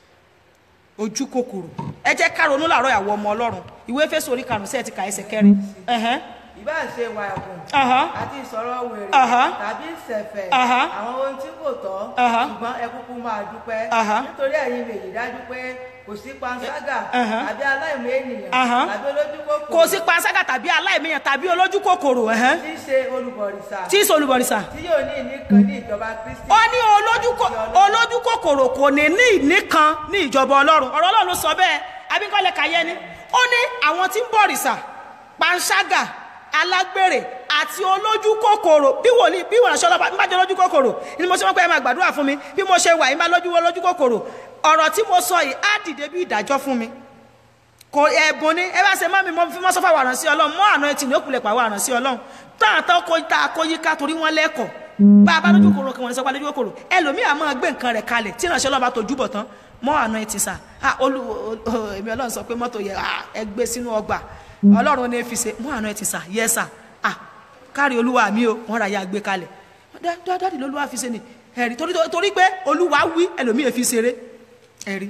ojú kòkòrò ẹ jẹ́ ká ronú làárọ̀ ìyàwó ọmọ ọlọ́run ìwé Éfésù orí karùn-ún sí ẹ̀ ti kà ẹsẹ̀ kẹrin ẹ̀hẹ́n ìbá ṣe wà ẹ̀kùn Aha. àti ìsọ̀rọ̀ wèrè Aha. tàbí ìṣẹ̀fẹ̀ Aha. àwọn ohun tí kò tọ́ Aha. ṣùgbọ́n ẹ kúkú máa dúpẹ́ Aha. nítorí ẹ̀yin lè yí dájú pé kò sí panṣágà Aha. tàbí aláìmọ̀ ènìyàn Aha. tàbí olójú kòkòrò kò sí panṣágà tàbí aláìmíyàn tàbí olójú kòkòrò ẹ̀hẹ́n tí í ṣe olùbọ̀rìṣà tí í ṣe olùbọ̀rìṣà tí yóò ní ìní kan ní ìjọba Kristi ó ní olójú kò- olójú kòkòrò kò ní ní ìní kan ní ìjọba ọlọ́run ọ̀rọ̀ ọlọ́run ló sọ bẹ́ẹ̀ abíkọ́lẹ̀ kàyẹ́ ni ó ní àwọn tí ń bọ̀rìṣà panṣágà alágbèrè àti olójú kòkòrò bí wòlíì bí wòlíì aṣọ ọlọ́pàá bí má jẹ́ olójú kòkòrò ni mo ṣe wọ́n pé ẹ máa gbàdúrà fún mi bí mo ṣe wà yín bá lójú olójú kòkòrò ọ̀rọ̀ tí mo sọ yìí á dìde bí ìdájọ́ fún mi kò ẹ̀bùn ni ẹ bá ṣe mọ́ mi mo fi mọ́ sọ́fà wà rán sí ọlọ́run mọ́ àná etí ní ó kulẹ̀ pàwọ́ àrán sí ọlọ́run tó àtọ́ kó tá a kó yíká torí wọ́n lẹ́kọ̀ọ́ bá a bá lójú kòrò kí wọ́n ní sọ́pá lójú kòrò ẹlòmíà máa gbé nǹkan rẹ̀ kalẹ̀ tí ìránṣẹ́ ọlọ́ba tó júbọ̀ tán mọ́ àná etí sà á olú èmi ọlọ́run sọ pé mọ́tò yẹ ẹ gbé sínú ọgbà ọlọ́run ní fi ṣe mọ́ àná etí sà yẹ sà á kárí olúwa mi o wọ́n ra ya gbé kalẹ̀ dáàdì lolúwa fi ṣe ni ẹ̀rí torí pé olúwa wí ẹlòmíì fi ṣeré ẹ̀rí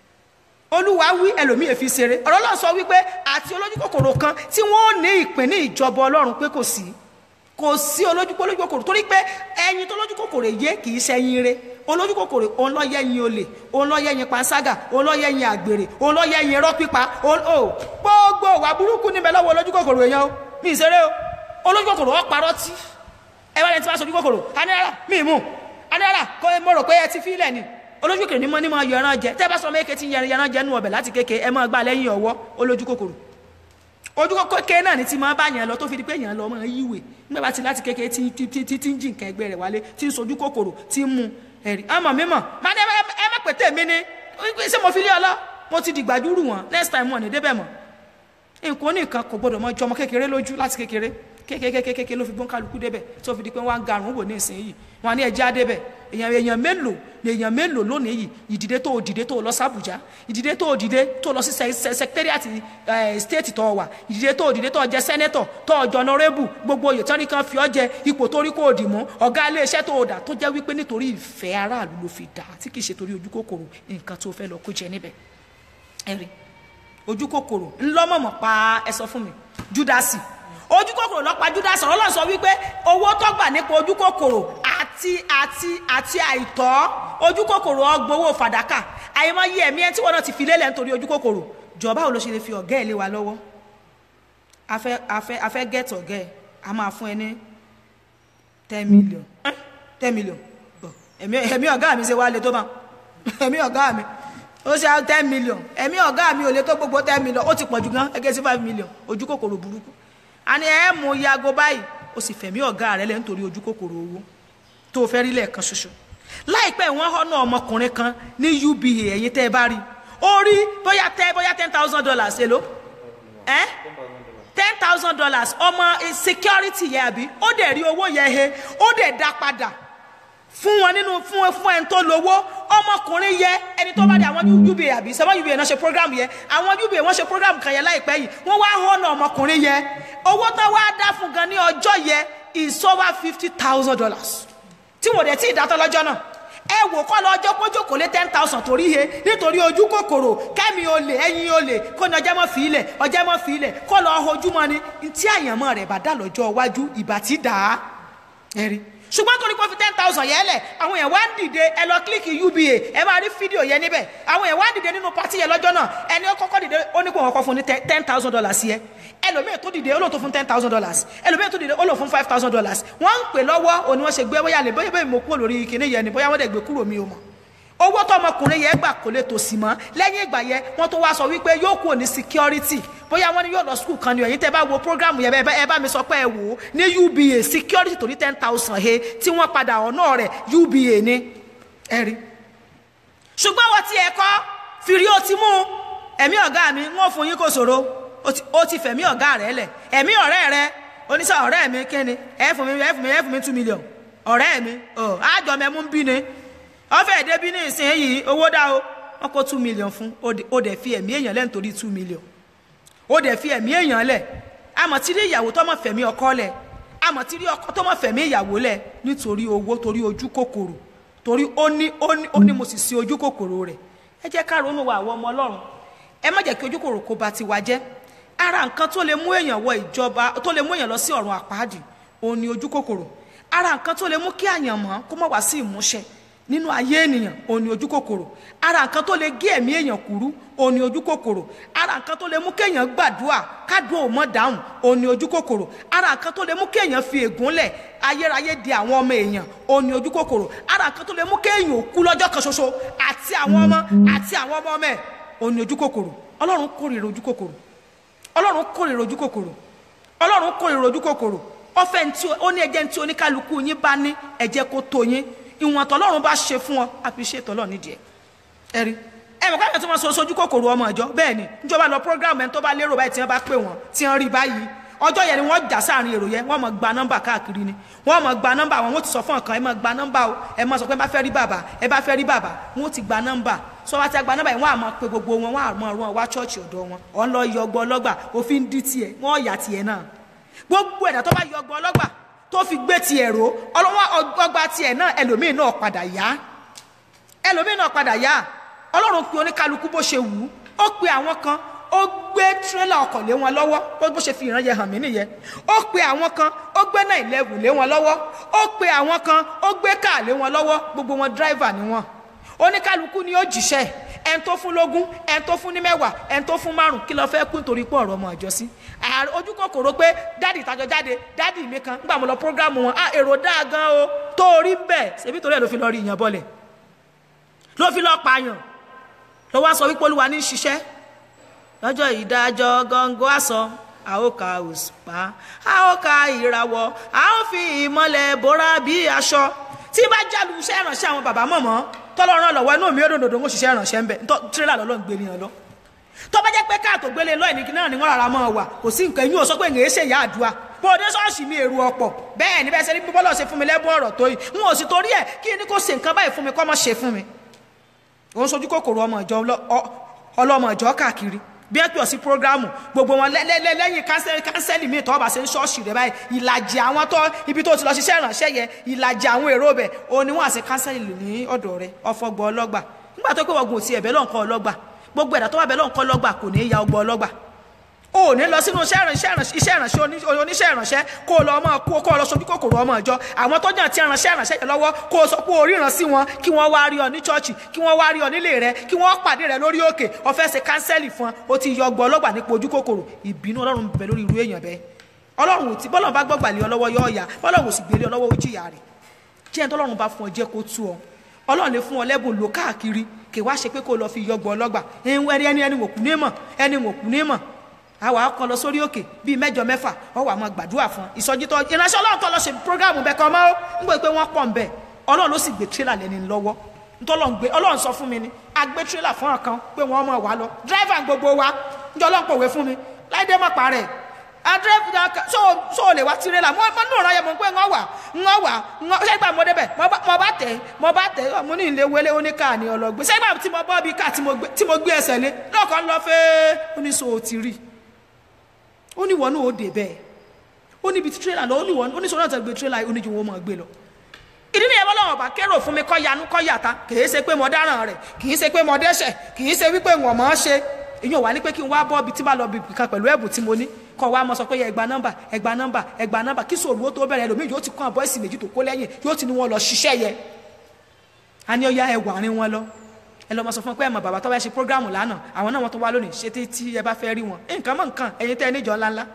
olúwa wí ẹlòmíì fi ṣeré ọ̀rọ̀ Ọlọ́run sọ wípé àti olójú kòkòrò kan tí wọ́n ó ní ìpín ní ìjọba ọlọ́run pé kò sí kò sí olójú olójú kòkòrò torí pé ẹyin tó lójú kòkòrò yé kì í ṣẹyin re olójú kòkòrò òun lọ yẹyin olè òun lọ yẹyin panṣágà òun lọ yẹyin àgbèrè òun lọ yẹyin irọ́ pípa òun ò gbogbo wà burúkú níbẹ̀ lọ́wọ́ olójú kòkòrò èèyàn o mi ì ṣeré o olójú kòkòrò ọ̀ parọ́ tí ẹ wá lẹ́ni tí wọ́n aṣojú kòkòrò anílára mi ì mú anílára kó mo rò pé ẹ ti fi ilẹ̀ ni olójú kòkòrò ni mo ní mo yọ ẹran jẹ tẹ́ bá sọ ọmọ èké tí ń yẹran yẹran jẹ nù ọbẹ̀ láti kéke ẹ máa gbà lẹ́yìn ọwọ́ olójú kòkòrò ojú kékeré náà ni ti máa bá yẹn lọ tó fi di pé yẹn lọ máa yíwèé nígbà bá ti láti kékeré tí tí tí tí ń jí nǹkan ẹgbẹ́ rẹ̀ wálé tí ń sojú kòkòrò tí ń mu ẹ̀rí ọmọ mi mọ̀ máa ní ẹ má pété mi ni ṣé mo fi lé ọ lọ mo ti dìgbà dúró wọn next time wọn ní débẹ̀ mọ́ nǹkan nìkan kò gbọdọ̀ mọ jọmọ kékeré lójú láti kékeré kékeré ló fi gbọ́n kálukú débẹ̀ tó fi di pé wọ́n á garùn wò ní ìsinyìí wọn á ní ẹja débẹ̀ èèyàn èèyàn mélòó ni èèyàn mélòó lónìí yìí ìdìde tó dìde tó lọ sàbújá ìdìde tó dìde tó lọ sí sẹkítẹ́rìàtì stéètì tó wà ìdìde tó dìde tó jẹ sẹ́nẹ́tọ̀ tó jọ nọ́rẹ́bù gbogbo oyè tán ní kan fi ọ́ jẹ ipò torí kò dì mú ọ̀gá iléeṣẹ́ tó dà tó jẹ́ wípé nítorí ìfẹ́ aráàlú ló fi dà tí kì í ṣe torí ojú kòkòrò nǹkan tó fẹ́ lọ kó jẹ níbẹ̀ ẹ̀rí ojú kòkòrò ńlọ́mọ̀mọ̀ pa ẹ sọ fún mi júdásì ojú kòkòrò lọ́pàá júdásì ọlọ́run sọ wípé owó tó gbà nípa ojú kòkòrò àti àti àti àìtọ́ ojú kòkòrò ọgbowó fàdákà àìmọye ẹ̀mí ẹ tí wọn náà ti fi lélẹ̀ nítorí ojú kòkòrò jọba ò ló ṣe lè fi ọ̀gá ẹ̀ lé wa lọ́wọ́ afẹ́ afẹ́ afẹ́ gẹ̀ẹ́tì ọ̀gá ẹ̀ a máa fún ẹ ní ten million ten million ẹ̀mí ẹ̀mí ọ̀gá mi ṣe wá lè tó bá ẹ̀mí ọ̀gá mi ó ṣe ten million ẹ̀mí ọ̀gá mi ò lè tó gbogbo ten million ó ti pọ̀ jù gan ẹgẹ́ sí five million ojú kòkòrò burúkú a ní ẹ mú yago báyìí ó sì fẹ̀mí ọ̀gá rẹ lẹ́ nítorí ojú kòkòrò owó tó o fẹ́ rí lẹ́ẹ̀kan ṣoṣo láìpẹ́ wọ́n họ́nà ọmọkùnrin kan ní uba ẹ̀yìn tẹ́ ẹ bá rí ó rí bóyá tẹ́ bóyá ten thousand dollars èló ẹ́ ten thousand dollars ọmọ security yẹ àbí ó dẹ̀ rí owó yẹ he ó dẹ̀ dá padà fún wọn nínú fún fún ẹni tó lówó ọmọkùnrin yẹ ẹni tó bá dé àwọn uba àbí sẹ́wọ́n uba náà ṣe program yẹ àwọn uba wọ́n ṣe program kan yẹ láìpẹ́ yìí wọ́n wá họ́nà ọmọkùnrin yẹ owó tó wá dá fún gan ní ọjọ́ yẹ is over fifty thousand dollars tí wọ́n dẹ̀ tí ì dátọ́ lọ́jọ́ náà ẹ wò kọ́ lọ ọjọ́ kójó kò lé ten thousand torí he nítorí ojú kòkòrò kẹ́mi olè ẹ̀yin olè kó ní ọjọ́ mọ́ fi ilẹ̀ ọjọ́ mọ́ fi ilẹ̀ kó lọ ojúmọ́ ni tí àyànmọ́ rẹ̀ bá dà lọ́jọ́ iwájú ìbá ti dà á ẹ̀rí ṣùgbọ́n torí kó fi ten thousand yẹn lẹ̀ àwọn yẹn wá ń dìde ẹ lọ kílíkì uba ẹ máa rí fídíò yẹn níbẹ̀ àwọn yẹn wá ń dìde nínú pátí yẹn lọ́jọ́ náà ẹni ó kọ́kọ́ dìde ó ní kó wọn kọ́ fún ní ten thousand dollars yẹ ẹlòmíì tó dìde ó lò tó fún ten thousand dollars ẹlòmíì tó dìde ó lò fún five thousand dollars wọ́n ń pè lọ́wọ́ òní wọ́n ṣe gbé bóyá lè bóyá bóyá mo kúrò lórí kinní yẹn ni bóyá wọ́n dẹ̀ gbé kúrò mi ò mọ̀ owó tó ọmọkùnrin yẹn gbà kò lè tòsí mọ́ lẹ́yìn ìgbà yẹn wọ́n tó wá sọ wípé yóò kúrò ní security bóyá wọ́n ní yóò lọ school kan ní ọ̀yìn tẹ́ bá wo program yẹn ẹ bá mi sọ pé ẹ wò ó ní uba security torí ten thousand he tí wọ́n padà ọ̀nà rẹ̀ uba ní ẹ̀rí. ṣùgbọ́n wọ́n ti ẹ̀kọ́ fìrí ó ti mú ẹ̀mí ọ̀gá mi wọ́n fún yín kò ṣòro ó ti fẹ̀mí ọ̀gá rẹ̀ lẹ̀ ẹ̀mí ọ̀rẹ́ rẹ̀ oníṣẹ́ ọ̀rẹ́ mi kíni ẹ fún mi ẹ fún mi ẹ fún mi two million ọ̀rẹ́ mi àjọ mẹ́mú ń bí ni ọ̀fẹ́ débi ní ìsinyìí owó dá o wọ́n kó two million fún ó dẹ̀ fi ẹ̀mí èèyàn lẹ́ nítorí two million ó dẹ̀ fi ẹ̀mí èèyàn lẹ̀ àmọ́ tí rí ìyàwó tó mọ̀ fẹ̀mí ọkọ lẹ̀ àmọ́ tí rí ọkọ tó mọ̀ fẹ̀mí ìyàwó lẹ̀ nítorí owó torí ojú kòkòrò torí ó ní ó ní ó ní mo sì sí ojú kòkòrò rẹ̀ ẹ jẹ́ ká ronú wa àwọn ọmọ ọlọ́run ẹ má jẹ́ kí ojú kòkòrò kó ba tiwa jẹ́ ara nǹkan tó lè mú èèyàn wọ ìjọba tó lè mú èèyàn lọ sí ọ̀run àpáàdì òun ni ojú kòkòrò ara nǹkan tó lè mú kí àyànmọ́ kó má wá sí ìmúṣẹ nínú ayé ènìyàn òun ni ojú kòkòrò ara nǹkan tó lè gé ẹ̀mí èèyàn kúrú òun ni ojú kòkòrò ara nǹkan tó lè mú kéèyàn gbàdúrà kádùn ò mọ́ dáhùn òun ni ojú kòkòrò ara nǹkan tó lè mú kéèyàn fi ègún lẹ̀ ayérayé di àwọn ọmọ èèyàn òun ni ojú kòkòrò ara nǹkan tó lè mú kéèyàn kú lọ́jọ́ kan ṣoṣo àti àwọn ọmọ àti àwọn ọmọ ọmọ ẹ̀ òun ni ojú kòkòrò ọlọ́run kórìíra ojú kòkòrò ọlọ́run kórìíra ojú kòkòrò ọlọ́run kórìíra ojú kòkòrò ọfẹ́ ntí ó ní ẹjẹ́ ntí oníkálukú yín bá ní ẹ̀jẹ̀ kó tó yín ìwọ̀n tọ́lọ́run bá ṣe fún ọ appreciate Ọlọ́run nídìí ẹ̀ ẹ̀rí ẹ mọ̀ káyọ̀ tí wọ́n so sojú kòkòrò ọmọ ìjọ bẹ́ẹ̀ ni níjọba lọ program ẹni tó bá lérò báyìí tí wọ́n bá pè wọ́n tí wọ́n rí báyìí ọjọ́ yẹn ni wọ́n jà sáàrin èrò yẹn wọ́n mọ̀ gba nọ́mbà káàkiri ni wọ́n mọ̀ gba nọ́mbà wọn wọ́n ti sọ fún ọ̀kan ẹ mọ̀ gba nọ́mbà o ẹ mọ̀ sọ pé ẹ bá fẹ́ rí bàbá ẹ bá fẹ́ rí bàbá wọ́n ti gba nọ́mbà sọ wá ti gba nọ́mbà yẹn wọ́n á mọ̀ pé gbogbo wọn wọ́n á mọ̀ rún wá chọ́ọ̀chì ọ̀dọ̀ wọn ọ̀n lọ yọ ọgbọ́ ọlọ́gbà òfin dí tiẹ̀ wọ́n yà tiẹ̀ náà gbogbo ẹ̀dá tó bá yọ ọgbọ́ ọlọ́gbà tó fi gbé tiẹ̀ ró ọlọ́wọ́ ọgbà tiẹ̀ náà ẹlòmíì náà padà yá ẹlòmíì náà padà yá ọlọ́run pe oníkálukú bó ṣe wù ú ó pe àwọn kan ó gbé tírélà ọkọ̀ lé wọn lọ́wọ́ bó bó ṣe fi ìran yẹn hàn mí nìyẹn ó pe àwọn kan ó gbé náà ìlẹ́wù lé wọn lọ́wọ́ ó pe àwọn kan ó gbé káà lé wọn lọ́wọ́ gbogbo wọn dráìvà ni wọn oníkálukú ni ó jíṣẹ́ ẹn tó fún lógún ẹn tó fún ní mẹ́wàá ẹn tó fún márùn kí ló fẹ́ kú nítorí pé ọ̀rọ̀ ọmọ àjọ sí ojú kòkòrò pé dádì ìtajọ jáde dádì mi kan nígbà mo lọ prógrámù wọn ah èrò dáa gan o tó rí bẹ́ẹ̀ ṣebí torí ẹ̀ ló fi lọ rí ìyàn bọ́lẹ̀ ló fi lọ́ọ́ pààyàn ló wá sọ wípé olúwa ní í ṣiṣẹ́ lọ́jọ́ ìdájọ́ gọ́ngọ́ àsọ a ó ka òṣùpá a ó ka ìràwọ̀ a ó fi ìmọ̀lẹ̀ bóra bí aṣọ tí bá jálu iṣẹ́ ìrànṣẹ́ àwọn bàbá mọ̀mọ́ tọ́lọ́run lọ́wọ́ inú mi ó dòdòdò ń ṣiṣẹ́ ìrànṣẹ́ ń bẹ̀ tírélà lọ́lọ́ ń gbé nìyẹn lọ tó bá jẹ́ pé káàtó gbélé lọ́ọ̀ ní náà ni wọ́n rárá mọ́ wà kò sí nǹkan inú ò sọ pé èèyàn ṣe ìyá àdúrà bó o dé ṣọ́ọ̀ṣì mi èrò ọ̀pọ̀ bẹ́ẹ̀ ni bẹ́ẹ̀ ṣe ní bọ́lọ̀ ṣe fún mi lẹ́bùn ọ̀rọ̀ tó yìí n ò sì torí ẹ̀ kí ni kò ṣe nǹkan báyìí fún mi kọ́ mọ́ ṣe fún mi òun sojú kòkòrò ọmọ ìjọ ọlọ́mọ ìjọ káàkiri bí ẹ pè ọ sí programu gbogbo wọn lẹ́yìn kánsẹ́lì míì tọ́ bá ṣe ń ṣọ́ọ̀ṣì rẹ báyìí ìlàjì àwọn tó ibi tó ti lọ ṣiṣẹ́ ìrànṣẹ́ yẹn ìlàjì àwọn èrò bẹ̀ òun ni wọ́n àṣẹ kánsẹ́lì ní ọ̀dọ̀ rẹ ọ̀fọ̀gbọ̀ ọlọ́gbà nígbà tó pé wọ́n gùn sí ẹ̀bẹ̀ lọ́nkọ́ ọlọ́gbà gbogbo ẹ̀dá tó wà bẹ̀ lọ́nkọ́ ọlọ́gbà kò ní í ya ọgbọ́ ọlọ́gbà o ní lọ sínú iṣẹ́ ìrànṣẹ́ oníṣẹ́ ìrànṣẹ́ kó lọ ọmọ kó kó lọ sojú kòkòrò ọmọ ìjọ àwọn tó jẹ́ ti ìrànṣẹ́ ìrànṣẹ́ yẹn lọ́wọ́ kó o sọ pé o ríran sí wọn kí wọ́n wá rí ọ ní chọ́ọ̀chì kí wọ́n wá rí ọ nílé rẹ kí wọ́n pàdé rẹ lórí òkè o fẹ́ ṣe kánsẹ́lì fún ọ o ti yọ ọgbọ́ ọlọ́gbà nípa ojú kòkòrò ìbínú ọlọ́run bẹ lórí irú èèyàn bẹ́ẹ̀ ọlọ́run ò tí bọ́lọ́run bá gbọ́gbà lé ọ lọ́wọ́ yọ ọ̀yà bọ́lọ́run ò sì gbélé ọ lọ́wọ́ ó jìyà rẹ̀ tí ẹni tọ́lọ́run bá fún ọ jẹ́ kó tú ọ ọlọ́run lè fún ọ lẹ́bùn lò káàkiri kì wá ṣe pé kó lọ fi yọgbọ ọlọ́gbà ẹni ẹni ẹni wò kú ní mọ̀ ẹni wò kú ní mọ̀ àwa kan lọ sórí òkè bíi mẹ́jọ mẹ́fà ọwọ́ àmọ́ gbàdúrà fún ìsọjí tó ìránṣẹ́ ọlọ́run tó lọ ṣe programu bẹ́ẹ̀ kan mọ́ ń gbé pé wọ́n pọ̀ ń bẹ̀ ọlọ́run ló sì gbé tírélà lẹ́ni lọ́wọ́ ntọ́lọ́run gbé ọlọ́run sọ fún mi ni a gbé tírélà fún ọ̀kan pé wọ́n mọ̀ wá lọ dírẹ́fà gbogbo wa njẹ́ ọlọ́run pòwe fún mi láìdé mọ̀ parẹ́ adrẹ́fà so so lè wá tirẹ́là mo mo nù ọ̀rọ̀ yẹn mo pé ń wà ń wà ń ṣẹ́gbà mo débẹ̀ mo bá tẹ̀ mo bá tẹ̀ mo ní ilé wẹlé oníkà ní ọlọ́gbé ṣẹ́gbà tí mo bọ́ bí ká tí mo gbé ẹsẹ̀ lé lọ́kàn lọ fẹ́ ó ní so ti rí ó ní wọnú òde bẹ́ẹ̀ ó níbi tí tírélà lọ ó ní wọnú ó ní sọ náà tẹ̀ gbé tírélà ó ní ju wọn mọ̀ gbé lọ ìdí nìyẹn bọ́lá ọba kérò fún mi kọ́ yanú kọ́ yàtá kìí ṣe pé mo dáràn rẹ̀ kìí ṣe pé mo dẹ́ṣẹ̀ kìí ṣe wípé wọ́n mọ̀ ọ́ ṣe èyí ò wá ní pé kí n wá bọ́ ibi tí bá lọ bìbì kan pẹ̀lú ẹ̀bùn tí mo ní kọ́ wa mọ̀ sọ pé ẹgbà nọ́mbà ẹgbà nọ́mbà ẹgbà nọ́mbà kí sòrò ó tó bẹ̀rẹ̀ ẹlòmíì yóò ti kọ́ àbọ̀ ẹ̀sìn méjì tó kó lẹ́yìn yóò ti ní wọn lọ ṣiṣẹ́ yẹ a ní ọya ẹwà rin wọn lọ ẹ lọ mọ sọ fún pé ẹ mọ bàbá tó bá ṣe prógráàmù lánàá àwọn náà wọn tó wá lónìí ṣe tí tí ẹ bá fẹ́ rí wọn nǹkan mọ̀ nǹkan ẹ̀yin tẹ́ ẹ níjọ ńláńlá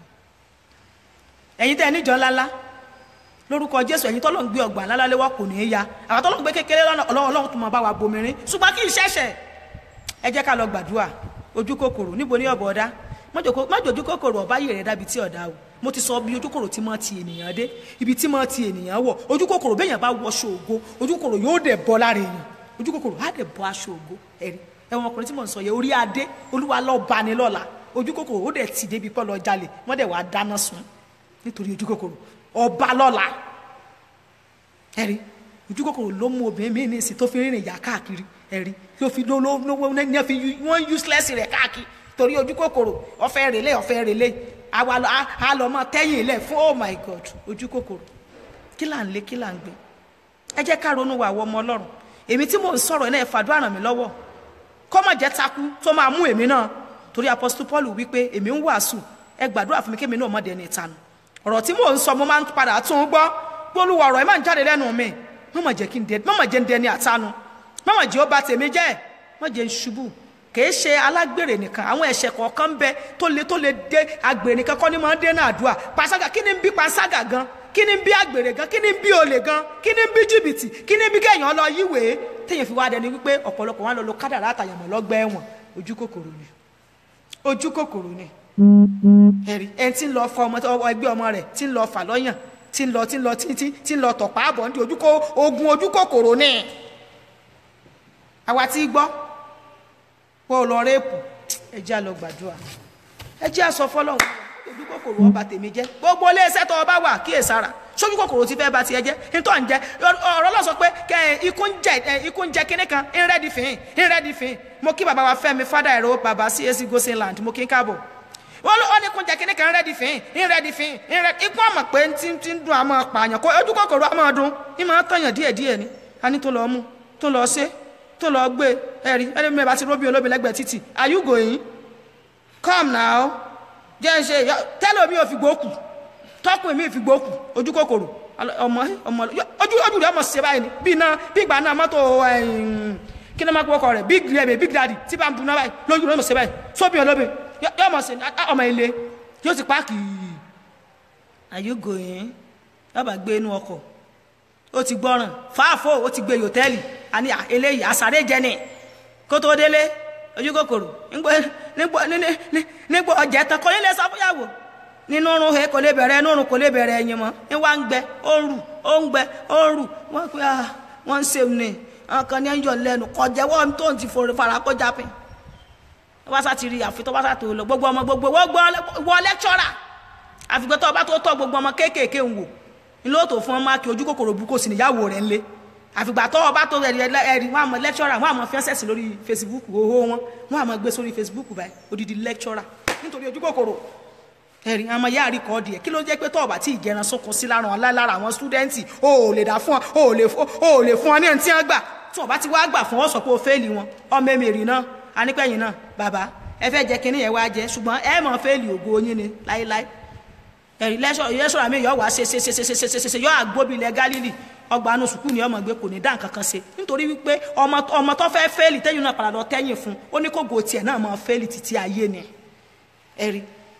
ẹ̀yin tẹ́ ẹ níjọ ńláńlá lórúkọ jésù ẹ̀yin tọ́lọ́ ń gbé ọgbà ńlá léwọ́ kò ní í ya àwọn tọ́lọ́ ń gbé kékeré lọ́nà ọlọ́run ọlọ́run tó máa bá wa bomirin ṣùgbọ́n kí n ṣẹ̀ṣẹ̀ ẹ jẹ́ ká lọ gbàdúrà ojú kòkòrò níbo ní ọ̀bọ̀ ọ̀dá mọ́jọ ojú kòkòrò ọ̀bá yìí rẹ̀ dábi tí ọ̀dá o mo ti sọ bí ojú kòkòrò tí máa ti ènìyàn dé ibi tí máa ti ènìyàn wọ̀ ojú kòkòrò béèyàn bá wọṣọ ògo ojú kòkòrò yóò dẹ̀ bọ́ lára èèyàn ojú kòkòrò á dẹ̀ bọ́ aṣọ ògo ẹ̀rí ẹ̀wọ̀n ọkùnrin tí mò ń sọ yẹ orí adé olúwa lọ́ọ́ bani lọ́la ojú kòkòrò ó dẹ̀ ti débi pọ́ lọ jalè wọ́n dẹ̀ wá dáná sun nítorí ojú kòkòrò ọba lọ́la ẹ̀rí ojú kòkòrò ló mú obìnrin mi ní ìsìn tó fi rìnrìn ìyá káàkiri ẹ̀rí ló fi ló ló ló ní fi wọ́n useless rẹ̀ káàkiri torí ojú kòkòrò ọ̀fẹ́ rèlé ọ̀fẹ́ rèlé àwa á lọ mọ tẹ́yìn ilẹ̀ fún oh my god ojú kòkòrò kí là ń lé kí là ń gbé ẹ jẹ́ ká ronú wa àwọn ọmọ ọlọ́run èmi tí mò ń sọ̀rọ̀ náà ẹ fàdúrà ràn mí lọ́wọ́ kọ́mọ̀ jẹ́ takú tó máa mú èmi náà torí apostle paul wípé èmi ń wàásù ẹ gbàdúrà fún mi kémi náà mọ̀dẹ̀ ní ìtanu ọ̀rọ̀ tí mò ń sọ mo máa ń padà tún un gbọ́ gbólúwa ọ̀rọ̀ ẹ máa ń jáde lẹ́nu mi mọ̀mọ̀ jẹ́ kí n dẹ mọ̀mọ̀ jẹ́ ń dẹni àtanu mọ̀mọ̀ jẹ́ ó ba tèmi jẹ́ mọ̀ jẹ́ ń ṣubú kìí ṣe alágbèrè nìkan àwọn ẹ̀ṣẹ̀ kọ̀ọ̀kan bẹ tó le tó le dé agbèrè nìkan kọ́ ni máa ń dé náà àdúrà panṣágà kí ni ń bí panṣágà gan kí ni ń bí agbèrè gan kí ni ń bí olè gan kí ni ń bí jìbìtì kí ni ń bí kéèyàn lọ yíwèé téèyàn fi wá dẹni wípé ọ̀pọ̀lọpọ̀ wọn lọ lo kádàrá àtàyàmọ̀ lọ́gbẹ́ ẹ̀wọ̀n ojú kòkòrò ni ojú kòkòrò ni ẹ̀rí ẹni tí ń lọ fọ ọmọ ẹgbẹ́ ọmọ rẹ̀ tí ń lọ fà lọ́yàn tí ń lọ tí ń lọ tí tí tí ń lọ tọ̀pá àbọ̀ ní ojú kó ogun ojú kòkòrò ní àwa tí gbọ́ pé o lọ réèpù ẹ jẹ́ á lọ gbàdúrà ẹ jẹ́ á sọ fọlọ́run ojú kòkòrò ọba tèmi jẹ́ gbogbo iléeṣẹ́ tó ọba wà kíyèsára sójú kòkòrò ti fẹ́ ba tiẹ̀ jẹ́ nítorí ń jẹ́ ọ̀rọ̀ lọ sọ pé kẹ ẹ, ikú ń jẹ ẹ, ikú ń jẹ kinní kan ń rẹ́ẹ̀dì fìhín ń rẹ́ẹ̀dì fìhín mo kí bàbá wa Fẹ́mi fada ẹ̀rọ bàbá CAC Gosinland mo kí n káàbọ̀ wọ́n ló ó ní kún jẹ kinní kan ń rẹ́ẹ̀dì fìhín ń rẹ́ẹ̀dì fìhín ń rẹ́ẹ̀dì ikú ọmọ pé ń ti ti ń dùn àmọ́ pààyàn kó ojú kòkòrò àmọ́ dùn ń máa tọ̀yàn díẹ̀díẹ̀ ni a ní tó lọ mú tó lọ ṣe tó lọ gbé ẹ̀rí ẹni mi bá ti róbì olóbi lẹ́gbẹ̀ẹ́ títì are you going come now jẹ́ ń ṣe tẹ́lẹ̀ mi ò fi gbókù tọkùn mi fi gbókù ojú kòkòrò Alo- ọmọ ọmọ yọ- ojú ojú rẹ ọmọ ṣe báyìí ni bí iná bí ìgbà náà mọ́tò ẹ̀yìn, kí ni wọ́n máa kó ọkọ rẹ̀ big rẹ̀ big daddy tí bá ń bu náà báyìí lójú rẹ ọmọ ṣe báyìí sóbì olóbi yọ yọ ọmọ ṣe á- ọmọ ilé yóò ti páàkì are you going yọba gbé inú ọkọ̀ ó ti gbọ́ràn fáàfó ó ti gbé yòtẹ́ẹ̀lì àní à, eléyìí àsáré jẹ ni kó tó délé ojú kòkòrò nígbò nígbò ní- ní- nígbò ọjà tán kò ní lè sọ fúyàwó nínú oorun he kò lè bẹ̀rẹ̀ inú oorun kò lè bẹ̀rẹ̀ ẹ̀yìn mọ́ ní wá ń gbẹ ó ń rù ó ń gbẹ ó ń rù wọ́n pe ah wọ́n ń ṣe ní àwọn kan ní ẹ̀yọ̀ lẹ́nu kọjẹ́wọ́ tó ń ti forí fara kọjá pín tó bá sá ti rí àfi tó bá sá tó lọ gbogbo ọmọ gbogbo wọ́n gbọ́ wọ lẹ́kṣọ́rà àfìgbẹ́ tó bá tó tọ́ gbogbo ọmọ kéékèèké ń wò ní lóòótọ́ fún ọmọ akí ojú kòkòrò burúkú sí níyàwó rẹ̀ ńlé àfìgbà tó ọba tó rẹ̀ ẹ̀rí wọn àmọ́ lẹ́kṣọ́rà wọn àmọ́ fẹ́ńsẹ̀sì lórí Facebook owó wọn wọn àmọ́ gbé sórí Facebook báyìí odidi lẹ́kṣọ́rà nítorí ojú kòkòrò ẹ̀rí àmọ́ yáà rí kọ́ọ̀dì ẹ̀ kí ló jẹ́ pé tó ọba tí ìgẹran sókun sí lára wọn lára àwọn stúdẹ́ǹtì o ò lè dá fún ọ o ò lè fún o ò lè fún ọ ní ẹni tí wọ́n gbà tí wọ́n bá ti wá gbà fún ọ sọ pé o fẹ́ẹ̀lì wọn ọmọ èmèrì náà anípẹ̀yìn náà bàbá ẹ fẹ́ jẹ kínní yẹn wá jẹ ṣùgbọ́n ẹ mọ̀ fẹ́ẹ̀lì ògo yín ni láéláé ẹ̀rí lẹ́sọ̀rọ̀ àmì yọ̀ wá ṣe ṣe ṣe ṣe ṣe ṣe ṣe ṣe yọ̀ àgbóbi ilẹ̀ Gálílì ọgbà anú sùkúù ni ọmọ gbé kò ní dá nǹkan kan ṣe nítorí wípé ọmọ ọmọ tó fẹ́ fẹ́ẹ̀lì tẹ́yìn náà padà lọ tẹ́yìn fún ó ní kó gò tiẹ̀ náà mọ fẹ́ẹ̀lì títí ayé ni ẹ̀rí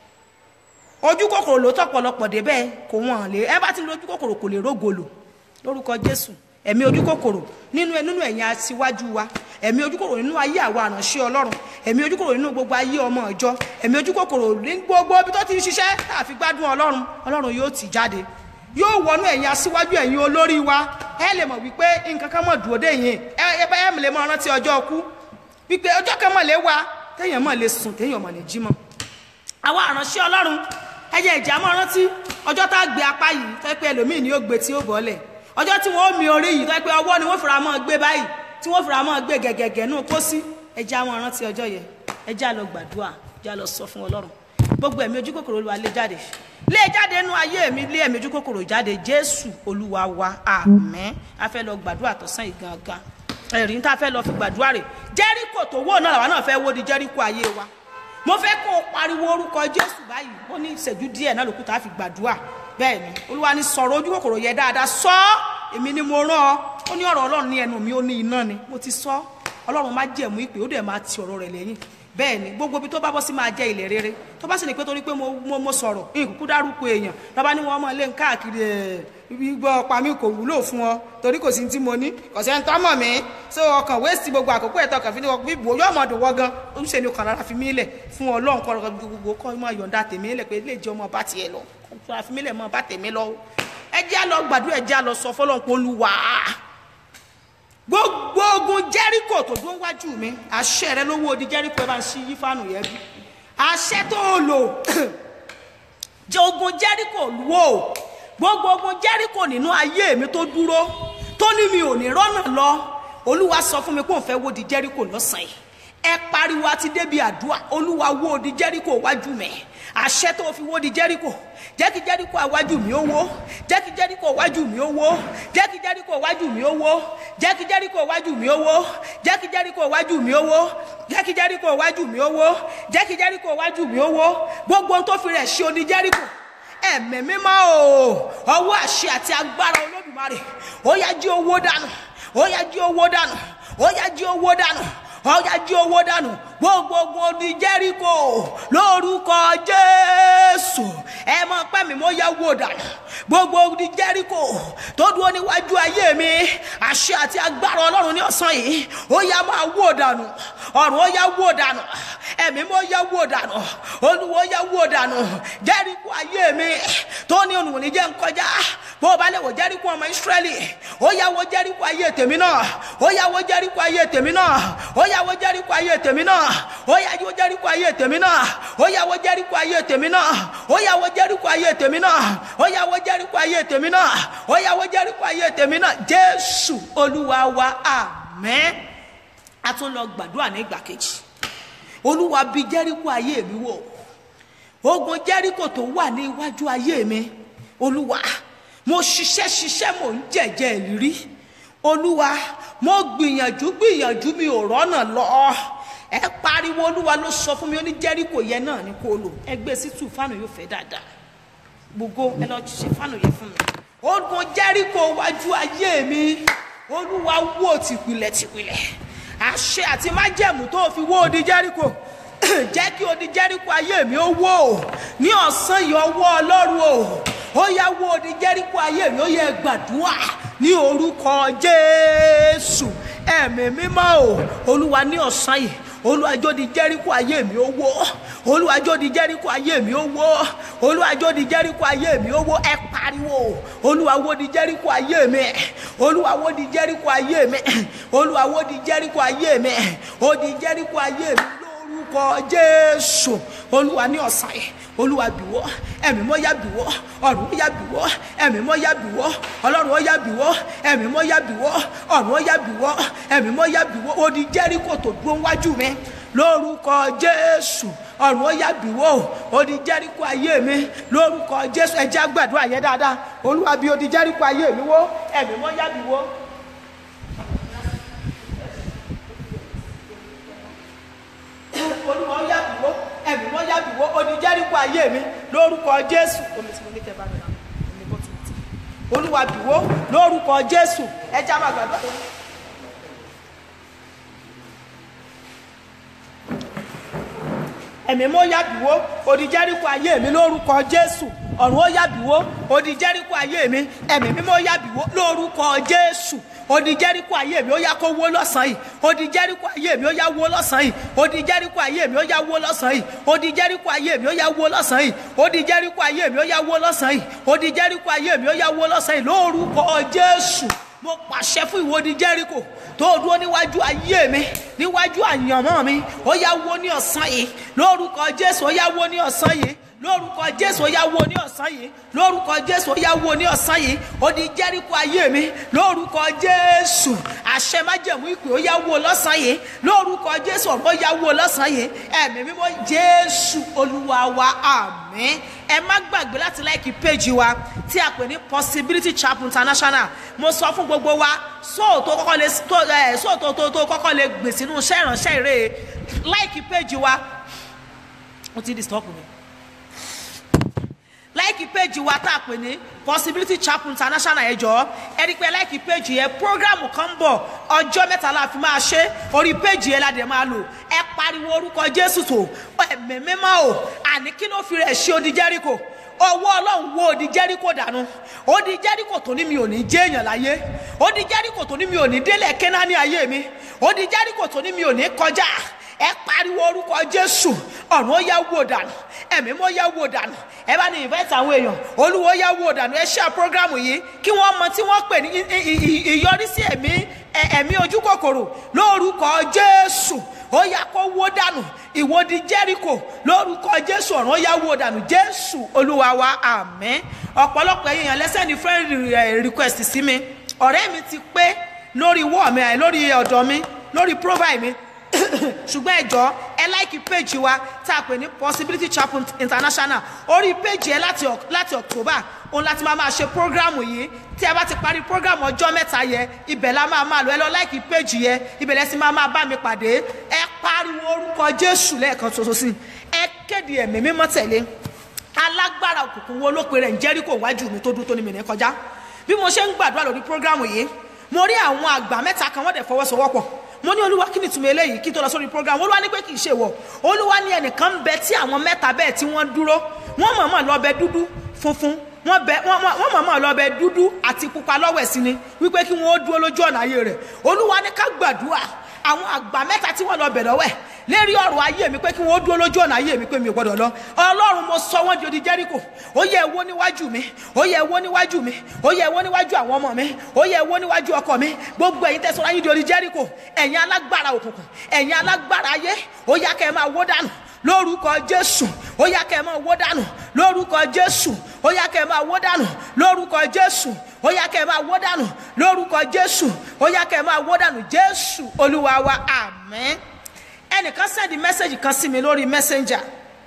ojú kòkòrò ló tọ̀pọ̀lọpọ̀ débẹ̀ kò wọ́n lè ẹ bá ti lo ojú kòkòrò kò lè rógolò lórúkọ Jésù ẹ̀mí ojú kòkòrò nínú nínú ẹ̀yìn aṣíwájú wa ẹ̀mí ojú kòkòrò nínú ayé àwa àránṣẹ́ Ọlọ́run ẹ̀mí ojú kòkòrò nínú gbogbo ayé ọmọ ìjọ ẹ̀mí ojú kòkòrò ní gbogbo ibi tó ti ń ṣiṣẹ́ tá a fi gbádùn Ọlọ́run Ọlọ́run yóò tì jáde yóò wọnú ẹ̀yìn aṣíwájú ẹ̀yìn olórí wa ẹ lè mọ̀ wípé nǹkan kan mọ̀ dúró dé yìí ẹ ẹ bá ẹ lè mọ̀ rántí ọjọ́ ọkú wípé ọjọ́ kan mọ̀ lè wá téèyàn mọ̀ lè sùn téèyàn mọ̀ lè jí mọ́ àwa àránṣẹ́ Ọlọ́run ẹ jẹ́ ìjà mọ́ rántí ọjọ́ tá a gbé apá yìí tó yẹ pé ẹlòmíì ni ó gbé tí ó bọ́lẹ̀ ọjọ́ tí wọ́n ó mi orí yìí tó yẹ pé ọwọ́ ni wọ́n fura mọ́ gbé báyìí tí wọ́n fura mọ́ gbé gẹ̀gẹ̀gẹ̀ nù kó sí ẹ jẹ́ àwọn rántí ọjọ́ yẹn ẹ jẹ́ àlọ́ gbàdúrà jẹ́ àlọ́ sọ fún Ọlọ́run gbogbo ẹ̀mí ojú kòkòrò Olúwa lé jáde lé jáde nínú ayé mi lé ẹ̀mí ojú kòkòrò jáde Jésù Olúwa wa àmín a fẹ́ lọ gbàdúrà tọ̀sán yìí gangan ẹ̀rí tá a fẹ́ lọ fi gbàdúrà rẹ̀ Jẹ́ríkò tó wó náà làwa náà fẹ́ wó di Jẹ́ríkò ayé wa mo fẹ́ kó o pariwo orúkọ jésù báyìí ó ní ìṣẹ́jú díẹ̀ náà lókùtà á fi gbàdúrà bẹ́ẹ̀ ni olúwa ní sọ̀rọ̀ ojú kòkòrò yẹ dáadáa sọ ọ́ èmi ni mo rán ọ ó ní ọ̀rọ̀ ọlọ́run ní ẹnu mi ó ní iná ni mo ti sọ ọlọ́run má jẹ̀mú ìpè ó dẹ̀ máa ti ọ̀rọ̀ rẹ̀ lẹ́yìn bẹ́ẹ̀ ni gbogbo ibi tó bá bọ́ sí máa jẹ́ ilẹ̀ rere tó bá sì ní pé torí pé mo mo mo sọ̀rọ̀ ìkúkú dárúkọ èèyàn lọ́ba ní wọ́n mọ̀ lé káàkiri ẹ̀ gbọ́ pa mí kò wúlò fún ọ torí kò sí ní tí mo ní kò sẹ́ni tó mọ̀ mí so ọkàn wéèsì gbogbo àkókò ẹ̀tọ́ kàn fi ní wọ́n bíbò yóò mọ̀ dùn wọ́ gan ojúṣe ni ọkàn rárá fi mí lẹ̀ fún ọlọ́run kọ́ ọ̀rọ̀ gbogbo kọ́ mọ̀ yọ̀ǹda tèmi lẹ̀ pé lè jẹ́ ọmọ bá tiẹ̀ lọ kọ́ fi mí lẹ̀ mọ́ bá tèmi lọ ẹ jẹ́ lọ gbàdúrà ẹ jẹ́ lọ sọ fọlọ́n pé olúwa gbogbo ogun jẹ́ríkò tó dún wájú mi àṣẹ rẹ lówó odi jẹ́ríkò ẹ bá ń ṣí yí fáànù yẹn bí àṣẹ tó o lò jẹ ogun jẹ́ríkò wò gbogbo ogun jẹ́ríkò nínú ayé mi tó dúró tó ní mi ò ní rọ́nà lọ olúwa sọ fún mi pé òun fẹ́ wó di jẹ́ríkò lọ́sàn-án yìí ẹ pariwo àti débi àdúrà olúwa wó di jẹ́ríkò wájú mi àṣẹ tó fi wó di jẹ́ríkò jẹ́ kí jẹ́ríkò àwájú mi ó wó jẹ́ kí jẹ́ríkò àwájú mi ó wó jẹ́ kí jẹ́ríkò àwájú mi ó wó jẹ́ kí jẹ́ríkò àwájú mi ó wó jẹ́ kí jẹ́ríkò àwájú mi ó wó jẹ́ kí jẹ́ríkò àwájú mi ó wó jẹ́ kí jẹ́ríkò àwájú mi ó wó gbogbo ohun tó fi rẹ̀ ṣe odi jẹ́ríkò ẹ̀mí mímọ́ o ọwọ́ àṣẹ àti agbára olódùmarè ó yá jí owó dànù ó yá jí owó dànù ó yá jí owó dànù ó yá jí owó dànù gbogbogbò odi jẹ́ríkò lórúkọ jésù ẹ mọ pẹ́ mi mo yẹ wò dànù gbogbo odi jẹ́ríkò tó dúró níwájú ayé mi àṣẹ àti agbára ọlọ́run ní ọ̀sán yìí ó yá máa wò dànù ọ̀run ó yá wò dànù ẹ̀mí mo yẹ wò dànù olúwo yẹ wò dànù jẹ́ríkò ayé mi tó ní ònùwòní jẹ́ nkọjá bó o bá lè wò jẹ́ríkò ọmọ ìsírẹ́lì ó yá wo jẹ́ríkò ayé tèmi náà ó yá wo jẹ́ríkò ayé tèmi náà ó yá wo jẹ́ríkò ayé tèmi náà ó yá wo jẹ́ríkò ayé tèmi náà ó yá wo jẹ́ríkò ayé tèmi náà ó yá wo jẹ́ríkò ayé tèmi náà ó yá wo jẹ́ríkò ayé tèmi náà ó yá wo jẹ́ríkò ayé tèmi náà jésù olúwa wa àmín a tún lọ gbàdúrà ní ìgbà kejì olúwa bí jẹ́ríkò ayé mi wò ogun jẹ́ríkò tó wà ní iwájú ayé mi olúwa mo ṣiṣẹ́ ṣiṣẹ́ mò ń jẹ̀jẹ̀ ìrírí olúwa mo gbìyànjú gbìyànjú mi ò rọ́nà lọ ẹ pariwo olúwa ló sọ fún mi ó ní jẹ́ríkò yẹn náà ní kó lò ẹ gbé sí tù fánù yóò fẹ́ dáadáa gbogbo ẹ lọ ṣe fánù yẹn fún mi ogun jẹ́ríkò wájú ayé mi olúwa wó tìpìlẹ̀ tìpìlẹ̀ àṣẹ àti májẹ̀mú tó fi wó odi jẹ́ríkò jẹ́ kí odi jẹ́ríkò ayé mi ó wó ní ọ̀sán yìí ọwọ́ ọlọ́run o ó yá wó odi jẹ́ríkò ayé mi ó yẹ gbàdúrà ní orúkọ jésù ẹ̀mí mímọ́ o olúwa ní ọ̀sán yìí olùwàjò di jẹ́ríkò ayé mi ó wó olùwàjò di jẹ́ríkò ayé mi ó wó olùwàjò di jẹ́ríkò ayé mi ó wó ẹ pariwo olùwàwò di jẹ́ríkò ayé mi olùwàwò di jẹ́ríkò ayé mi olùwàwò di jẹ́ríkò ayé mi ó di jẹ́ríkò ayé mi lórúkọ jésù olúwa ní ọ̀sán yìí olúwa bìwọ́ ẹ̀mí mọ́ yá bìwọ́ ọ̀run ó yá bìwọ́ ẹ̀mí mọ́ yá bìwọ́ ọlọ́run ó yá bìwọ́ ẹ̀mí mọ́ yá bìwọ́ ọ̀run ó yá bìwọ́ ẹ̀mí mọ́ yá bìwọ́ ó di jẹ́ríkò tó dúró wájú mi lórúkọ jésù ọ̀run ó yá bìwọ́ ó di jẹ́ríkò ayé mi lórúkọ jésù ẹ jẹ́ á gbàdúrà yẹn dáadáa olúwa bí ó di jẹ́ríkò ayé mi wó ẹ̀mí mọ́ yá bìwọ́. olúwa ó yá bìwọ́ ẹ̀mí mọ́ yá bìwọ́ ó di jẹ́ríkò ayé mi lórúkọ jésù omi tí mo ní kẹ́ bá mi rà omi bọ́tù mi ti olúwa bìwọ́ lórúkọ jésù ẹ jẹ́ á máa gbàdúrà yẹn. ẹ̀mí mọ́ yàbíwó odi jẹ́ríkò ayé mi lórúkọ jésù ọ̀run ó yàbíwó odi jẹ́ríkò ayé mi ẹ̀mí mímọ́ yàbíwó lórúkọ jésù odi jẹ́ríkò ayé mi ó yá kó wó lọ́sàn-án yìí odi jẹ́ríkò ayé mi ó yá wó lọ́sàn-án yìí odi jẹ́ríkò ayé mi ó yá wó lọ́sàn-án yìí odi jẹ́ríkò ayé mi ó yá wó lọ́sàn-án yìí odi jẹ́ríkò ayé mi ó yá wó lọ́sàn-án yìí odi jẹ́ríkò ayé mi ó yá wó lọ́sàn-án yìí lórúkọ jésù mo pàṣẹ fún ìwọ́de jẹ́ríkò tó dúró níwájú ayé mi níwájú àyànmọ́ mi ó yá wó ní ọ̀sán yìí lórúkọ jésù ó yá wó ní ọ̀sán yìí lórúkọ jésù ó yá wó ní ọ̀sán yìí lórúkọ jésù ó yá wó ní ọ̀sán yìí ó di jẹ́ríkò ayé mi lórúkọ jésù àṣẹ májẹ̀mú ìpè ó yá wó lọ́sàn yìí lórúkọ jésù ọ̀rọ̀ ó yá wó lọ́sàn yìí ẹ̀mí mímọ́ jésù olúwa wa àmín ẹ má gbàgbé láti láìkí péjì wa tí a pè ní possibility chapel international mo sọ fún gbogbo wa sóòtó kọ́kọ́ lè tó ẹ sóòtó tó tó kọ́kọ́ lè gbè sínú iṣẹ́ ìránṣẹ́ ìrè láìkí péjì wa ó ti disturb mi láìkí péjì wa tá a pè ní possibility chapel international ẹ jọ̀ọ́ ẹ rí i pé láìkí péjì yẹn programu kan ń bọ̀ ọjọ́ mẹ́ta la fi máa ṣe orí péjì yẹn la dẹ̀ máa lò ẹ pariwo orúkọ jésù tó ẹ̀mí mímọ́ o àní kí ló fi rẹ̀ ṣe odi jẹ́ríkò ọwọ́ ọlọ́run wo odi jẹ́ríkò dànù odi jẹ́ríkò tó ní mi ò ní jẹ́ èèyàn láyé odi jẹ́ríkò tó ní mi ò ní délẹ̀ kẹ́nání ayé mi odi jẹ́ríkò tó ní mi ò ní kọjá ẹ pariwo orúkọ jésù ọ̀run ó yá wò dànù ẹ̀mí mọ́ yá wò dànù ẹ bá ní invite àwọn èèyàn olúwo yá wò dànù ẹ ṣe programu yìí kí wọ́n mọ tí wọ́n pè ní ìyọrísí ẹ̀mí ẹ̀mí ojú kòkòrò lórúkọ jésù ó yá kó wó dànù ìwòdì jẹ́ríkò lórúkọ jésù ọ̀run ó yá wò dànù jésù olúwa wa àmín ọ̀pọ̀lọpọ̀ èèyàn lẹ́sẹ̀ ní friend request sí mi ọ̀rẹ́ mi ti pé lórí wọ́ọ̀ mi lórí ọ̀dọ̀ mi lórí profile mi ṣùgbọ́n ẹ̀jọ́ ẹ láìkí péjì wa tá a pè ní possibility chapel international orí péjì ẹ láti láti october òun láti máa máa ṣe prógrámù yìí tí a bá ti parí prógrámù ọjọ́ mẹ́ta yẹ ibẹ̀ la máa máa lọ ẹ lọ láìkí péjì yẹ ibẹ̀ lẹ́sìn máa máa bá mi pàdé ẹ pariwo orúkọ jésù lẹ́ẹ̀kan ṣoṣo sí ẹ kéde ẹ̀mí mímọ́ tẹ̀lé alágbára òkùnkùn wo ló pe rẹ̀ ń jẹ́ríkò wájú mi tó dúró tó ní mi ní kọjá bí mo ṣe ń gbàdúrà lórí prógrámù yìí mo rí àwọn àgbà mẹ́ta kan wọ́n dẹ̀ fọwọ́sowọ́pọ̀ mo ní olúwa kí ni ìtumọ̀ eléyìí kí n tó lọ sórí program olúwa ní pé kì í ṣe wọ̀ olúwa ní ẹnìkan ń bẹ tí àwọn mẹ́ta bẹ́ẹ̀ tí wọ́n dúró wọ́n mọ̀ọ́mọ̀ lọ bẹ dúdú funfun wọ́n bẹ wọ́n mọ̀ọ́mọ̀ lọ bẹ dúdú àti pupa lọ́wọ́ ẹ̀sìn ni wípé kí wọ́n ó dúró lójú ọ̀nà ayé rẹ̀ olúwa ní ká gbàdúrà àwọn àgbà mẹ́ta tí wọ́n lọ bẹ̀ lọ́wọ́ ẹ̀ lérí ọ̀rọ̀ ayé mi pé kí wọ́n dúró lójú ọ̀nà ayé mi pé mi ò gbọ́dọ̀ lọ ọlọ́run mo sọ wọ́n di odi jẹ́ríkò ó yẹ ẹ̀wọ́ níwájú mi ó yẹ ẹ̀wọ́ níwájú mi ó yẹ ẹ̀wọ́ níwájú àwọn ọmọ mi ó yẹ ẹ̀wọ́ níwájú ọkọ mi gbogbo ẹ̀yin tẹ̀sán ayé di odi jẹ́ríkò ẹ̀yin alágbára òkùnkùn ẹ̀yin alágbára ayé ó yá kẹ́ ẹ máa wó dànù lórúkọ jésù ó yá kẹ́ ẹ máa wó dànù lórúkọ jésù ó yá kẹ́ ẹ máa wó dànù lórúkọ jésù ó yá kẹ́ ẹ máa wó dànù lórúkọ jésù ó yá kẹ́ ẹ máa wó dànù jésù olúwa wa àmín ẹnìkan sẹ́ndì mẹ́sẹ̀gì kan sí mi lórí messenger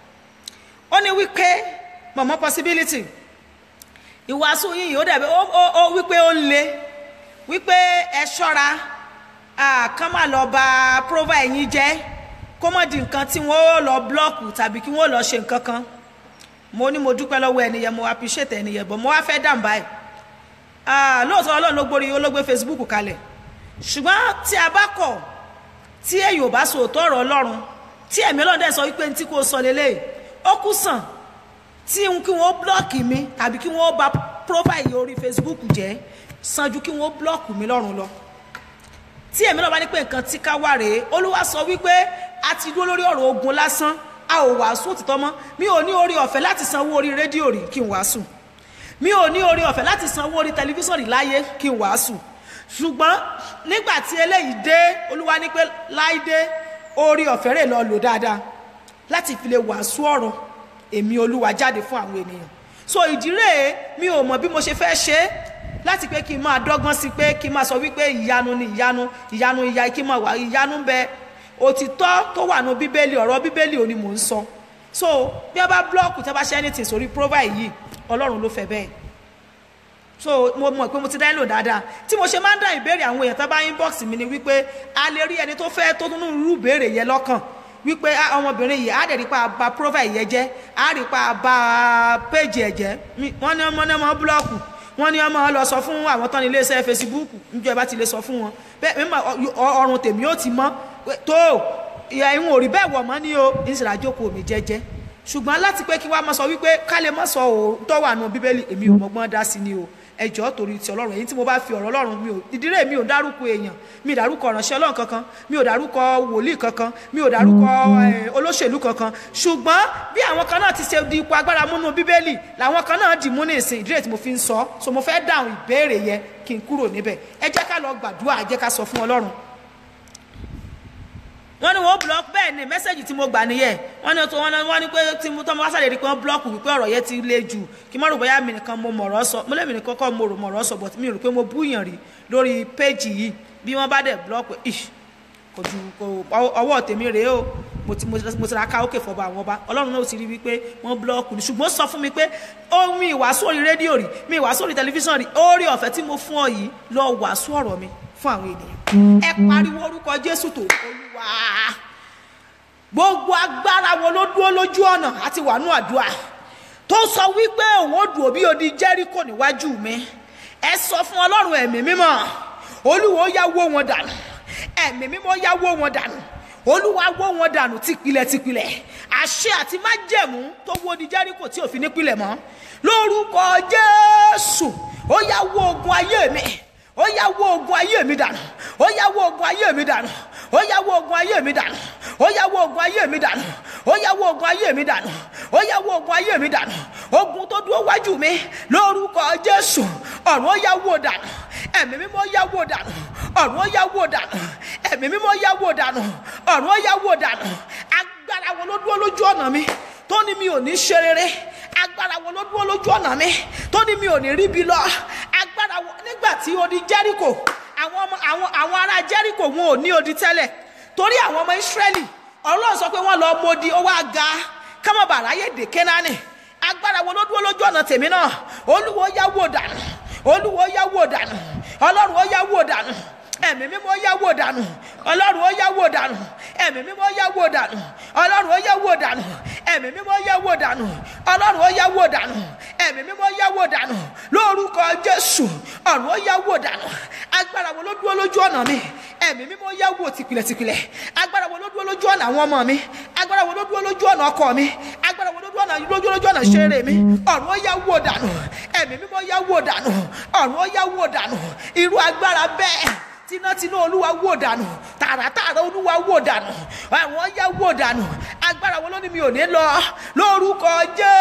ó ní wípé mọ̀mọ́ possibility ìwàásù yìí ó dàbí ó ó ó wípé ó le wípé ẹ ṣọ́ra kán má lọ bà profile yín jẹ́ kó mọ̀ di nǹkan tí wọ́n ó lọ blọ́ọ̀kù tàbí kí wọ́n lọ ṣe nǹkan kan mo ní mo dúpẹ́ lọ́wọ́ ẹnìyẹn mo appreciate ẹnìyẹn bọ̀ mo wá fẹ́ dàn báyìí lóòótọ́ ọlọ́run ló gbórí olóògbé facebook kalẹ̀ ṣùgbọ́n tí a bá kọ̀ tí èyí ò bá sọ òótọ́ ọ̀rọ̀ ọlọ́run tí ẹ̀mí ọlọ́run dẹ̀ sọ wípé ní tí kò sọ lélẹ̀ ó kú sàn tí n kí wọ́n blọ́ọ̀kì mi tàbí kí wọ́n bà profile orí facebook jẹ́ sàn ju kí wọ́n blọ́ọ̀kù mi lọ́rùn lọ tí ẹ̀mí ọlọ́run bá ní pé nǹkan tí ká wà rèé olúwa sọ wípé a ti dúró lórí ọ̀rọ̀ ogun lásán a ò wàásù òtítọ́ mọ́ mi ò ní orí ọ̀fẹ́ láti sanwó orí rédíò rí kí n wàásù mi ò ní orí ọ̀fẹ́ láti sanwó orí tẹlifíṣàn rí láyé kí n wàásù ṣùgbọ́n nígbà tí eléyìí dé olúwa ní pé láìdé orí ọ̀fẹ́ rẹ̀ lọ lò dáadáa láti fi lè wàásù ọ̀rọ̀ èmi olúwa jáde fún àwọn ènìyàn so ìdí rèé mi ò mọ̀ bí mo ṣe fẹ́ ṣe é láti pé kí n máa dọ́gbọ́n sí pé kí n máa sọ wípé ìyanu ni ìyanu ìyanu ìyá kí n máa wà ìyanu ń bẹ òtítọ́ tó wà nù bíbélì ọ̀rọ̀ bíbélì ò ní mò ń sọ so bí a bá blọọkù tí a bá ṣe anything sórí profile yìí ọlọ́run ló fẹ́ bẹ́ẹ̀ so mo mọ̀ pé mo ti dá lò dáadáa tí mo ṣe máa ń dá ìbéèrè àwọn èèyàn tó bá inbox mi ni wípé a lè rí ẹni tó fẹ́ tó tún rú ìbéèrè yẹn lọ́kàn wípé ọmọbìnrin yìí á dẹ̀ rí pa ba profile yẹn jẹ́ á rí pa ba page ẹ̀ jẹ́ wọ́n ní ọmọ náà mọ́ blọọkù wọ́n ní ọmọ lọ sọ fún àwọn tán ní iléeṣẹ́ facebook níjọ́ ẹ bá ti lè sọ fún wọn bẹ́ẹ̀ mímọ ọrùn tèmi ó ti mọ́ tó ìwọ̀n ò rí bẹ́ẹ̀ wọ̀ mọ́ ní o ìṣẹ̀lẹ̀ àjókòó mi jẹ́jẹ́ ṣùgbọ́n láti pé kí wàá mọ̀ sọ wípé ká lè mọ̀ sọ òótọ́ wà nù bíbélì èmi ò mọ̀gbọ́n dá sí ni o ẹjọ́ torí ti ọlọ́run èyí tí mo bá fi ọ̀rọ̀ ọlọ́run mi ò ìdílé mi ò dárúkọ èèyàn mi ò dárúkọ ọ̀ránṣẹ́ ọlọ́run kankan mi ò dárúkọ wòlíì kankan mi ò dárúkọ olóṣèlú kankan ṣùgbọ́n bí àwọn kan náà ti ṣe di ipò agbára múnú bíbélì làwọn kan náà dì mú ní ìsìn ìdílé tí mo fi ń sọ so mo fẹ́ dáhùn ìbéèrè yẹn kí n kúrò níbẹ̀ ẹ jẹ́ ká lọ gbàdúrà ẹ jẹ́ ká sọ fún ọlọ́run wọ́n ní wọ́n block bẹ́ẹ̀ ni mẹ́sẹ̀gì tí mo gbà nìyẹn wọ́n ní wọ́n ní pé tí mo tọ́ mo wá sáré rí pé wọ́n block wípé ọ̀rọ̀ yẹn ti le jù kí n má rò bóyá mi nìkan mo mọ̀rọ̀ sọ mo lẹ́mi nìkan kọ́ mo rò mọ̀rọ̀ sọ but mi rò pé mo búyàn rí lórí péjì yìí bí wọ́n bá dẹ̀ block ish kò ju kò ọwọ́ tèmi rèé o mo ti mo ti ra ká òkè fọba àwọn ọba ọlọ́run náà ti rí wípé wọ́n block ni ṣùgbọ́n sọ fún mi pé ó mi ìwàásù orí rédíò rí mi ìwàásù orí tẹlifíṣàn rí orí ọ̀fẹ́ tí mo fún ọ yìí lọ wàásù ọ̀rọ̀ mi fún àwọn ènìyàn ẹ pariwo orúkọ jésù tó olúwa gbogbo agbára wo ló dúró lójú ọ̀nà àti wàánú àdúrà tó sọ wípé òun ò dùn òbí odi jẹ́ríkò níwájú mi ẹ sọ fún ọlọ́run ẹ̀mí mímọ́ olúwo yá wó wọn dànù ẹ̀mí mímọ́ yá wó wọn dànù olúwa wó wọn dànù tìpilẹ̀ tìpilẹ̀ àṣẹ àti májẹ̀mú tó wó odi jẹ́ríkò tí òfin nípìlẹ̀ mọ́ lórúkọ jésù ó yá wó ogun ayé mi ó yá wó ogun ayé mi dànù ó yá wó ogun ayé mi dànù ó yá wó ogun ayé mi dànù ó yá wó ogun ayé mi dànù ó yá wó ogun ayé mi dànù ó yá wó ogun ayé mi dànù ogun tó dúró wájú mi lórúkọ jésù ọ̀run ó yá wó dànù ẹ̀mí mímọ́ yá wó dànù ọ̀run ó yá wó dànù ẹ̀mí mímọ́ yá wó dànù ọ̀run ó yá wó dànù agbára wo ló dúró lójú ọ̀nà mi tó ní mi ò ní ṣe rere agbára wo ló dúró lójú ọ̀nà mi tó ní mi ò ní ríbi lọ agbára wo nígbà tí odi jẹ́ríkò àwọn ọmọ àwọn àwọn ará jẹ́ríkò wọn ò ní odi tẹ́lẹ̀ torí àwọn ọmọ ìsírẹ́lì ọlọ́run sọ pé wọ́n lọ modi ó wá ga kámọ́bà ráyè dé kénáánì agbára wo ló dúró lójú ọ̀nà tèmi náà olúwo yá wò dànù olúwo yá wò dànù ọlọ́run ó yá wò dànù ẹ̀mí mímọ́ yá wò dànù ọlọ́run ó yá wò dànù ẹ̀mí mímọ́ yá wò dànù ọlọ́run ó yá wò dànù ẹ̀mí mímọ́ yá wò dànù ọlọ́run ó yá wò dànù ẹ̀mí mímọ́ yá wò dànù lórúkọ jésù ọ̀run ó yá wò dànù agbára wo ló dúró lójú ọ̀nà mi ẹ̀mí mímọ́ yá wò tìpìlẹ̀tìpìlẹ̀ agbára wo ló dúró lójú ọ̀nà àwọn ọmọ mi agbára wo ló dúró lójú ọ̀nà ọkọ mi agbára wo ló dúró lójú lójú ọ̀nà ṣeré mi ọ̀run ó yá wò dànù ẹ̀mí mímọ́ yá wò dànù ọ̀run ó yá wò dànù irú agbára bẹ́ẹ̀ tinátiná olúwa wò dànù ta tààràtààrà olúwa wò dànù àwọn yá wò dànù agbára wo ló ní mi ò ní lọ lórúkọ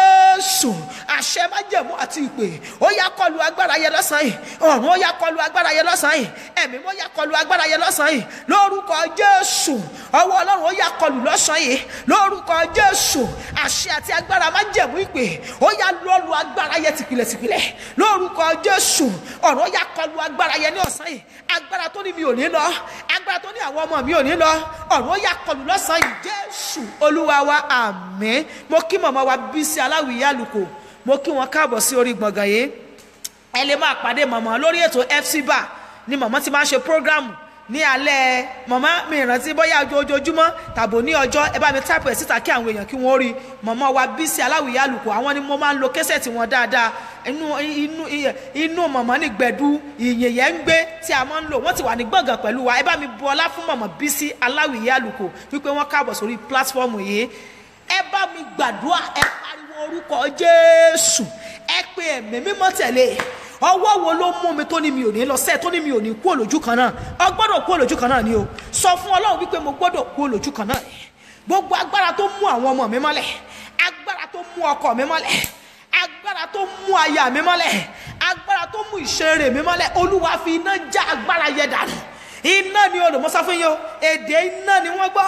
jésù àṣẹ májẹ̀mú àti ìpè ó yá kọlu agbára yẹn lọ́sàn-án yìí ọ̀run ó yá kọlu agbára yẹn lọ́sàn-án yìí ẹ̀mí ó yá kọlu agbára yẹn lọ́sàn-án yìí lórúkọ jésù ọwọ́ ọlọ́run ó yá kọlu lọ́sàn-án yìí lórúkọ jésù àṣẹ àti agbára májẹ̀mú ìpè ó yá lọ́lu agbára yẹn tìpìlẹ̀tìpìlẹ̀ lórúkọ jésù ọ̀run ó yá kọlu agbára yẹn ní ọ̀sán yìí agbára tó ní mi ò ní lọ agbára tó ní àwọn ọmọ mi ò ní lọ ọ̀run ó yá kọlu lọ́sàn-án yìí jésù olúwa wa àmín mo kí màmá wa bísí aláwìyé àlùkò mo kí wọn káàbọ̀ sí orí gbọ̀ngàn yìí ẹ lè máa pàdé màmá lórí ètò fc bar ni màmá ti máa ń ṣe prógrámù ní alẹ́ màmá mi ìrántí bóyá ojoojúmọ́ tàbí ní ọjọ́ ẹ bá mi táìpù ẹ̀ síta kí àwọn èèyàn kí wọ́n rí màmá wa bísí aláwìyé àlùkò àwọn ni mo máa ń lo késẹ̀tì wọn dáadáa inú inú inú màmá ní gbẹ̀du ìyìn yẹn ń gbé tí a máa ń lò wọ́n ti wà ní gbọ̀ngàn pẹ̀lú wa ẹ bá mi bu ọlá fún màmá bísí aláwìyé àlùkò wípé wọ́n káàbọ̀ sórí pílátífọ́ọ̀mù yìí ẹ bá mi gbàdúrà ẹ pariwo orúkọ jésù ẹ pe ẹ̀mí mímọ́ tẹ̀lé ọwọ́ wo ló mú mi tó ní mi ò ní lọ sẹ́ẹ̀ tó ní mi ò ní kú òlójú kan náà ọ gbọ́dọ̀ kú òlójú kan náà ni o sọ fún ọlọ́run wípé mo gbọ́dọ̀ kú òlójú kan náà gbogbo agbára tó mú àwọn ọmọ mi mọ́lẹ̀ agbára tó mú ọkọ mi mọ́lẹ̀ agbára tó mú aya mi mọ́lẹ̀ agbára tó mú ìṣeré mi mọ́lẹ̀ olúwa fi iná já agbára yẹ dànù iná ni olùmọ́sá fún yín o èdè iná ni wọ́n gbọ́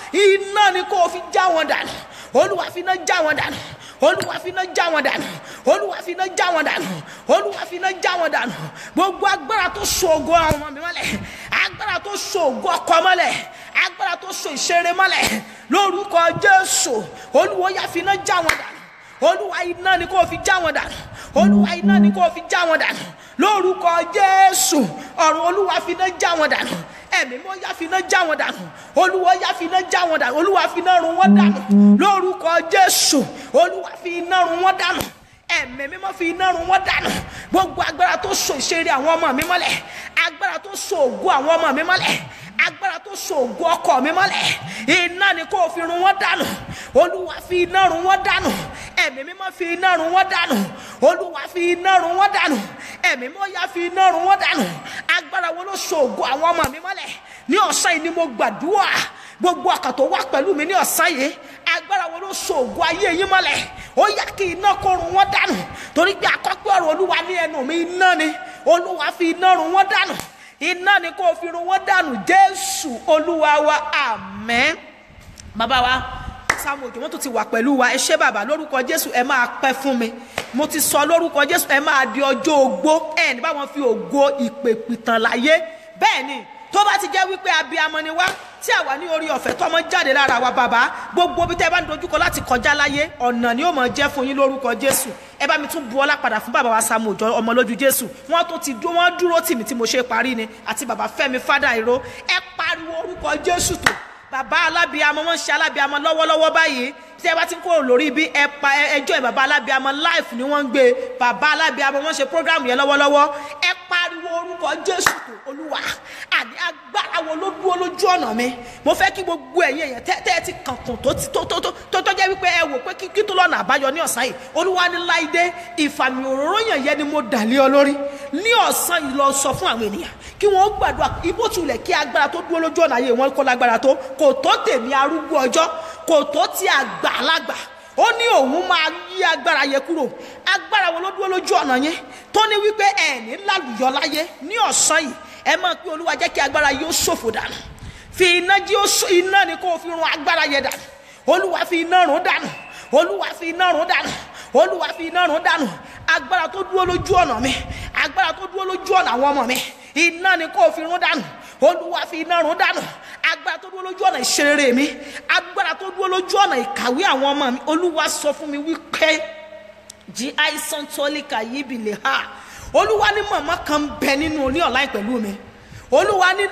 iná ni kò fi já wọn dànù olúwa fi iná já wọn dànù olúwa fi iná já wọn dànù olúwa fi iná já wọn dànù olúwa fi iná já wọn dànù gbogbo agbára tó so ògo àwọn ọmọ mi mọ́lẹ̀ agbára tó so ògo ọkọ mọ́lẹ̀ agbára tó so ìṣeré mọ́lẹ̀ lórúkọ jésù olúwa yá fi iná já wọn dànù olúwa iná ni kò fi já wọn dànù olúwa iná ni kò fi já wọn dànù lórúkọ jésù ọ̀run olúwa fi iná já wọn dànù ẹ̀mí mọ́ yá fi iná já wọn dànù olúwa yá fi iná já wọn dànù olúwa fi iná run wọn dànù lórúkọ jésù olúwa fi iná run wọn dànù ẹ̀mí mímọ́ fi iná run wọn dànù gbogbo agbára tó so ìṣeré àwọn ọmọ mi mọ́lẹ̀ agbára tó so ògo àwọn ọmọ mi mọ́lẹ̀ agbára tó so ògo ọkọ mi mọ́lẹ̀ iná ni kò fi run wọn dànù olúwa fi iná run wọn dànù ẹ̀mí mímọ́ fi iná run wọn dànù olúwa fi iná run wọn dànù ẹ̀mí mímọ́ yá fi iná run wọn dànù agbára wo ló so ògo àwọn ọmọ mi mọ́lẹ̀ ní ọ̀sán yìí ni mo gbàdúrà gbogbo ọkàn tó wá pẹ̀lú mi ní ọ̀sán yìí agbára wo ló so ògo ayé yín mọ́lẹ̀ ó yá kí iná kó run wọn dànù torí pé àkọ́pẹ́ ọ̀rọ̀ olúwa ní ẹnu mi iná ni olúwa fi iná run wọn dànù iná ni kò fi run wọn dànù jésù olúwa wa àmín bàbá wa sáwọn òjò wọn tó ti wà pẹ̀lú wa ẹ ṣé bàbá lórúkọ jésù ẹ máa pẹ́ fún mi mo ti sọ lórúkọ jésù ẹ máa di ọjọ́ ogbó ẹ ní báwọn fi ògo ìpè pìtàn láyé bẹ́ẹ̀ ni tó bá ti jẹ́ wípé abiyamọ ni wá tí àwa ní orí ọ̀fẹ́ tọmọ jáde lára wa bàbá gbogbo bí tẹ́ bá ń dojúkọ láti kọjá láyé ọ̀nà ni ó mọ̀ jẹ́ fún yín lórúkọ jésù ẹ bá mi tún bu ọlá padà fún bàbá wa Sáàmù Òjó ọmọ lójú jésù wọ́n tó ti dúró wọ́n dúró tì mí tí mo ṣe parí ni àti bàbá Fẹ́mi fádà ìró ẹ pariwo orúkọ jésù tó bàbá alábìàmọ wọn ń ṣe alábìàmọ lọ́wọ́lọ́wọ́ báyìí tí ẹ bá ti ń kúrò lórí bí ẹ pa ẹjọ́ ẹ bàbá alábìàmọ live ni wọ́n ń gbé bàbá alábìàmọ wọ́n ṣe program yẹn lọ́wọ́lọ́wọ́ ẹ pariwo orúkọ jésù tó olúwa àní agbára wo ló dúró lójú ọ̀nà mi mo fẹ́ kí gbogbo ẹ̀yin èèyàn tẹ́ tẹ́ ẹ ti kànkùn tó ti tó tó tó tó tó jẹ́ wípé ẹ wò pé kí kí tó lọ́nà àbáyọ ní ọ̀sán yìí olúwa ní láìdé ìfàmì òróró yàn yẹn ni mo dà lé ọ lórí ní ọ̀sán yìí lọ sọ fún àwọn ènìyàn kí wọ́n gbàdúrà ibò tulẹ̀ kí agbára tó dúró lójú ọ̀nà ayé wọn kó lágbára tó kò tó tèmi arúgbó ọjọ́ kò tó ti àgbà alágbà ó ní òun máa yí agbára yẹn kúrò agbára wo ló dúró lójú ọ̀nà yẹn tó ní wípé ẹ̀ẹ́nì lálùyọ láyé ní ọ̀sán yìí ẹ máa pé olúwa jẹ́ kí agbára yóò ṣòfò dànù fi iná jí iná ni kó o fi run agbára yẹn dànù olúwa fi iná run dànù olúwa fi iná run dànù olúwa fi iná run dànù agbára tó dúró lójú ọ̀nà mi agbára tó dúró lójú ọ̀nà àwọn ọmọ mi iná ni kó o fi run dànù olúwa fi iná run dànù agbára tó dúró lójú ọ̀nà ìṣeré mi agbára tó dúró lójú ọ̀nà ìkàwé àwọn ọmọ mi olúwa sọ fún mi wípé jí àìsàn tọ́líkà yìí bì lè ha olúwa ní màmá kan bẹ nínú ní ọ̀la pẹ̀lú mi olúwa ní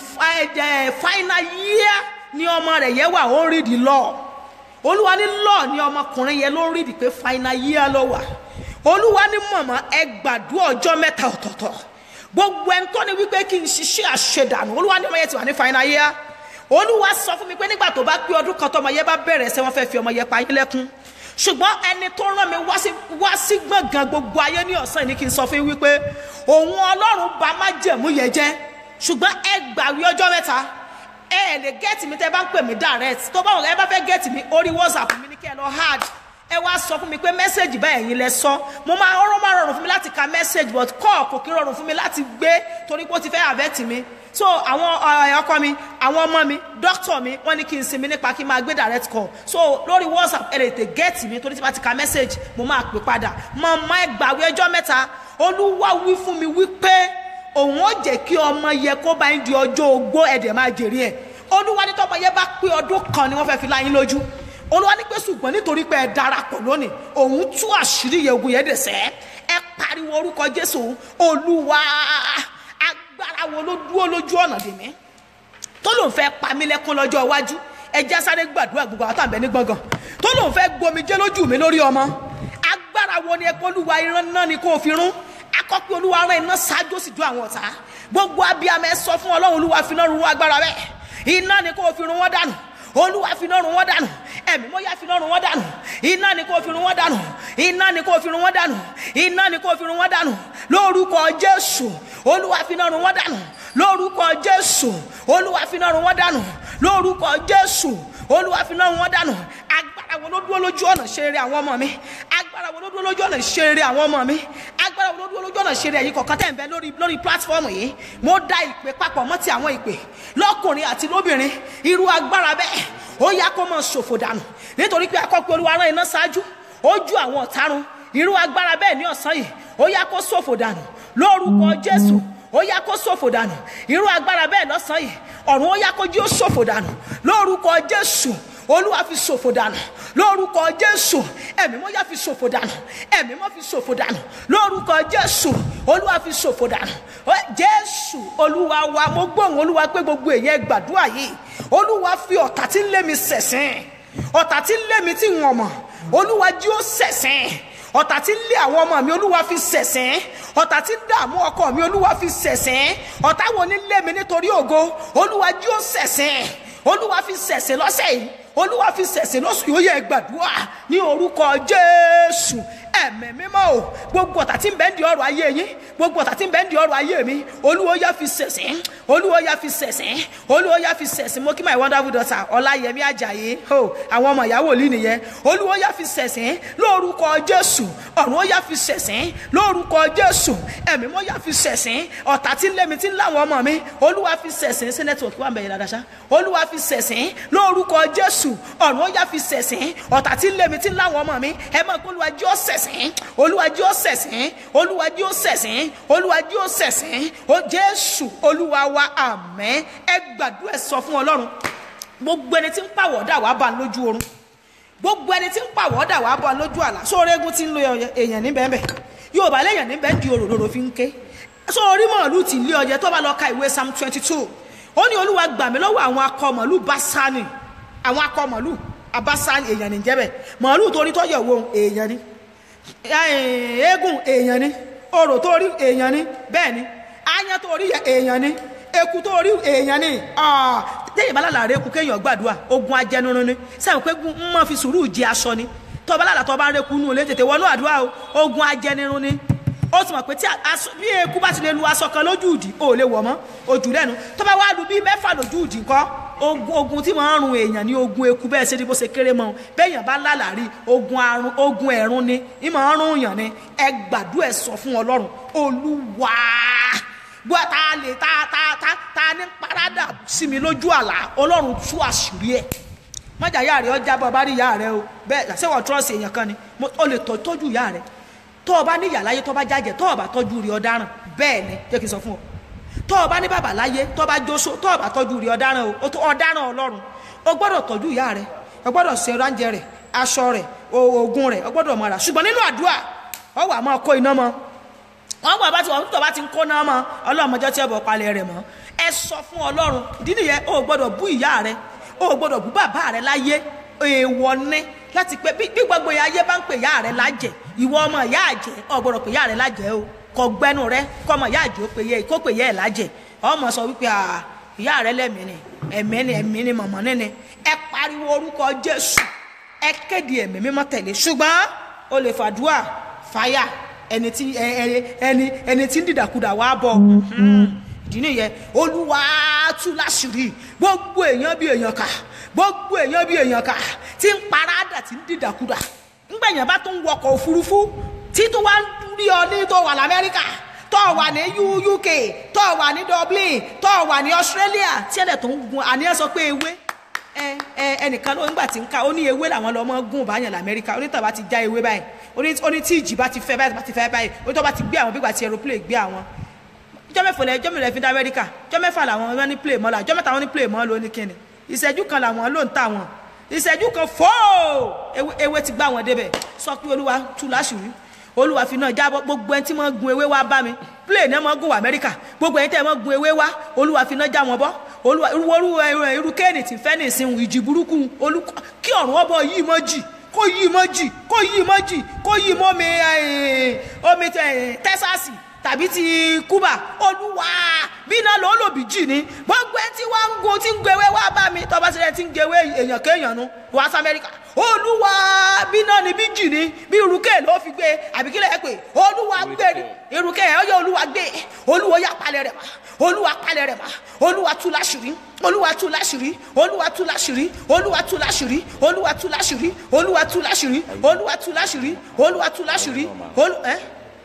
the final year ni ọmọ rẹ̀ yẹ wà ó ń rí di law olúwa ní law ni ọmọkùnrin yẹn ló ń rí di pé final year ló wà olúwa ní màmá ẹ gbàdúrà ọjọ́ mẹ́ta ọ̀tọ̀ọ̀tọ̀ gbogbo ẹni tó ní wípé kí n ṣiṣẹ́ àṣedànù olúwa ní ọmọ yẹn ti wà ní final year olúwa sọ fún mi pé nígbà tó bá pé ọdún kan tọmọ yẹn bá bẹ̀rẹ̀ ṣé wọ́n fẹ́ fi ọmọ yẹn pa yín lẹ́kún ṣùgbọ́n ẹni tó rán mi wá sí wá sí gbọ̀ngàn gbogbo ayé ní ọ̀sán yìí ni kí n sọ fún yín wípé òun ọlọ́run bá má jẹ̀mú yẹn jẹ́ ṣùgbọ́n ẹ gbàwé ọjọ́ mẹ́ta ẹ ẹ lè gẹ́ẹ̀tì mi tẹ́ bá ń pè mí direct tó bá wọn ẹ bá fẹ́ gẹ́ẹ̀tì mi orí whatsapp mi ní kẹ́ ẹ lọ hard ẹ wá sọ fún mi pé mẹ́sẹ̀gì báyìí ẹ̀yin lẹ sọ mo máa ọ̀rọ̀ máa rọrùn fún mi láti ka mẹ́sẹ̀gì but call kò kí rọrùn fún mi láti gbé torí pé ó ti fẹ́ àbẹ́tì mi so àwọn ọ̀, ọkọ mi àwọn ọmọ mi dókítà mi wọ́n ní kí n sinmi nípa kí n máa gbé direct call so lórí whatsapp ẹ lè tè gẹ́ẹ̀tì mi torí tí bá ti ka mẹ́sẹ̀gì mo máa pè padà mọ máa gbàgbé ọjọ́ mẹ́ta olúwa wí fún mi wípé òun ó jẹ́ kí ọmọ yẹ kó bá ń di ọjọ́ ogbó ẹ̀dẹ̀ máa jèrè ẹ̀ olúwa ní tọ́mọ yẹ bá pé ọdún kan ni wọ́n fẹ́ fi láyín lójú olúwa ní pé ṣùgbọ́n nítorí pé ẹ darapọ̀ lónìí òun tú àṣírí yẹ ogun yẹn dẹ̀ sẹ́ ẹ pariwo orúkọ jésù olúwa agbára wo ló dúró lójú ọ̀nà dèmí tó lòun fẹ́ pa mí lẹ́kún lọ́jọ́ iwájú ẹja sáré gbàdúrà gbogbo àwọn tàbí ní gbọ̀ngàn tó lòun fẹ́ gbomijé lójú mi lórí ọmọ agbára wo ni ẹ kó olúwa irán náà ni kó o fi rún akọ́pẹ́ olúwa rán iná ṣáájú sì ju àwọn ọ̀tá gbogbo abiyamọ ẹ sọ fún ọlọ́run olúwa fi náà rún agbára bẹ́ẹ̀ iná ni kó o fi rún wọn dànù olúwa fi náà rún wọn dànù ẹ̀mí mọ́ yá fi náà rún wọn dànù iná ni kó o fi rún wọn dànù iná ni kó o fi rún wọn dànù iná ni kó o fi rún wọn dànù lórúkọ jésù olúwa fi náà rún wọn dànù lórúkọ jésù olúwa fi náà rún wọn dànù lórúkọ jésù olúwa fi náà rún wọn dànù agbára wo ló dúró lójú ọ̀nà ṣe rere àwọn ọmọ mi agbára wo ló dúró lójú ọ̀nà ṣe rere àwọn ọmọ mi agbára wo ló dúró lójú ọ̀nà ṣe rere ẹ̀yin kọ̀ọ̀kan tẹ̀ ń bẹ lórí lórí pílátífọ́ọ̀mù yìí mo da ìpè papọ̀ mọ́ ti àwọn ìpè lọ́kùnrin àti lóbìnrin irú agbára bẹ́ẹ̀ ó yá kó mọ̀ ṣòfò dànù nítorí pé akọ́pẹ́ olúwa rán iná ṣáájú ó ju àwọn ọ̀tarun irú agbára bẹ́ẹ̀ ní ọ̀sán yìí ó yá kó ṣòfò dànù lórúkọ jésù ó yá kó ṣòfò dànù irú agbára bẹ́ẹ̀ lọ́sàn yìí ọ̀run ó yá kó jí ó ṣòfò dànù lórúkọ jésù olúwa fi ṣòfò dànù lórúkọ jésù ẹ̀mí mọ́ yá fi ṣòfò dànù ẹ̀mí mọ́ fi ṣòfò dànù lórúkọ jésù olúwa fi ṣòfò dànù Ó, jésù olúwa wa mo gbóhùn olúwa pé gbogbo èèyàn gbàdúrà yìí olúwa fi ọ̀tá tí ń lé mi ṣẹ̀sìn ọ̀tá tí ń lé mi tí wọ́n mọ̀ olúwa jí ó ṣẹ̀sìn ọ̀tá tí ń lé àwọn ọmọ mi olúwa fi ṣẹ̀sìn ọ̀tá tí ń dààmú ọkọ mi olúwa fi ṣẹ̀sìn ọ̀tá wo ní lé mi nítorí ògo olúwa jí ó ṣẹ̀sìn olúwa fi ṣẹ̀sìn lọ́sẹ̀ yìí olúwa fi ṣẹ̀sìn lọ́sùn yóò yẹ gbàdúrà ní orúkọ jésù ẹ̀mẹ̀ mímọ́ o gbogbo ọ̀tá tí ń bẹ ń di ọrọ̀ ayé yín gbogbo ọ̀tá tí ń bẹ ń di ọrọ̀ ayé mi olúwo yá fi ṣẹ̀sìn olúwo yá fi ṣẹ̀sìn olúwo yá fi ṣẹ̀sìn mo kí my wonderful daughter ọláyẹmí ajayi o àwọn ọmọ ìyàwó òlì nìyẹn olúwo yá fi ṣẹ̀sìn lórúkọ jésù ọ̀run ó yá fi ṣẹ̀sìn lórúkọ jésù ẹ̀mí mọ́ yá fi ṣẹ̀sìn ọ̀tá tí ń lé mi tí ń láwọn ọmọ mi olúwa fi ṣẹ̀sìn sí nẹ́tíwọ̀kì wà ń bẹ̀yẹ̀ dáadáa ṣá olúwa fi ṣẹ̀sìn lórúkọ jésù ọ̀run ó yá fi ṣẹ̀sìn ọ̀tá tí ń lé mi tí ń láwọn ọmọ mi ẹ máa kó olúwa jí ó ṣẹ̀sìn olúwa jí ó ṣẹ̀sìn olúwa jí ó ṣẹ̀sìn olúwa jí ó ṣẹ̀sìn ó jésù olúwa wa àmín ẹ gbàdúrà ẹ sọ fún ọlọ́run gbogbo ẹni tí ń pàwọ̀dà wàá bá lójú oorun gbogbo ẹni tí ń pàwọ́dà wàá bọ̀ lójú àlá sórí egun tí ń lo èèyàn níbẹ̀ ńbẹ̀ yorùbá lẹ́yìn níbẹ̀ ń di òróró fi ń ké sórí màálù tí lé ọjẹ́ tó bá lọ ka ìwé psalm twenty two ó ní olúwa gbà mí lọ́wọ́ àwọn akọ màálù basani àwọn akọ màálù abasani èèyàn ní jẹ́bẹ̀ màálù torí tọ́jọ̀ wo èèyàn ni eégún èèyàn ni orò torí èèyàn ni bẹ́ẹ̀ ni aáyán torí èèyàn ni eku tó rí èèyàn ni téèyàn bá lálàá rẹ kú kéèyàn gbàdúrà ogun ajẹnurun ni sẹ́wọ̀n pé ń mọ̀ fi sùúrù jẹ aṣọ ni tọ́ba lálàá tọ́ba rẹ kú nù lé tètè wọnú àdúrà o ogun ajẹnirun ni ó sì mọ̀ pé tí bí eku bá ti lè lu aṣọ kan lójú ìdí ò lè wọ̀ mọ́ ojú lẹ́nu tọ́ba wá lu bí mẹ́fà lójú ìdí ńkọ́ ogun tí wọ́n ń run èèyàn ní ogun eku bẹ́ẹ̀ ṣe ni bó ṣe kéré mọ́ bẹ́ẹ̀yàn bá lálàá rí ogun arun ogun ẹ̀rún ni ìmọ̀ ń rún yàn ni ẹ gbàdúrà ẹ sọ fún ọlọ́run olúwa gbọ́ ta lè ta ta ta ta ní parada sí mi lójú àlá ọlọ́run tú àṣírí ẹ̀ mọ́jà ìyá rẹ̀ ọjà bọ́ bá rí ìyá rẹ̀ o bẹ́ẹ̀ ṣé wọ́n trọ́ọ̀sì èèyàn kan ni o lè tọ́jú ìyá rẹ̀ tọ́ ọ bá ní ìyá láyé tọ́ bá jájẹ tọ́ ọ bá tọ́jú rí ọ̀daràn bẹ́ẹ̀ ni jẹ́ kí n sọ fún ọ tọ́ ọ bá ní bàbá láyé tọ́ bá jóso tọ́ ọ bá tọ́jú rí ọ̀daràn o ọ̀daràn ọlọ́run o gbọ́dọ̀ tọ́jú ìyá rẹ̀ o gbọ́dọ̀ ṣe ránjẹ rẹ̀ aṣọ rẹ̀ oògùn rẹ̀ o gbọ́dọ̀ mọ̀ra ṣùgbọ́n nínú àdúrà ọ wà máa kó iná mọ́ wọn gbọ́ bá ti wọ́n tó bá ti ń kó náà mọ́ ọlọ́mọjọ́ tí ẹ bọ̀ palẹ̀ rẹ̀ mọ́ ẹ sọ fún ọlọ́run ìdí nìyẹn o gbọ́dọ̀ bú ìyá rẹ o gbọ́dọ̀ bú bàbá rẹ láyé èèwọ̀ ní láti pé bí gbogbo ayé bá ń pè ìyá rẹ lájẹ ìwọ ọmọ ìyá àjẹ o gbọ́dọ̀ pè ìyá rẹ lájẹ o kọ gbẹnu rẹ kọ ọmọ ìyá àjẹ ó pè yẹ kó pè yẹ ẹ lájẹ ọmọ sọ wípé ìyá rẹ lẹ́mìí ni ẹ̀mí ni ẹ̀mí ni mọ̀mọ́ níni ẹ pariwo orúkọ jésù ẹ kéde ẹ̀mí mímọ́ tẹ̀lé ṣùgbọ́n o lè fàdúà fàyà ẹni tí ẹni ẹni ẹni tí ń dìdàkudà wá bọ̀ ìdí nìyẹn olúwa tú láṣìírí gbogbo èèyàn bí èèyàn kà gbogbo èèyàn bí èèyàn kà tí ń parádà tí ń dìdàkudà ńgbẹ̀yìn bá tó ń wọkọ̀ òfurufú tí tó wá ń rí ọ ní tó wà lamẹ́ríkà tó wà ní U- UK tó wà ní Dublin tó wà ní Australia tí ẹ̀dẹ̀ tó ń gun àníyàn sọ pé ewé ẹ ẹ ẹnìkan ló ńgbà tí ń ka ó ní ewé làwọn lọmọ gùn báyàn lamẹ́ríkà onítàbá ti já ewé báyìí oní- oní tí ìjì bá ti fẹ́ báyìí bá ti fẹ́ báyìí onítọ́ bá ti gbé àwọn bí gbà tí aeroplane gbé àwọn jọ́ mẹ́fà lẹ jọ́ mẹ́fà fi dá amẹ́ríkà jọ́ mẹ́fà làwọn wọn ní play mọ́ la jọ́ mẹ́ta wọn ní play mọ́ ló ní kíni ìṣẹ́jú kan làwọn ló ń tà wọn ìṣẹ́jú kan fóò ewé ewé ti gbá wọn débẹ̀ sọ pé olúwa tú láṣìírí olúwa fi náà jábọ́ gbogbo ẹni tí wọ́n gun ewé wá bá mi play náà mọ́ gun wá amẹ́ríkà gbogbo ẹni tẹ́ wọ́n gun ewé wá olúwa fi náà já wọn bọ́ olúwa irú irú irú kéènì tí ń fẹ́ ní ìsìn ìjì burúkú olùkọ́ kí ọ̀run ọbọ̀ yìí mọ́ jì kó yìí mọ́ jì kó yìí mọ́ jì kó yìí mọ́ mi eh, omi tẹ- tẹ́sàsì tàbí ti kúbà olúwa bí iná ló lòbí jì ní gbogbo ẹni tí wọ́n ń gun tí ń gbewé wá bá mi tọ́ba sílẹ̀ tí ń gbewé èèyàn kéèyàn nu wá sí amẹ́ríkà olúwa bí iná ni bí jì ní bí irúkẹ́ ló fi gbé àbí kílẹ̀ ẹ pé olúwa gbé ní irúkẹ́ ẹ ọyọ olúwa gbé olúwa yà palẹ̀ rẹ̀ mọ́ olúwa palẹ̀ rẹ̀ mọ́ olúwa tú láṣìírí olúwa tú láṣìírí olúwa tú láṣìírí olúwa tú láṣìírí olúwa tú láṣìírí olúwa tú láṣìírí olúwa tú láṣìírí olúwa tú láṣìírí olú ẹ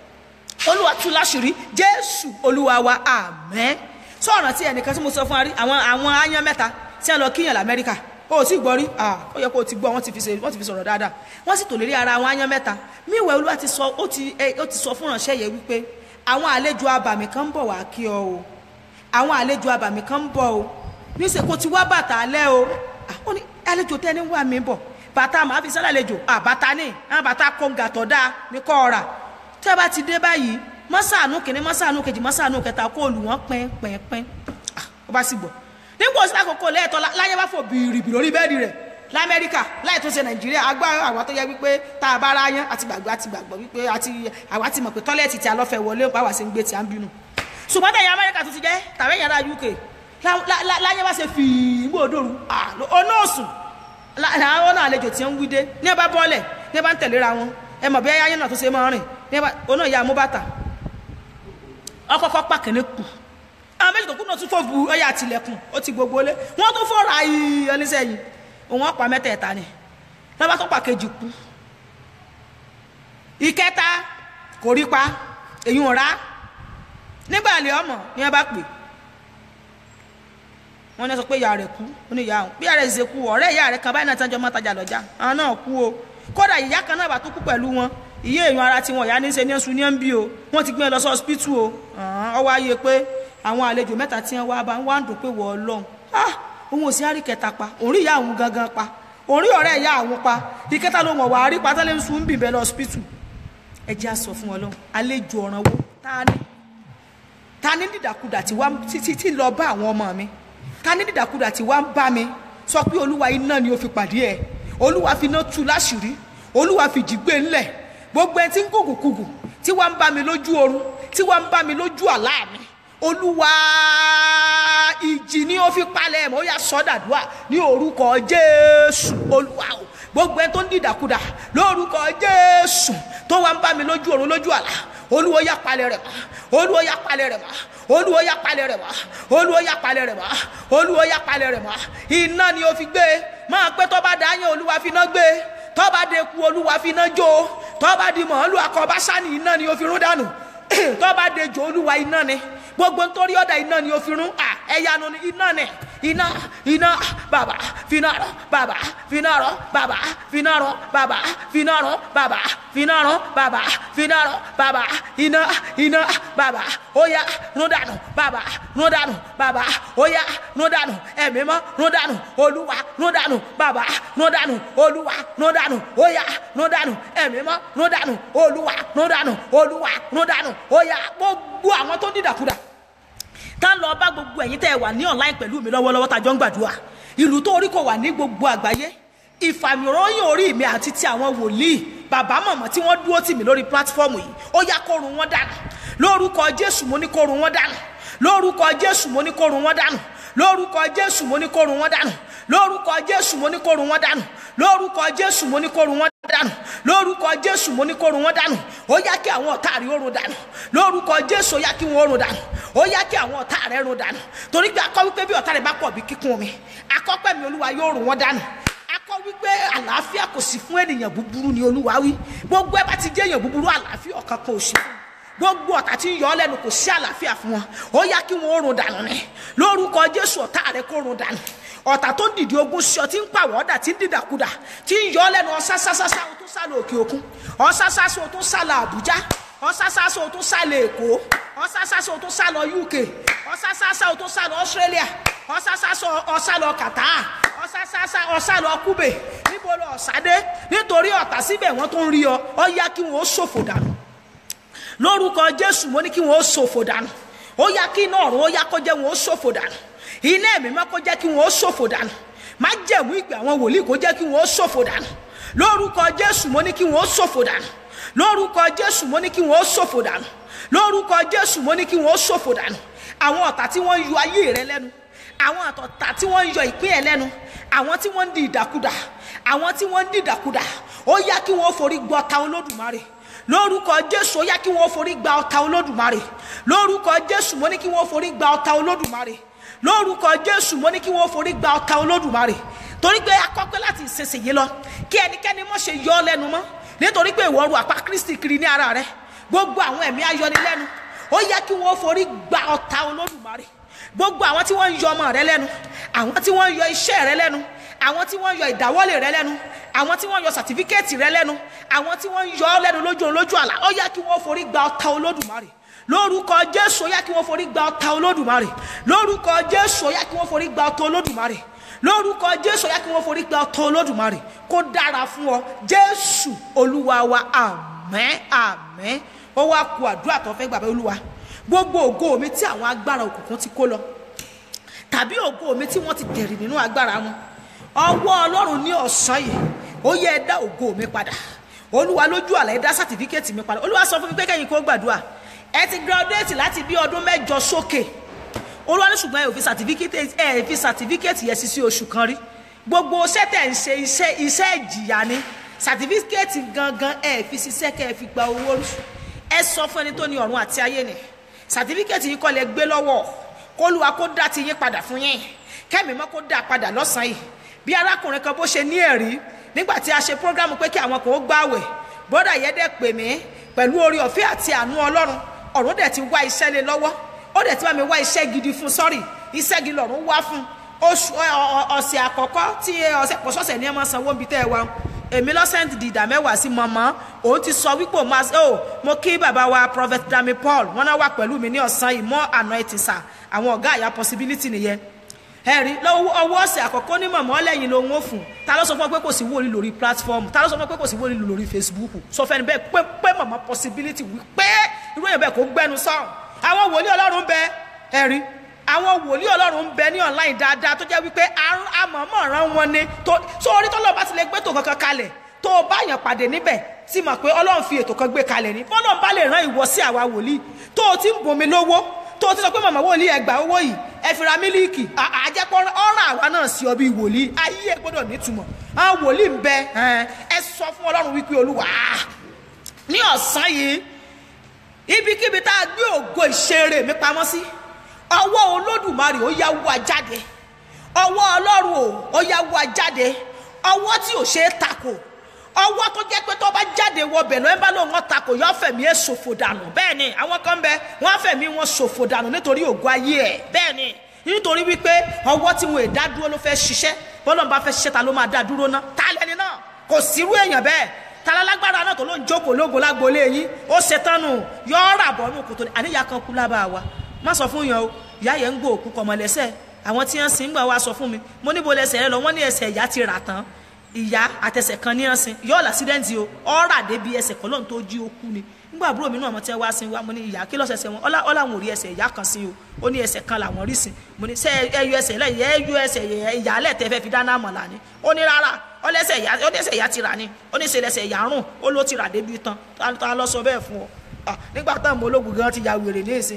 olúwa tú láṣìírí jésù olúwa wa àmín sọ̀rọ̀ tí ẹnìkan tí mo sọ fún wa rí àwọn àwọn aáyán mẹ́ta tí wọ́n lọ kíyàn lamẹ́ríkà ó ò tí gbọ́ rí ah ó yẹ kó o ti gbọ́ wọ́n ti fi ṣe wọ́n ti fi sọ̀rọ̀ dáadáa wọ́n sì tò lérí ara àwọn aáyán mẹ́ta míwẹ̀ olúwa ti sọ ó ti ẹ, ó ti sọ fún ìránṣẹ́ yẹn wípé àwọn àlejò abàmì kan ń bọ̀ wá kí ọ o àwọn àlejò abàmì kan ń bọ̀ o níṣẹ́ kó ti wá bàtà alẹ́ o Ah, ó ní àlejò tẹ́ni wà mí bọ̀ bàtà màá fi sálẹ̀ àlejò àbàtà ní àwọn bàtà kóńgà tọ̀ dáa ní kọ́ ọ̀rà tẹ́ bá ti dé báyìí mọ́sàánú kìíní mọ́sàánú kejì mọ́sàánú kẹta kó lù wọ́n pẹ́ẹ́pẹ́ẹ́pẹ́ ó bá sì gbọ́ nígbà òsì lákòókò lẹ́ẹ̀tọ́ lá- láyé bá fò bìrìbì lórí bẹ́ẹ̀dì rẹ̀ lamẹ́ríkà láì tó ṣe nàìjíríà agbára àwa tó yẹ wípé tá a bá ra yán àti gbàgbọ́ àti gbàgbọ́ wípé àti àwa ti mọ̀ pé tọ́lẹ̀tì tí a lọ́fẹ̀ wọlé bá wà sí ń gbé tí a ń bínú ṣùgbọ́n tẹ̀yìn amẹ́ríkà tó ti jẹ́ tàbí ẹ̀yìn ará uk lá- lá- lá- láyé bá ṣe fìí gbó òdòrú ọ̀nà òsùn àwọn náà àlejò tí ń wí dé ní ẹ bá bọ́ọ̀lẹ̀ ní ẹ bá ń tẹ̀léra wọn ẹ mọ̀ bí ayé náà tó ṣe máa rìn ní ẹ bá ọ̀nà ìyá amúbàtà ọkọ̀ọ̀kọ̀ pàkínní kù àwọn méjì tó kú náà tún fò bu ọyà àtìlẹ̀kùn ó ti gbogbo lé wọ́n tún fọ́ra yìí oníṣẹ́yìn òun ọ̀pá mẹ́tẹ̀ẹ̀ta ni lọ́ba tó pàkejì kú ìkẹta kò rí pa èyí ò rá nígbà lè ọmọ ni wọ́n bá pè wọ́n ní sọ pé ìyá rẹ̀ kú ó ní ìyá òun bí ìyá rẹ̀ ṣe kú ọ̀rẹ́ ìyá rẹ̀ kan báyìí náà tán jọ mọ́ tajà lọ́jà àwọn náà kú o kódà ìyá kan náà bá tó kú pẹ̀lú wọn ìyá èèyàn ara tiwọn ìyá ní í ṣe ní ẹ̀sùn ní ẹ̀ ń bí o wọ́n ti gbé wọn lọ sí ọsibítù o ọ̀hún, ọwọ́ ayé pé àwọn àlejò mẹ́ta tí wọ́n wá bá wọ́n á dùn pé wọ́n ọlọ́run ah òun ò sí àrí kẹta pa òun rí ìyá àwọn gangan pa òun rí ọ̀rẹ́ ìyá àwọn pa ìkẹta ló mọ̀ wá rí pátálẹ́ ń sun ń bìbẹ́ lọ ọsibítù ẹ jẹ́ àsọ fún ọlọ́run àlejò ọ̀ràn wo ta ni ta ní dìdàkudà tí wá títí tí lọ bá àwọn ọmọ mi ta ní dìdàkudà tí wá ń bá mi sọ pé olúwa iná ni ó fi pàdé ẹ olúwa fi iná tú láṣìírí olúwa fi jìgbé ńlẹ̀ gbogbo ẹ tí ń kùkùkùkù tí wá ń bá mi lójú oorun tí wá ń bá mi lójú àlá mi olúwa ìjì ni ó fi palẹ̀ mọ́ ó yà sọ́dàdúà ní orúkọ jésù olúwa o gbogbo ẹ tó ń dìdàkudà lórúkọ jésù tó wá ń bá mi lójú oorun lójú àlá olúwo yà palẹ̀ rẹ̀ mọ́ olúwo yà palẹ̀ rẹ̀ mọ́ olúwo yà palẹ̀ rẹ̀ mọ́ olúwo yà palẹ̀ rẹ̀ mọ́ olúwo yà palẹ̀ rẹ̀ mọ́ iná ni ó fi gbé máa pé tó bá dáyàn olúwa fi iná gbé tó bá deku olúwa fi iná jó tó bá di mọ̀ọ́lù akọbáṣá ni iná ni ó fi rún dànù tó bá dejò olúwa iná ni gbogbo nítorí ọ̀dà iná ni ó fi rún à ẹ̀yanu ni iná ni iná iná bàbá finarọ bàbá finarọ bàbá finarọ bàbá finarọ bàbá finarọ bàbá finarọ bàbá iná iná bàbá óyá rúdànù bàbá rúdànù bàbá óyá rúdànù ẹ̀mí mọ́ rúdànù olúwa rúdànù bàbá rúdànù olúwa rúdànù óyá rúdànù ẹ̀mí mọ́ rúdànù olúwa rúdànù olúwa rúdànù óyá gbogbo àwọn tó dídàkudà tá lọ bá gbogbo ẹ̀yin tẹ́ ẹ wà ní online pẹ̀lú mi lọ́wọ́lọ́wọ́ tá a jọ ń gbàdúrà ìlú tó orí kò wà ní gbogbo àgbáyé ìfàmìròyìn orí mi àti ti àwọn wòlíì bàbá mọ̀mọ́ tí wọ́n dúró tì mí lórí pílátífọ́ọ̀mù yìí ó yá kórun wọn dànù lórúkọ jésù mo ní kórun wọn dànù lórúkọ jésù mo ní kórun wọn dànù lórúkọ jésù mo ní kórun wọn dànù lórúkọ jésù mo ní kó run wọn dànù lórúkọ jésù mo ní kó run wọn dànù lórúkọ jésù mo ní kó run wọn dànù ó yá kí àwọn ọ̀tá rí orun dànù lórúkọ jésù ó yá kí wọn orun dànù ó yá kí àwọn ọ̀tá rẹ run dànù torí pé akọ wípé bí ọ̀tá rẹ bá pọ̀ bí kíkún omi akọ́pẹ́ mi olúwa yóò run wọn dànù akọ wípé àlàáfíà kò sí fún ènìyàn búburú ni olúwa wí gbogbo ẹ bá ti jẹ́ èèyàn búburú àlàáfíà ọ̀kan kan ò sí fún gbogbo ọ̀tá tí ń yọ ọ́ lẹ́nu kò sí àlàáfíà fún wọn ó yá kí wọn ó run dànù ni lórúkọ jésù ọ̀tá rẹ kó run dànù ọ̀tá tó ń dìde ogun sí ọ tí ń pàwọ́ ọ̀dà tí ń dìdàkudà tí ń yọ ọ́ lẹ́nu ọ̀sásásásá o tún sálọ òkè òkun ọ̀sásásá o tún sálọ àbújá ọ̀sásásá o tún sálọ èkó ọ̀sásásá o tún sálọ uk ọ̀sásásá o tún sálọ australia ọ̀sásásá ọ̀sálọ qatar ọ̀sásásá ọ̀sálọ kúbè níbo lọ ọ̀sádé nítorí ọ̀tá síbẹ̀ wọ́n tó ń rí ọ ọ yá kí wọ́n ó ṣòfò dànù lórúkọ jésù mo ní kí wọn ó ṣòfò dànù ó yá kí iná ọ̀run ó yá kó jẹ́ wọn ó ṣòfò dànù iná ẹ̀mí mọ́ kó jẹ́ kí wọn ó ṣòfò dànù má jẹ̀mú ìpè àwọn wòlíì kó jẹ́ kí wọn ó ṣòfò dànù lórúkọ jésù mo ní kí wọn ó ṣòfò dànù lórúkọ jésù mo ní kí wọn ó ṣòfò dànù lórúkọ jésù mo ní kí wọn ó ṣòfò dànù àwọn ọ̀tá tí wọ́n ń yọ ayé rẹ lẹ́nu àwọn àtọ̀tà tí wọ́n ń yọ ìpín ẹ̀ lẹ́nu àwọn tí wọ́n ń di ìdàkudà àwọn tí wọ́n ń di ìdàkudà ó yá kí wọ́n forí gbọ́ ta olódùmarè lórúkọ jésù ó yá kí wọn forí gba ọta olódùmarè lórúkọ jésù mo ní kí wọn forí gba ọta olódùmarè lórúkọ jésù mo ní kí wọn forí gba ọta olódùmarè torí pé akọ́pẹ́ láti ìsinsìnyí lọ kí ẹnikẹ́ni mọ̀ ṣe yọ ọ́ lẹ́nu mọ́ nítorí pé ìwọ ru àpá kristi kiri ní ara rẹ gbogbo àwọn ẹ̀mí ayọnilẹ́nu ó yá kí wọn forí gba ọta olódùmarè gbogbo àwọn tí wọ́n ń yọ ọmọ rẹ lẹ́nu àwọn tí wọ́n ń yọ iṣẹ́ rẹ lẹ́nu àwọn tí wọ́n ń yọ ìdáwọ́lé rẹ lẹ́nu àwọn tí wọ́n ń yọ sàtífíkẹ́ẹ̀tì rẹ lẹ́nu àwọn tí wọ́n ń yọ ọ́ lẹ́nu lójú lójú àlá ó yá kí wọ́n forí gba ọta olódùmarè lórúkọ jésù ó yá kí wọ́n forí gba ọta olódùmarè lórúkọ jésù ó yá kí wọ́n forí gba ọta olódùmarè lórúkọ jésù ó yá kí wọ́n forí gba ọta olódùmarè kó dára fún ọ jésù olúwa wa àmín àmín ó wá ku àdúrà tó fẹ́ gbàgbé olúwa gbogbo ògo mi tí àwọn agbára òkùnkùn ti kó lọ tàbí ògo mi tí wọ́n ti tẹ̀rì nínú agbára wọn ọwọ́ ọlọ́run ní ọ̀sán yìí ó yẹ ẹ dá ògo mi padà olúwa lójú àlá ẹ dá sátífíkẹ́ẹ̀tì mi padà olúwa sọ fún mi pé kẹ́yìn kó gbàdúrà ẹ ti gírọ́dẹ́ẹ̀tì láti bí ọdún mẹ́jọ sókè olúwa ní ṣùgbọ́n ẹ ò fi sátífíkẹ́ẹ̀tì ẹ fi sátífíkẹ́ẹ̀tì yẹn sí sí oṣù kan rí gbogbo iṣẹ́ tẹ̀ ń ṣe iṣẹ́ iṣẹ́ ìjìyà ni sátífíkẹ́ẹ̀tì gangan ẹ fi ṣiṣẹ́ kẹ́ ẹ fi gba owó rí ẹ sọ fún ẹni tó ní ọ̀run àti ayé ni sátífíkẹ́ẹ̀tì yìí kọ́ lẹ gbé lọ́wọ́ kólúwa kó dá ti yín padà fún yín kẹ́mi mọ́ kó dá padà lọ́sàn-án yìí bí arákùnrin kan bó ṣe ní ẹ̀rí nígbà tí a ṣe prógrámù pé kí àwọn kan ó gbààwẹ̀ bọ́dà yẹn dẹ̀ pè mí pẹ̀lú orí ọ̀fẹ́ àti àánú ọlọ́run ọ̀run dẹ̀ ti wá iṣẹ́ lé lọ́wọ́ ó dẹ̀ ti bá mi wá iṣẹ́ gidi fún sọ́rí iṣẹ́ gidi lọ́run wá fún oṣù ọ̀sẹ̀ àkọ́kọ́ tí ọ̀sẹ̀ pọ̀ṣọ̀sẹ̀ ní ẹ máa sanwó níbi tẹ́ ẹ wá èmi lọ́sẹ̀ǹtì di ìdá mẹ́wàá sí mọ̀mọ́ òun ti sọ wípé òun máa ó mo kí bàbá wa prophet dami paul wọn náà wà pẹ̀lú mi ní ọ̀sán yìí mọ́ àná ẹ̀ ti sà àwọn ọ̀gá àyà possibility nìyẹn ẹ̀rí lọ́wọ́ ọwọ́ ọ̀sẹ̀ àkọ́kọ́ ní mọ̀mọ́ lẹ́yìn ló ń fún ta ló sọ fún ọ pé kò sí wòlíì lórí platform ta ló sọ fún ọ pé kò sí wòlíì lórí facebook sọ fẹ́ni bẹ́ẹ̀ pé pé mọ̀mọ́ possibility wí pé irú èèyàn bẹ́ẹ̀ kò gbẹnu sọ àwọn wòlíì ọlọ́run bẹ ẹ̀rí àwọn wòlíì ọlọ́run bẹ ní online dáadáa tó jẹ́ wípé àmọ̀mọ̀ ràn wọn ni sórí tọ́lọ́ bá ti lè gbé tó kankan kalẹ̀ tó o bá yàn pàdé níbẹ̀ tí mọ̀ pé ọlọ́run fi ètò kan gbé kalẹ̀ ní bọ́lọ́run bá lè rán ìwọ sí àwa wòlíì tó o ti ń bomi lówó tó o ti sọ pé màmá wòlíì ẹgbàá owó yìí ẹ fi ra mílíìkì àjẹpọ̀ ọ̀ràn àwa náà sí ọ bí wòlíì ayé ẹ gbọ́dọ̀ nítumọ̀ àwọn wòlíì ń bẹ ẹ sọ fún ọlọ́run wípé olúwa ní ọ̀sán yìí ibikíbi tá a gbé ògo ìṣeré mi pamọ́ sí ọwọ́ olódùmarè ó yá wá jáde ọwọ́ ọlọ́run ò ó yá wá jáde ọwọ́ tí ò ṣeé takò ọwọ́ tó jẹ́ pé tó bá jáde wọ bẹ̀ lọ́ọ́ bá lóun ọ̀ta kò yọ fẹ̀mí ẹ̀ ṣòfò dànù bẹ́ẹ̀ ni àwọn kan bẹ wọ́n fẹ̀mí wọn ṣòfò dànù nítorí ògo ayé ẹ̀ bẹ́ẹ̀ ni nítorí wípé ọwọ́ tí wọn ò dá dúró ló fẹ́ ṣiṣẹ́ bọ́lọ̀ bá fẹ́ ṣiṣẹ́ ta ló máa dá dúró ná ta lẹ́ni náà kò sírú èèyàn bẹ́ẹ̀ talalágbára náà tó ló ń jókòó lógo lágboolé yín ó ṣetánù yọ ọ́ rà bọ́ nù kòtò àníyá kan kú lábàá wa má sọ fún yàn o ìyá yẹn ń gbó òkú kọmọ lẹ́sẹ̀ àwọn tí wọ́n sin ń gbà wá sọ fún mi mo níbo lẹ́sẹ̀ rẹ lọ wọ́n ní ẹsẹ̀ ìyá ti rà tán ìyá àtẹsẹ̀ kan ní ọ̀sìn yóò làṣídẹ́ǹtì o ọ̀rà débi ẹsẹ̀ kan lóhun tó jí ó kú ni nígbà àbúrò mi náà mo tẹ́ wá sí wa mo ní ìyá kí lọ́sẹ̀sẹ̀ wọn ọlá ọlá wọn ò rí ẹsẹ̀ ìyá kan sí o ó ní ẹsẹ̀ kan làwọn rí sí mo ní sẹ́ ẹ yọ ẹsẹ̀ lẹ́yìn ẹ yọ ẹsẹ̀ ìyá lẹ́tẹ̀ fẹ́ fi dáná mọ̀lá ni ó ní rárá ọlẹ́sẹ̀ ìyá ọlẹ́sẹ̀ ìyá ti rà ni ó ní sẹlẹsẹ̀ ìyá rùn ó ló ti rà débi tán ta lọ sọ bẹ́ẹ̀ fún ọ nígbà táwọn ọmọ ológun gan ti ya wèrè ní ìsìn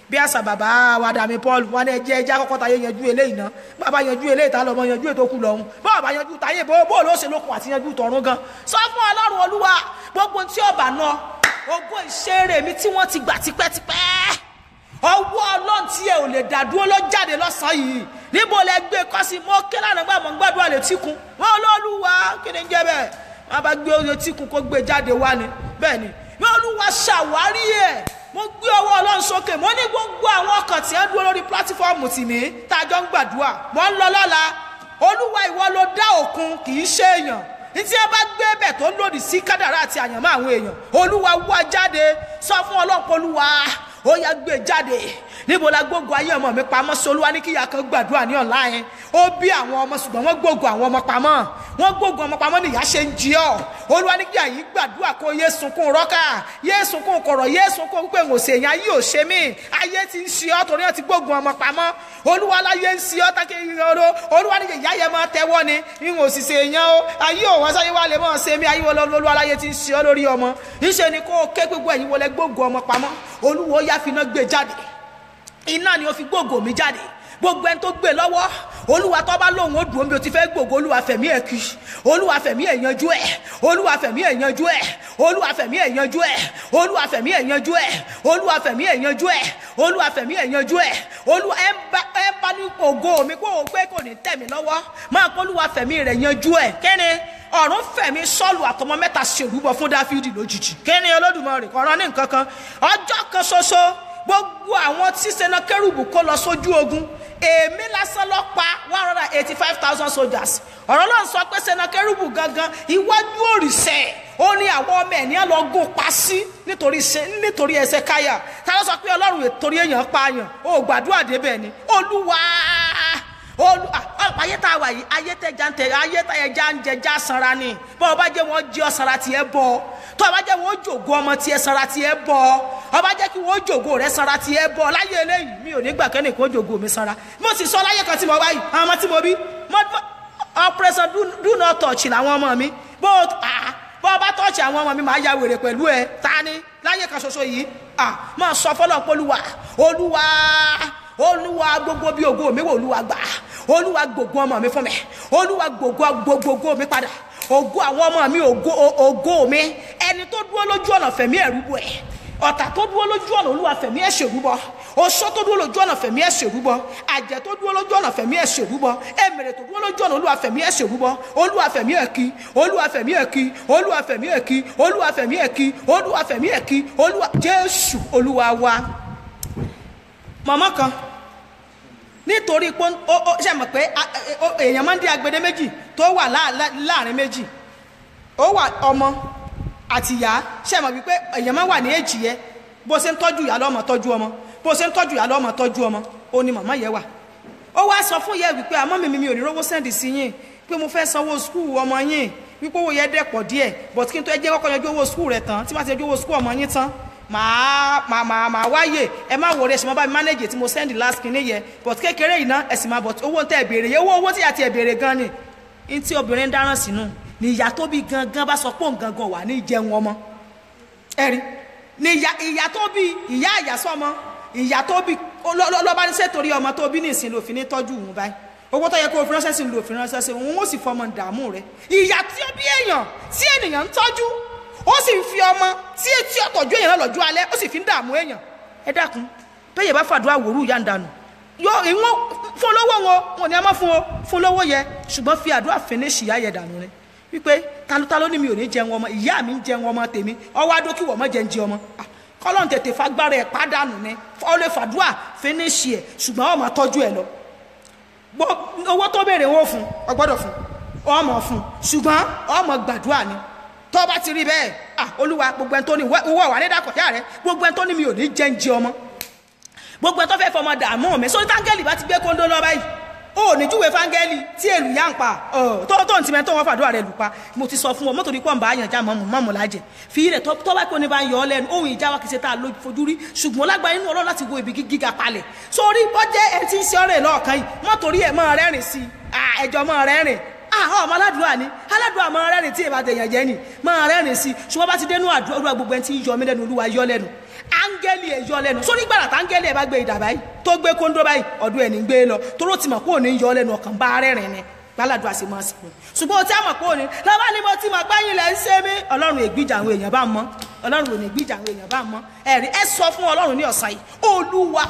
bí àṣà bàbá wa dàmí paul wọn ní ẹjẹ ẹjẹ àkọ́kọ́ táyé yanjú eléyìí ná bàbá yanjú eléyìí tá lọmọ yanjú ètò kù lọ́hùn bọ́ọ̀ bá yanjú táyé bó bó ló ṣe lókun àti yanjú tọ̀run gan sọ fún ọlọ́run olúwa gbogbo tí ọba náà ogún ìṣeré mi tí wọ́n ti gbà tipẹ́tipẹ́ ọwọ́ ọlọ́run tí ẹ ò lè dá dúró ló jáde lọ́sàn-án yìí níbo lẹ gbé kọ́ sí mọ́ kí lánàá gbà mọ́ gbàdúrà létí kun wọn olóòlùwà kí ni ń jẹ́ bẹ́ẹ̀ wọn bá gbé létí kun kó gbé jáde wá ni bẹ́ẹ̀ ni wọn olúwa ṣàwárí ẹ̀ mo gbé ọwọ́ ọlọ́run sókè mo ní gbogbo àwọn ọkàn tí ẹ dúró lórí pílátífọ́ọ̀mù tì mí tá a jọ ń gbàdúrà mo ń lọ lọ́la olúwa ìwọ ló dá òkun kì í ṣe èèyàn ntí ẹ bá gbé bẹ̀ tó lòdì sí kádàrá àti àyànmọ́ àwọn èèyàn olúwa wá jáde sọ fún ọlọ́pọ̀ olúwa ó yá gbé jáde níbo la gbógun ayé ọmọ mi pamọ́ sí olúwa ní kíyà kan gbàdúrà ní ọ̀la yẹn ó bí àwọn ọmọ ṣùgbọ́n wọ́n gbógun àwọn ọmọ pamọ́ wọ́n gbógun ọmọ pamọ́ nìyá ṣe ń jí ọ́ olúwa ní kíyà yìí gbàdúrà kó yé sunkún rọ́kà yé sunkún kọ̀rọ̀ yé sunkún pé ń òsè yẹn ayé ò ṣe mí ayé ti ń ṣe ọ́ torí wọ́n ti gbógun ọmọ pamọ́ olúwa láyé ń ṣe ọ́ tákì ìrọ̀rọ̀ olúwa ní ìyá yẹn máa tẹ́wọ́ ni ń òṣìṣẹ́ yẹn o ayé ò wọ́n sáyé wá lè máa ṣe mí ayé olúwa láyé ti ń ṣe ọ́ lórí ọmọ níṣẹ́ ni kó o ké gbogbo ẹ̀yin wọlé gbógun ọmọ pamọ́ olúwa ó yá fi iná gbé jáde iná ni ó fi gbógo mi jáde gbogbo ẹni tó gbé lọ́wọ́ olúwa tó bá lóun ó dùn omi ó ti fẹ́ gbògo olúwa fẹ̀mí ẹ̀ kì olúwa fẹ̀mí ẹ̀ yanjú ẹ̀ olúwa fẹ̀mí ẹ̀ yanjú ẹ̀ olúwa fẹ̀mí ẹ̀ yanjú ẹ̀ olúwa fẹ̀mí ẹ̀ yanjú ẹ̀ olúwa fẹ̀mí ẹ̀ yanjú ẹ̀ olúwa fẹ̀mí ẹ̀ yanjú ẹ̀ olúwa ẹ̀ ń bá ẹ̀ ń bá ní ògo mi kó o gbé kò ní tẹ̀ mí lọ́wọ́ máa kó olúwa fẹ̀mí rẹ̀ yanjú ẹ̀ kẹ́ni ọ̀run fẹ̀mí sọ́ọ̀lù àtọmọ mẹ́ta ṣèrúbọ fún dáfídì lójijì kẹ́ni olódùmarè kọ́ran ní nǹkan kan ọjọ́ kan ṣoṣo gbogbo àwọn tí senakérùbù kó lọ sójú ogun èmi lásán lọ pa one hundred and eighty five thousand soldiers ọ̀rọ̀ náà sọ pé senakérùbù gangan iwájú òrìṣẹ́ ó ní àwọn ọmọ ẹ̀ ní ẹ̀ lọ gún pa sí nítorí nítorí ẹsẹ̀ káyà ta ló sọ pé ọlọ́run ètòrí èèyàn pààyàn ó gbàdúrà débẹ̀ ni olúwa olú ọ̀pọ̀ ayé tá a wà yìí ayé tẹ̀já ń tẹ̀ ayé tẹ̀já ń jẹjá sanra ni bọ́ ọ bá jẹ́ wọn jí ọ sanra tiẹ̀ bọ́ tó o bá jẹ́ wọn jògo ọmọ tiẹ̀ sanra tiẹ̀ bọ́ ọ bá jẹ́ kí wọn jògo rẹ sanra tiẹ̀ bọ́ láyé eléyìí mi ò ní gbà kẹ́ni kó jògo mi sanra mo sì sọ láyé kan tí mo wá yìí àwọn ọmọ tí mo bí operation do not touch làwọn ọmọ mi bó bọ́ ọ bá tọ́ọ̀ṣì àwọn ọmọ mi máa ya wèrè pẹ̀lú ẹ ta ni láyé kan ṣoṣo yìí máa sọ fọlọ́ pé olúwa olúwa olúwa gbogbo bí ògo mi wò olúwa gbà olúwa gbogbo ọmọ mi fún mi olúwa gbogbo gbogbo mi padà ògo àwọn ọmọ mi ògo ògo mi ẹni tó dúró lójú ọ̀nà fẹ̀mí ẹ̀rú bọ̀ ẹ̀ ọ̀tà tó dúró lójú ọ̀nà olúwa fẹ̀mí ẹ̀ ṣèrúbọ oṣó tó dúró lójú ọ̀nà fẹ̀mí ẹ̀ ṣèrúbọ àjẹ́ tó dúró lójú ọ̀nà fẹ̀mí ẹ̀ ṣèrúbọ ẹ̀mẹ̀rẹ̀ tó dúró lójú ọ̀nà olúwa fẹ̀mí ẹ̀ ṣèrúbọ olúwa fẹ̀mí ẹ̀ kí olúwa fẹ̀mí ẹ̀ kí olúwa fẹ̀mí ẹ̀ kí olúwa fẹ̀mí ẹ̀ kí olúwa fẹ̀mí ẹ̀ kí olúwa jésù olúwa wa mọ̀mọ́ kan nítorí pé ó ṣe mọ̀ pé èèyàn máa ń dé agbede méjì tó wà láàrin méjì ó wà ọmọ àti ìyá ṣe mọ̀ wípé èèyàn máa wà ní èjì yẹ bó ṣe ń tọ́jú ìyá lọ́mọ tọ́jú ọmọ bó ṣe ń tọ́jú ìyá lọ́mọ tọ́jú ọmọ ó ní màmá yẹ wà ó wá sọ fún yẹ wípé àmọ́ mi mi ò ní rówó sẹ́ndì sí yín pé mo fẹ́ sanwó skul ọmọ yín wípé owó yẹ dẹ̀pọ̀ díẹ̀ but kí n tó ẹ jẹ́ kọ́kọ́ yanjú owó skul rẹ̀ tán tí wọ́n ti yanjú owó skul ọmọ yín tán màá màá màá màá wáyè ẹ má wọlé ẹsìn máa bá mi manage tí mo send last kìíní yẹ but kékeré yìí náà ẹsìn máa bọ̀ owó tẹ ẹ béèrè yẹ owó owó tí àti ẹ béèrè gan ni n tí obìnrin ń dáràn sínú ni ìyá tó bí gangan bá sọ pé òun gangan wà ní ìjẹun ọmọ ẹ rí ni ìyá ìyá tó bí ìyá àyàsọmọ ìyá tó bí lọ́ba ní sẹ́tòrí ọmọ tó bí ní ìsìn lòfin ní tọ́jú òun báyìí owó tó yẹ kó o fi ránṣẹ́ sí lòfin ránṣẹ́ sí òun ó sì fọmọ dààmú rẹ ìyá tí ó bí èèyàn tí ènìyàn ń tọ́jú ó sì ń fi ọmọ tí etí ọ̀tọ̀jú èèyàn náà lọ́jọ́ alẹ́ ó sì fi ń dààmú èèyàn ẹ dákun bẹ́ẹ̀ bá fàdúrà wòrú ìyá ń dànù yọ ìwọ̀n fún lówó wọn wọn ni a máa fún o fún lówó yẹ ṣùgbọ́n fi àdúrà finish ìyá yẹ dànù rẹ wípé talótaló ni mi ò ní jẹun ọmọ ìyá mi ń jẹun ọmọ tèmi ọwọ́ adókì wọ̀ mọ́ jẹ́ ń jẹ ọmọ kọ́lọ́n tètè fagbára ẹ̀ pàdánù ni ọ lè fàdúrà finish ẹ̀ ṣùgbọ́n ọmọ tọ́jú ẹ̀ lọ owó tó béèrè wọn fún ọgbọ́dọ̀ fún ọmọ fún ṣùgbọ́n ọmọ gbàdúrà ni tó bá ti rí bẹ́ẹ̀ ah olúwa gbogbo ẹni tó ní owó wà nídàkọ̀já rẹ gbogbo ẹni tó ní mi ò ní jẹ́ ń jẹ ọmọ gbogbo ẹni tó fẹ́ fọmọ dààmú mi sórí táńgẹ́lì bá ti gbé kóńdó lọ báyìí ó ní júwe fáńgẹ́lì tí èlù yá ń pa tó tó ń tìmẹ́ tó wọ́n fàdúrà rẹ̀ lù pa mo ti sọ fún ọ mọ́tò ní pọ́ǹbà àyànjá mọ́mù mọ́mù lájẹ fi rẹ̀ tó bá kó ní bá ń yọ ọ lẹ́nu ohun ìjà wa kìí ṣe tá a lójú fojú rí ṣùgbọ́n lágbára inú ọlọ́run láti wo ibi gíga palẹ̀ sórí bọ́jẹ́ ẹ ti ń ṣe ọ̀rẹ́ lọ́ọ̀kan yìí mọ́tò rí ẹ̀ mọ́ rẹ́rìn sí ẹjọ́ mọ́ rẹ́rìn àwọn ọmọ aládùúrà ni aládùúrà máa rẹ́rìn tí ìbá tẹ̀yàn jẹ́ ni máa rẹ́rìn sí ṣùgbọ́n bá ti dénú àdúrà gbogbo ẹni tí ń yọ mí lẹ́nu olúwa yọ lẹ́nu áńgẹ́lì ẹ̀ yọ lẹ́nu sórí gbàrà tá áńgẹ́lì ẹ̀ bá gbé ìdà báyìí tó gbé kóńdó báyìí ọdún ẹ̀ ní gbé lọ toró ti mọ̀ pé òní yọ lẹ́nu ọkàn bá rẹ́rìn ni gbáládùn àti mọ́ sí i ṣùgbọ́n o ti àmọ̀ pé òní lọ́wọ́ ni mo ti mọ̀ pé yín lẹ̀ ń ṣe mí ọlọ́run ègbìjà àwọn èèyàn bá mọ́ ọlọ́run ò ní gbìjà àwọn èèyàn bá mọ́ ẹ̀rí ẹ sọ fún ọlọ́run ní ọ̀sán yìí olúwa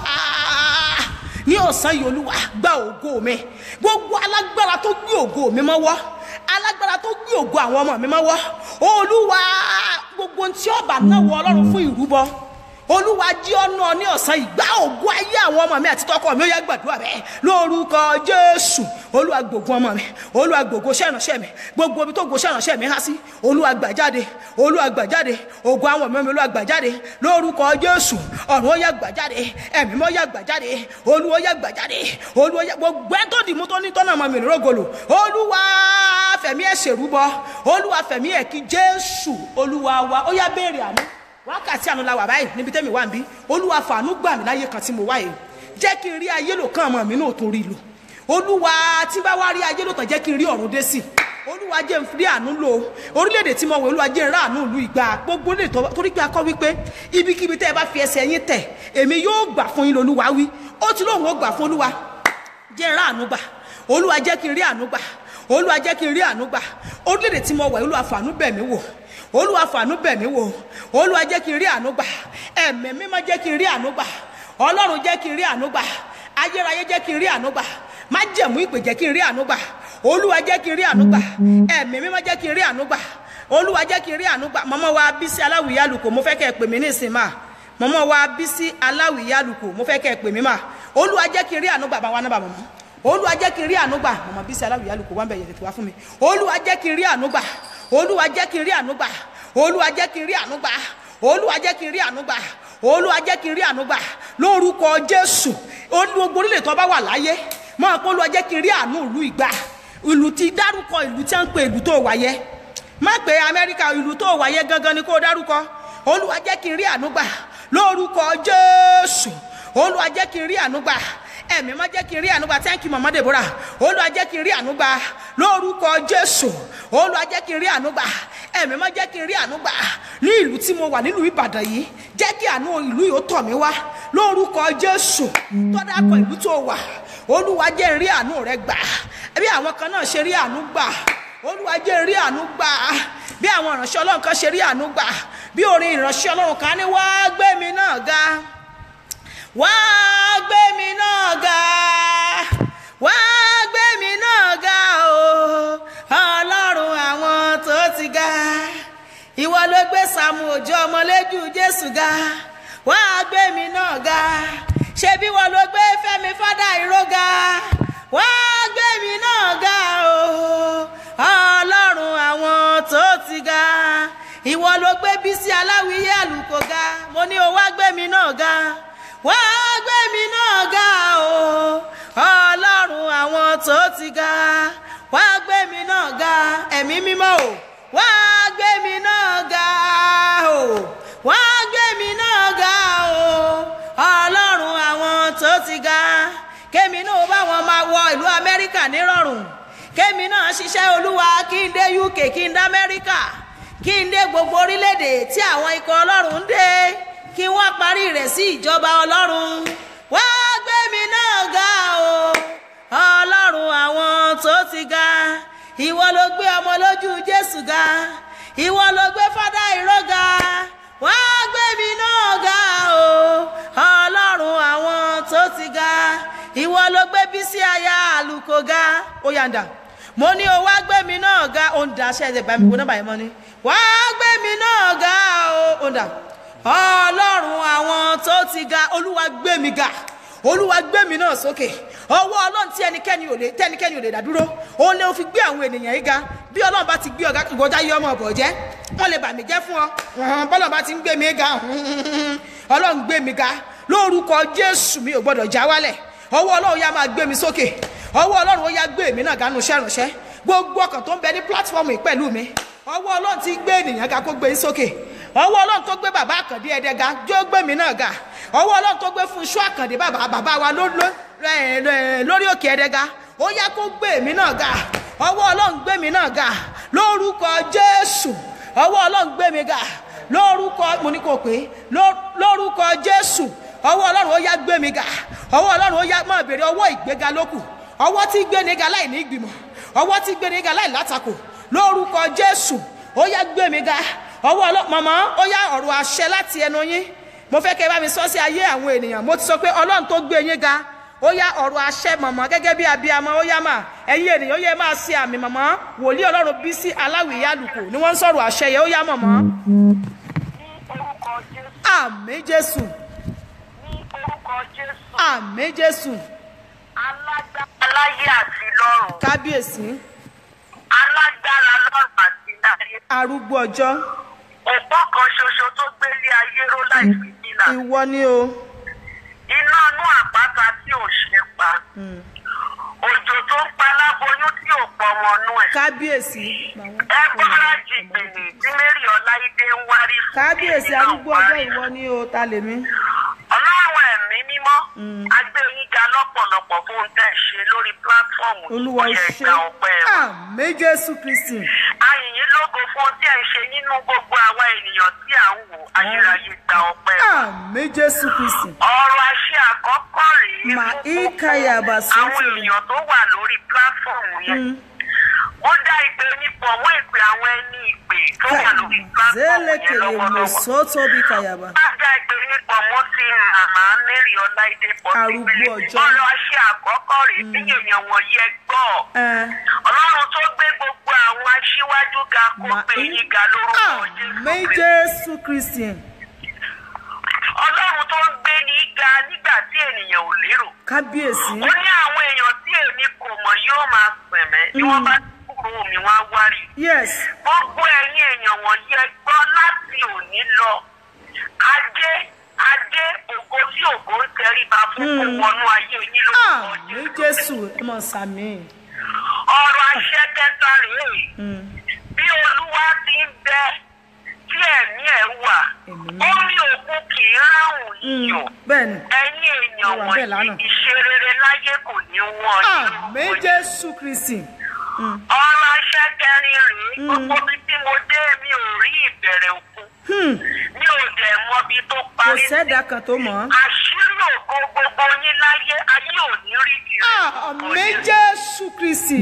ní ọ̀sán yìí olúwa gba ògo mi gbogbo alágbára tó gbé ògo mi mọ́wọ́ alágbára tó gbé ògo àwọn ọmọ mi mọ́wọ́ olúwa gbogbo ohun tí ọba náà wọ ọlọ́run fún ìrúbọ olúwa jí ọ̀nà ní ọ̀sán ìgbà ògùn ayé àwọn ọmọ mi àti tọkọ mi ó yẹ gbàdúrà bẹ́ẹ̀ lórúkọ jésù olúwa gbògùn ọmọ mi olúwa gbògùn sẹ́ránṣẹ́ mi gbogbo ibi tó gbò sẹ́ránṣẹ́ mi há sí olúwa gbà jáde olúwa gbà jáde ògùn àwọn ọmọ mi olúwa gbà jáde lórúkọ jésù ọ̀run ó yẹ gbà jáde ẹ̀mí mọ́ yẹ gbà jáde olúwa ó yẹ gbà jáde olúwa yẹ gbogbo ẹ̀ tó dìmú tó ní tọ́nà ọmọ mi rògòlò olúwa fẹ̀mí ẹ̀ ṣèrúbọ olúwa fẹ̀mí ẹ̀ kí jésù olúwa wa ó yá béèrè àná wákàtí àánú la wà báyìí níbi tẹ́mi wà ń bí olúwa fàánú gbà mí láyé kan tí mo wá yìí jẹ́ kí n rí ayé lò kán ọmọ mi náà tó rí lò olúwa tí bá wá rí ayé lò tán jẹ́ kí n rí ọ̀run dé sí olúwa jẹ́ n rí àánú lò orílẹ̀-èdè tí mo wọ̀ olúwa jẹ́ n rá àánú ìlú ìgbà gbogbo lè tọ́ torí pé akọ́ wípé ibikíbi tẹ́ ẹ bá fi ẹsẹ̀ yín tẹ̀ èmi yóò gbà fún yín lolúwa wí ó ti lóun ó gbà fún olúwa jẹ́ n rá àánú gbà olúwa jẹ́ kí n rí àánú gbà olúwa jẹ́ kí n rí àánú gbà orílẹ̀-èdè tí mo wọ̀ olúwa fàánú bẹ̀ mí wò olúwa fàánú bẹ̀ mí wò olúwa jẹ́ kí n rí àánú gbà ẹ̀mí mímọ́ jẹ́ kí n rí àánú gbà ọlọ́run jẹ́ kí n rí àánú gbà ayérayé jẹ́ kí n rí àánú gbà májẹ̀mú ìpè jẹ́ kí n rí àánú gbà olúwa jẹ́ kí n rí àánú gbà ẹ̀mí mímọ́ jẹ́ kí n rí àánú gbà olúwa jẹ́ kí n rí àánú gbà mọ́mọ́ wa bísí aláwìyá lùkò mo fẹ́ kẹ́ ẹ pè mí ní ìsìn máa mọ́mọ́ wa bísí aláwìyá lùkò mo fẹ́ kẹ́ ẹ pè mí máa olúwa jẹ́ kí n rí àánú gbà bá wa náà bà mọ́mọ́ olúwa jẹ́ kí n rí àánú gbà mọ́mọ́ bísí aláwìyá lùkò wá ń bẹ̀ yẹ̀ tètè wá fún mi olúwa jẹ́ kí n rí àánú gbà olúwa jẹ́ kí n rí àánú gbà olúwa jẹ́ kí n rí àánú gbà olúwa jẹ́ kí n rí àánú gbà olúwa jẹ́ kí n rí àánú gbà lórúkọ jésù gbogbo orílẹ̀ tó bá wà láyé máa kó olúwa jẹ́ kí n rí àánú ìlú ìgbà ìlú ti dárúkọ ìlú tí wọ́n ń pe ìlú tó wáyé má pé amẹ́ríkà ìlú tó wáyé gangan ni kó dárúkọ olúwa jẹ́ kí n rí àánú gbà lórúkọ jésù olúwa jẹ́ kí n rí àánú gbà ẹ̀mí má jẹ́ kí n rí àánú gbà thank you mama deborah olúwa jẹ́ kí n rí àánú gbà lórúkọ jésù olúwa jẹ́ kí n rí àánú gbà ẹ̀mí má jẹ́ kí n rí àánú gbà ní ìlú tí mo wà nílùú ìbàdàn yìí jẹ́ kí àánú ìlú yìí ó tọ̀ mí wá lórúkọ jésù tọ́dá kọ ìlú tó wà olúwa jẹ́ n rí àánú rẹ gbà bí àwọn kan náà ṣe rí àánú gbà olúwa jẹ́ n rí àánú gbà bí àwọn ìránṣẹ́ ọlọ́run kan ṣe rí àánú gbà bí orin ìránṣẹ́ ọlọ́run kan ní wá gbé mi náà ga wá gbé mi náà ga wá gbé mi náà ga o ọlọ́run àwọn tó ti ga ìwọ ló gbé sàmù òjò ọmọlẹ́jù jésù ga wá gbé mi náà ga ṣebí ìwọ ló gbé fẹ́mi fádà ìró ga wá gbé mi náà ga o ọlọ́run àwọn tó ti ga ìwọ ló gbé bísí aláwìyé àlùkò ga mo ní o wá gbé mi náà ga wá gbé mi náà ga o ọlọ́run àwọn tó ti ga wá gbé mi náà ga ẹ̀mí mímọ́ o wá gbé mi náà ga o wá gbé mi náà ga o ọlọ́run àwọn tó ti ga kémi náà bá wọn máa wọ ìlú amẹ́ríkà nírọ̀rùn kémi náà ṣiṣẹ́ olúwa kí n dé uk kí n dé amẹ́ríkà kí n dé gbogbo orílẹ̀-èdè tí àwọn ikọ̀ ọlọ́run ń dé kí wọ́n parí rẹ̀ sí ìjọba ọlọ́run wá gbé mi náà ga o ọlọ́run àwọn tó ti ga ìwọ ló gbé ọmọ lójú jésù ga ìwọ ló gbé fádà ìró ga wá gbé mi náà ga o ọlọ́run àwọn tó ti ga ìwọ ló gbé bísí aya àlùkò ga ó yàǹdà mo ní o wá gbé mi náà ga ó ń da aṣẹ́ ẹ̀jẹ̀ gbà mí kó nọ́mbà yẹn mọ́ ni wá gbé mi náà ga o ó ń dà ọlọ́run àwọn tó ti ga olúwa gbé mi ga olúwa gbé mi náà sókè ọwọ́ ọlọ́run tí ẹnikẹ́ni ò lè tẹ́nikẹ́ni ò lè dá dúró òun lè fi gbé àwọn ènìyàn yìí ga bí ọlọ́run bá ti gbé ọ̀gá ìgbọ́jà yọ ọmọ ọ̀bọ̀ jẹ́ wọ́n lè bà mí jẹ́ fún ọ bọ́lọ̀ bá ti ń gbé mi ga ọlọ́run gbé mi ga lórúkọ jésù mi ò gbọ́dọ̀ já wálẹ̀ ọwọ́ ọlọ́run yá máa gbé mi sókè ọwọ́ ọlọ́run ó yá gbé mi náà ganu iṣẹ́ ìránṣẹ́ gbogbo ọkàn tó ń bẹ ní pílátífọ́ọ̀mù yìí pẹ̀lú mi ọwọ́ ọlọ́run ti gbé ènìyàn ga kó gbé yín sókè ọwọ́ ọlọ́run tó gbé bàbá àkàndé ẹ̀dẹ̀ ga jó gbé mi náà ga ọwọ́ ọlọ́run tó gbé fún iṣu àkàndé bàbá bàbá wa lórí òkè ẹ̀dẹ̀ ga ó yá kó gbé mi náà ga ọwọ́ ọlọ́run gbé mi náà ga lórúkọ jésù ọwọ́ ọlọ́run gbé mi ga lórúkọ mo ní kò pé ló- lórúkọ jésù ọwọ́ ọlọ́run ó yá gbé mi ga ọwọ́ ọlọ́run ó yá máa béèrè ọwọ́ ìgbéga lókù ọwọ́ tí gbé ni ga láì ní ìgbìmọ̀ ọwọ́ tí gbé ni ga láì látakò lórúkọ jésù ó yá gbé mi ga ọwọ́ ọlọ́run mọ̀mọ́ ó yá ọ̀rọ̀ àṣẹ láti ẹnu yín mo fẹ́ kẹ́ ẹ bá mi sọ sí ayé àwọn ènìyàn mo ti sọ pé ọlọ́run tó gbé yín ga ó yá ọ̀rọ̀ àṣẹ mọ̀mọ́ gẹ́gẹ́ bí abiyamọ ó yá mà ẹ̀yin ènìyàn ó yẹ máa ṣe àmì mọ̀mọ́ wòlíì ọlọ́run bí sí aláwìyé àlùkò ni wọ́n ń sọ̀rọ̀ àṣẹ yẹn ó yá mọ̀mọ́ ní orúkọ jésù àmì jésù ní orúkọ jésù àmì jésù alágbára láyé àti lọ́run kábíyèsí alágbára lọ́run àti láyé arúgbó ọjọ́ òpó kan ṣoṣo tó gbélé ayé ró láì fi dínà ìwọ ni o iná inú àpáta tí ò ṣe pa òjò tó ń pa láboyún tí ò pọmọ nú ẹ kábíyèsí ẹ bọ́lá jìgbìnì tí mary ọláìdé ń wárí fún kábíyèsí èmi náà arúgbó ọjọ́ wárí ìwọ ni o ta lèmi ọlọ́run ẹ̀mí mímọ́ agbẹ́yìnga lọ́pọ̀lọpọ̀ fún tẹ̀ ṣe lórí pílátífọ̀mù olúwa ìwọ̀yẹ̀ ṣe ìgbà ọ̀pẹ ẹ̀ àmì jésù kristi ayìnyín lógo fún tí ẹ̀ ń ṣe nínú gbogbo àwa ènìyàn tí à ń wò ayérayé gba ọ̀pẹ ẹ̀ àmì jésù kristi ọ̀rọ̀ àṣẹ àkọ́kọ́ rèé mà fún gbogbo íkàyà àwọn bàṣẹ́tì èèyàn tó wà lórí pílátífọ̀mù yẹn ó dá ìpè onípọ̀ mọ́ ìpè àwọn ẹni ìpè tó wà lórí pílátífọ̀mù yẹn zélekele lọ́wọ́lọ́wọ́ mọ̀sọ́tò bí kàyàbà Bájà ìgbèríko mo ti màmá Mary Ọláìdé Arúgbó ọjọ́. Ọ̀rọ̀ àṣẹ àkọ́kọ́ rèé tí èèyàn wọ̀nyí ẹ gbọ́. ẹ Ọlọ́run tó gbé gbogbo àwọn aṣíwájú ga kó mà gbé yín ga lórúkọ àmì Jésù. jésù kristi Ọlọ́run tó ń gbé ní ga nígbà tí ènìyàn ò lérò. kábíyèsí Ó ní àwọn èèyàn tí èmi kò mọ̀ yóò máa sẹ̀mẹ́. Bí wọ́n bá kúrò mi wá wárí. yes gbogbo ẹ̀yin èèyàn wọ̀nyí ẹ gbọ́ láti òní lọ adé adé ògo tí ògo ń tẹríba fún kó wọnú ayé yín lórúkọ àmì jésù ẹ mọ̀ sàmì ọ̀rọ̀ àṣẹ kẹta rèé bí olúwa ti ń bẹ tí ẹ̀mí ẹ̀ wà Ẹ̀mí ó ní òkun kì í ráhùn iyọ̀ bẹ́ẹ̀ ni ẹ̀yin èèyàn Ó wà bẹ́ẹ̀ lánàá. wọ̀nyí ìṣerere láyé kò ní wọ́n yín àmì lórúkọ jésù kristi ọ̀rọ̀ àṣẹ kẹrin rèé gbogbo bí tí mo dé mi ò rí ìbẹ̀rẹ̀ òkun Hmm, mi ò dẹ̀ mọbi tó kò parí sí. sẹ́dá kan tó mọ̀ ọ́. àṣírí ògo gbogbo yín láyé ayé ò ní rí kiri. àmì jésù kristi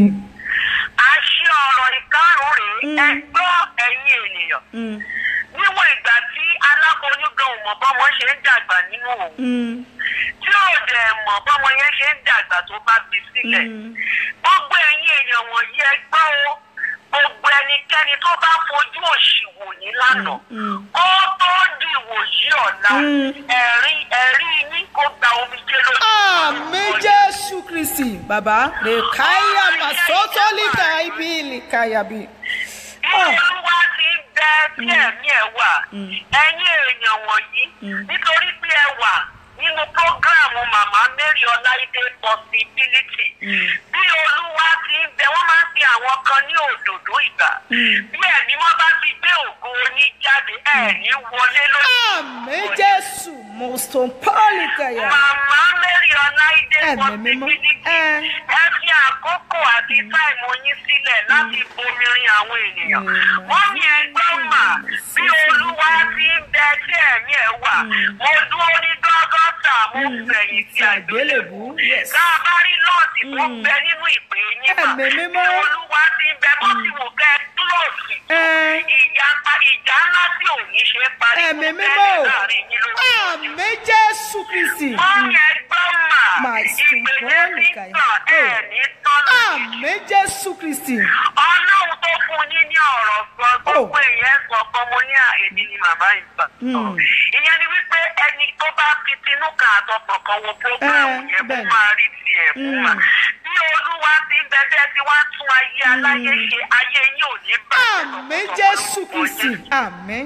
àṣẹ ọ̀rọ̀ ìkarùn rèé ẹ gbọ́ ẹ̀yin ènìyàn. Mm, níwọ̀n ìgbà tí aláboyún gan ò mọ̀ bọ́mọ ṣe ń dàgbà nínú òun mm, tí ò dẹ̀ mọ̀ bọ́mọ yẹn ṣe ń dàgbà tó bá bí sílẹ̀. Mm. gbogbo ẹ̀yin èèyàn wọ̀nyí ẹ gbọ́ o gbogbo ẹnikẹ́ni tó bá fojú òṣì wò yín lánàá mm. ó tó di ìwòyí ọ̀la Mm. ẹ̀rí ẹ̀rí yín kó gba omijé lójú. àmì jésù kristi bàbá lè káyà màsótólìkà ibi ìlìkàyàbí. bí olúwa ti ń bẹ tí ẹ̀mí ẹ̀ wà ẹ̀yin èèyàn wọ̀nyí nítorí pé ẹ wà nínú prógráàmù màmá mary ọláìdé possibility bí olúwa ti ń bẹ wọ́n máa ń fi àwọn kan ní òdòdó ìgbà bí ẹ̀mí wọn bá ti gbé ògo oní jáde ẹ̀ ní wọlé lórí. àmì jésù mọ̀sọ̀pọ̀lìkàyà. Màmá Mary Ọláìdé Ẹ̀mí mímọ́. possibility Ẹ. ẹ fi àkókò àti táìmù yín sílẹ̀ láti bomirin àwọn ènìyàn. Ẹ̀mí Wọ́n ní ẹgbẹ́ mà bí olúwa ti ń bẹ tí ẹ̀mí ẹ̀ wà. Mo dúró ní dọ́gọ́tà mo fẹ̀yìn sí àgbélébú. àgbélébú yes. Tá a bá rí lọ́ọ̀tì tó ń bẹ nínú ìpè yín mà. Ẹ̀mí mímọ́. Bí olúwa ti ń bẹ bó ti wù kẹ́ kílòsì. Ẹ. Ìjà ìjà ńlá tí ò ní ṣe parí. Ẹ̀mí kó mímọ́. tẹ́lẹ̀ láàrin yín lórúkọ Jésù. àmì jésù kristi. Wọ́n yẹ gbọ́ mà. Mà Ìpèlè ṣùgbọ́n ti nìkan tàn yìí. ẹ̀ ní tọ́lá. àmì jésù kristi. Ọlọ́run tó fún yín ní ọ̀rọ̀ sọ gbogbo èèyàn sọ fún mo ní àìní ni màmá ìgbà. Hmm. Ìyẹn ni wípé ẹni tó bá fi tinú kan àtọkàn kan wo prógrámù Eh, yẹn kó bẹ́ẹ̀ni. máa rí tiẹ̀ fún mà. Hmm. Bí olúwa ti ń bẹ̀bẹ̀ tí wá tún ayé aláyé ṣe ayé yín ò ní bàjẹ́ àmì tọkàntọkàn jésù lórúkọ kristi. Jésù. àmì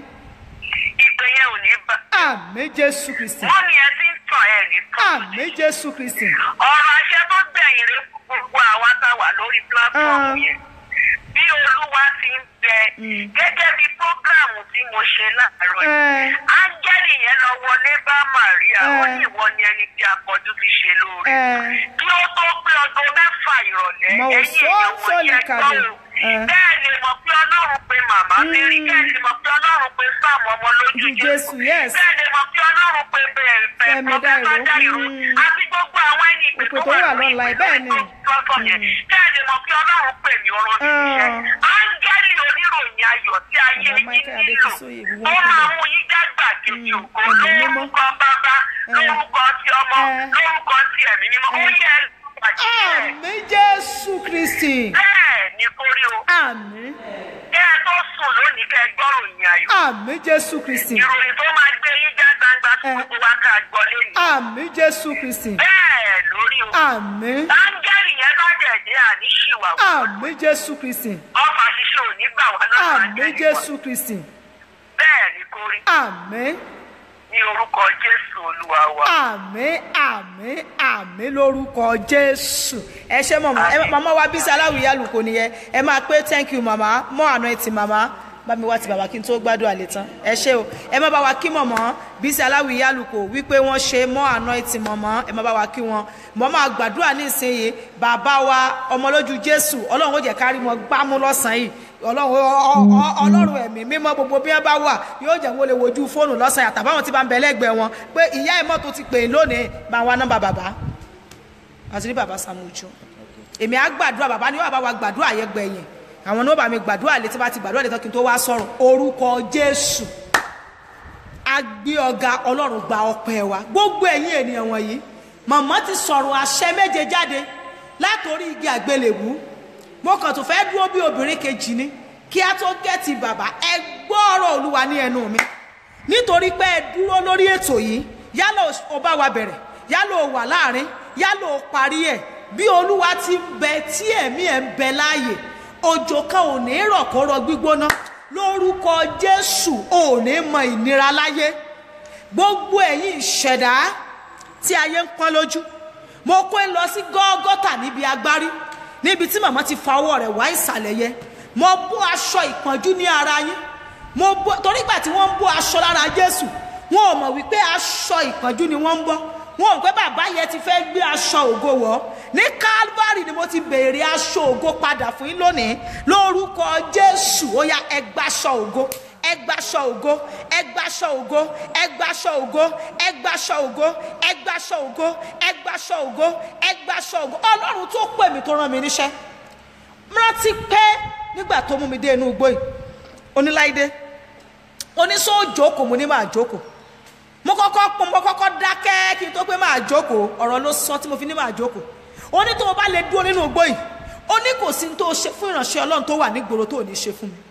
Ìpè yẹn ò ní bà. àmì jésù kristi. Wọ́n ní ẹ ti ń tàn ẹ̀ ní tàn. àmì jésù kristi. ọ̀rọ̀ àṣẹ tó gbẹ̀yìn rẹ̀ fún gbogbo àwa tá a wà lórí pílátífọ̀mù Ah. yẹn bí olúwa ti ń bẹ gẹ́gẹ́ bí prógráàmù tí mo ṣe láàárọ̀ yìí ẹ áńgẹ́lì yẹn lọ wọlé bá màríà ó Eh. ní ìwọ ni ẹni tí akọjú ti ṣe lóore ẹ kí ó tó pé ọdún mẹ́fà ìrọ̀lẹ́ Mọ̀ ẹ̀yìn èèyàn sọ́ọ̀sọ̀ wọ̀nyí lè ẹgbọ́n kàlẹ̀. o Eh. bẹ́ẹ̀ lè mọ̀ pé ọlọ́run pé màmá màmá mary kẹ́ẹ̀lì mọ̀ pé ọlọ́run pé sáàmù ọmọ lójú Ojú Jésù, yes. kẹ́ẹ̀lì mọ̀ pé ọlọ́run pé bẹ̀rẹ̀ Fẹ́mi Dáìró, Dáìró mm. àti gbogbo àwọn ẹni ìpè Ìpè tó wà lọ́la, bẹ́ẹ̀ ni. kẹ́ẹ̀lì mọ̀ pé ọlọ́run pè mí ọ̀rọ̀ mi iṣẹ́ áńgẹ́lì oníròyìn ayọ̀ tí ayé Bàbá yín Michael nílò Adékúnsóyè, gbogbo ó wọn máa kúrò. mú yín jágbà kejì Mm, ògo ẹ̀mí mímọ́. lórúkọ bàbá lórúkọ ti ọmọ Eh. lórúkọ ti ẹ̀mí mímọ́ ó yẹ ẹ̀ àmì jésù kristi bẹ́ẹ̀ ni kó rí o àmì kẹ́ ẹ tó sùn lónìí kẹ́ ẹ gbọ́rò yín ayọ̀ àmì jésù kristi ìròyìn tó máa gbé yín já gbangba tí Eh. gbogbo wa ká gbọ́ lẹ́yìn àmì jésù kristi bẹ́ẹ̀ lórí o àmì áńgẹ́lì yẹn bá dẹ̀ dé àní ṣìwàwù àmì jésù kristi ọfà ṣiṣẹ́ ò ní gbà wá lọ́dọ̀ àmì áńgẹ́lì jésù kristi bẹ́ẹ̀ ni kó rí àmì ní orúkọ jésù olúwa wa. àmì àmì àmì lórúkọ jésù ẹ ṣe mọ̀mọ́ ẹ màmá wa bísí aláwìyé àlùkò nìyẹn ẹ máa pé thank you màmá mọ́ àná ẹ ti màmá bá mi wá ti bàbá kí n tó gbádùn àlè tán ẹ ṣe o ẹ má bá wa kí mọ̀mọ́ bísí aláwìyé àlùkò wípé wọ́n ṣe mọ́ àná ẹ ti mọ̀mọ́ ẹ má bá wa kí wọn mọ́ máa gbàdúrà ní ìsinyìí bàbá wa ọmọlójú jésù ọlọ́run ó jẹ́ kárí wọn gbámú lọ́sàn-án yìí ọlọ́run ọ- ọ- ọlọ́run ẹ̀mí mímọ́ gbogbo bí wọ́n bá wà yóò jẹ́ wọ́n lè wojú fóònù lọ́sàn-án àtàbáwọn tí bá ń bẹ lẹ́gbẹ̀ẹ́ wọn pé ìyá ẹ̀ mọ́tò ti pè é lónìí bá wa nọ́mbà bàbá àti ní bàbá Sàmójú èmi á gbàdúrà bàbá ni wọ́n bá wa gbàdúrà yẹn gbẹ̀yìn àwọn ní wọ́n bá mi gbàdúrà létí bá ti gbàdúrà létí kí n tó wá sọ̀rọ̀ orúkọ Jésù agbé ọ̀gá ọlọ́run gba ọpẹ́ wa gbogbo ẹ̀yin ènìyàn wọ̀nyí màmá ti sọ̀rọ̀ àṣẹ méje jáde látòrí igi àgbélébú mo kàn tó fẹ́ dúró bí obìnrin kejì ni kí a tó gẹ́tì bàbá ẹ gbọ́ ọ̀rọ̀ olúwa ní ẹnu mi nítorí pé ẹ dúró lórí ètò yìí yálà o bá wa bẹ̀rẹ̀ yálà o wà láàrin yálà o parí ẹ̀ bí olúwa ti ń bẹ tí ẹ̀mí ẹ̀ ń bẹ láàyè òjò kan ò ní rọ̀ kó rọ gbígbóná lórúkọ jésù ò ní mọ ìnira láyé gbogbo ẹ̀yin ìṣẹ̀dá tí ayé ń pọ́n lójú mo kó ń lọ sí gọ́gọ́tà níbi agbárí níbi tí màmá ti fa ọwọ́ rẹ̀ wá ìsàlẹ̀ yẹ mo bó aṣọ ìpọ́njú ní ara yín mo bó torí ìgbà tí wọ́n ń bó aṣọ lára jésù wọn ò mọ̀ wípé aṣọ ìpọ́njú ni wọ́n ń bọ́ wọn ò pé bàbá yẹn ti fẹ́ gbé aṣọ ògo wọ̀ ní calvary ni mo ti béèrè aṣọ ògo padà fún yín lónìí lórúkọ jésù ó yá ẹgbàṣọ ògo ẹgbàṣọ ògo ẹgbàṣọ ògo ẹgbàṣọ ògo ẹgbàṣọ ògo ẹgbàṣọ ògo ẹgbàṣọ ògo ẹgbàṣọ ògo ọlọ́run tó pè mí tó rán mi níṣẹ́ rántí pé nígbà tó mú mi dé inú igbó yìí oníláìdé oníṣó jókòó mo ní máa jókòó mo kọ́kọ́ pọ́n mo kọ́kọ́ dákẹ́ kí n tó pé máa jókòó ọ̀rọ̀ ló sọ tí mo fi ní máa jókòó ó ní tó o bá lè dúró nínú igbó yìí ó ní kò sí ní tó o ṣe fún ìránṣẹ́ ọlọ́run tó wà nígboro tó ò ní ṣe fún mi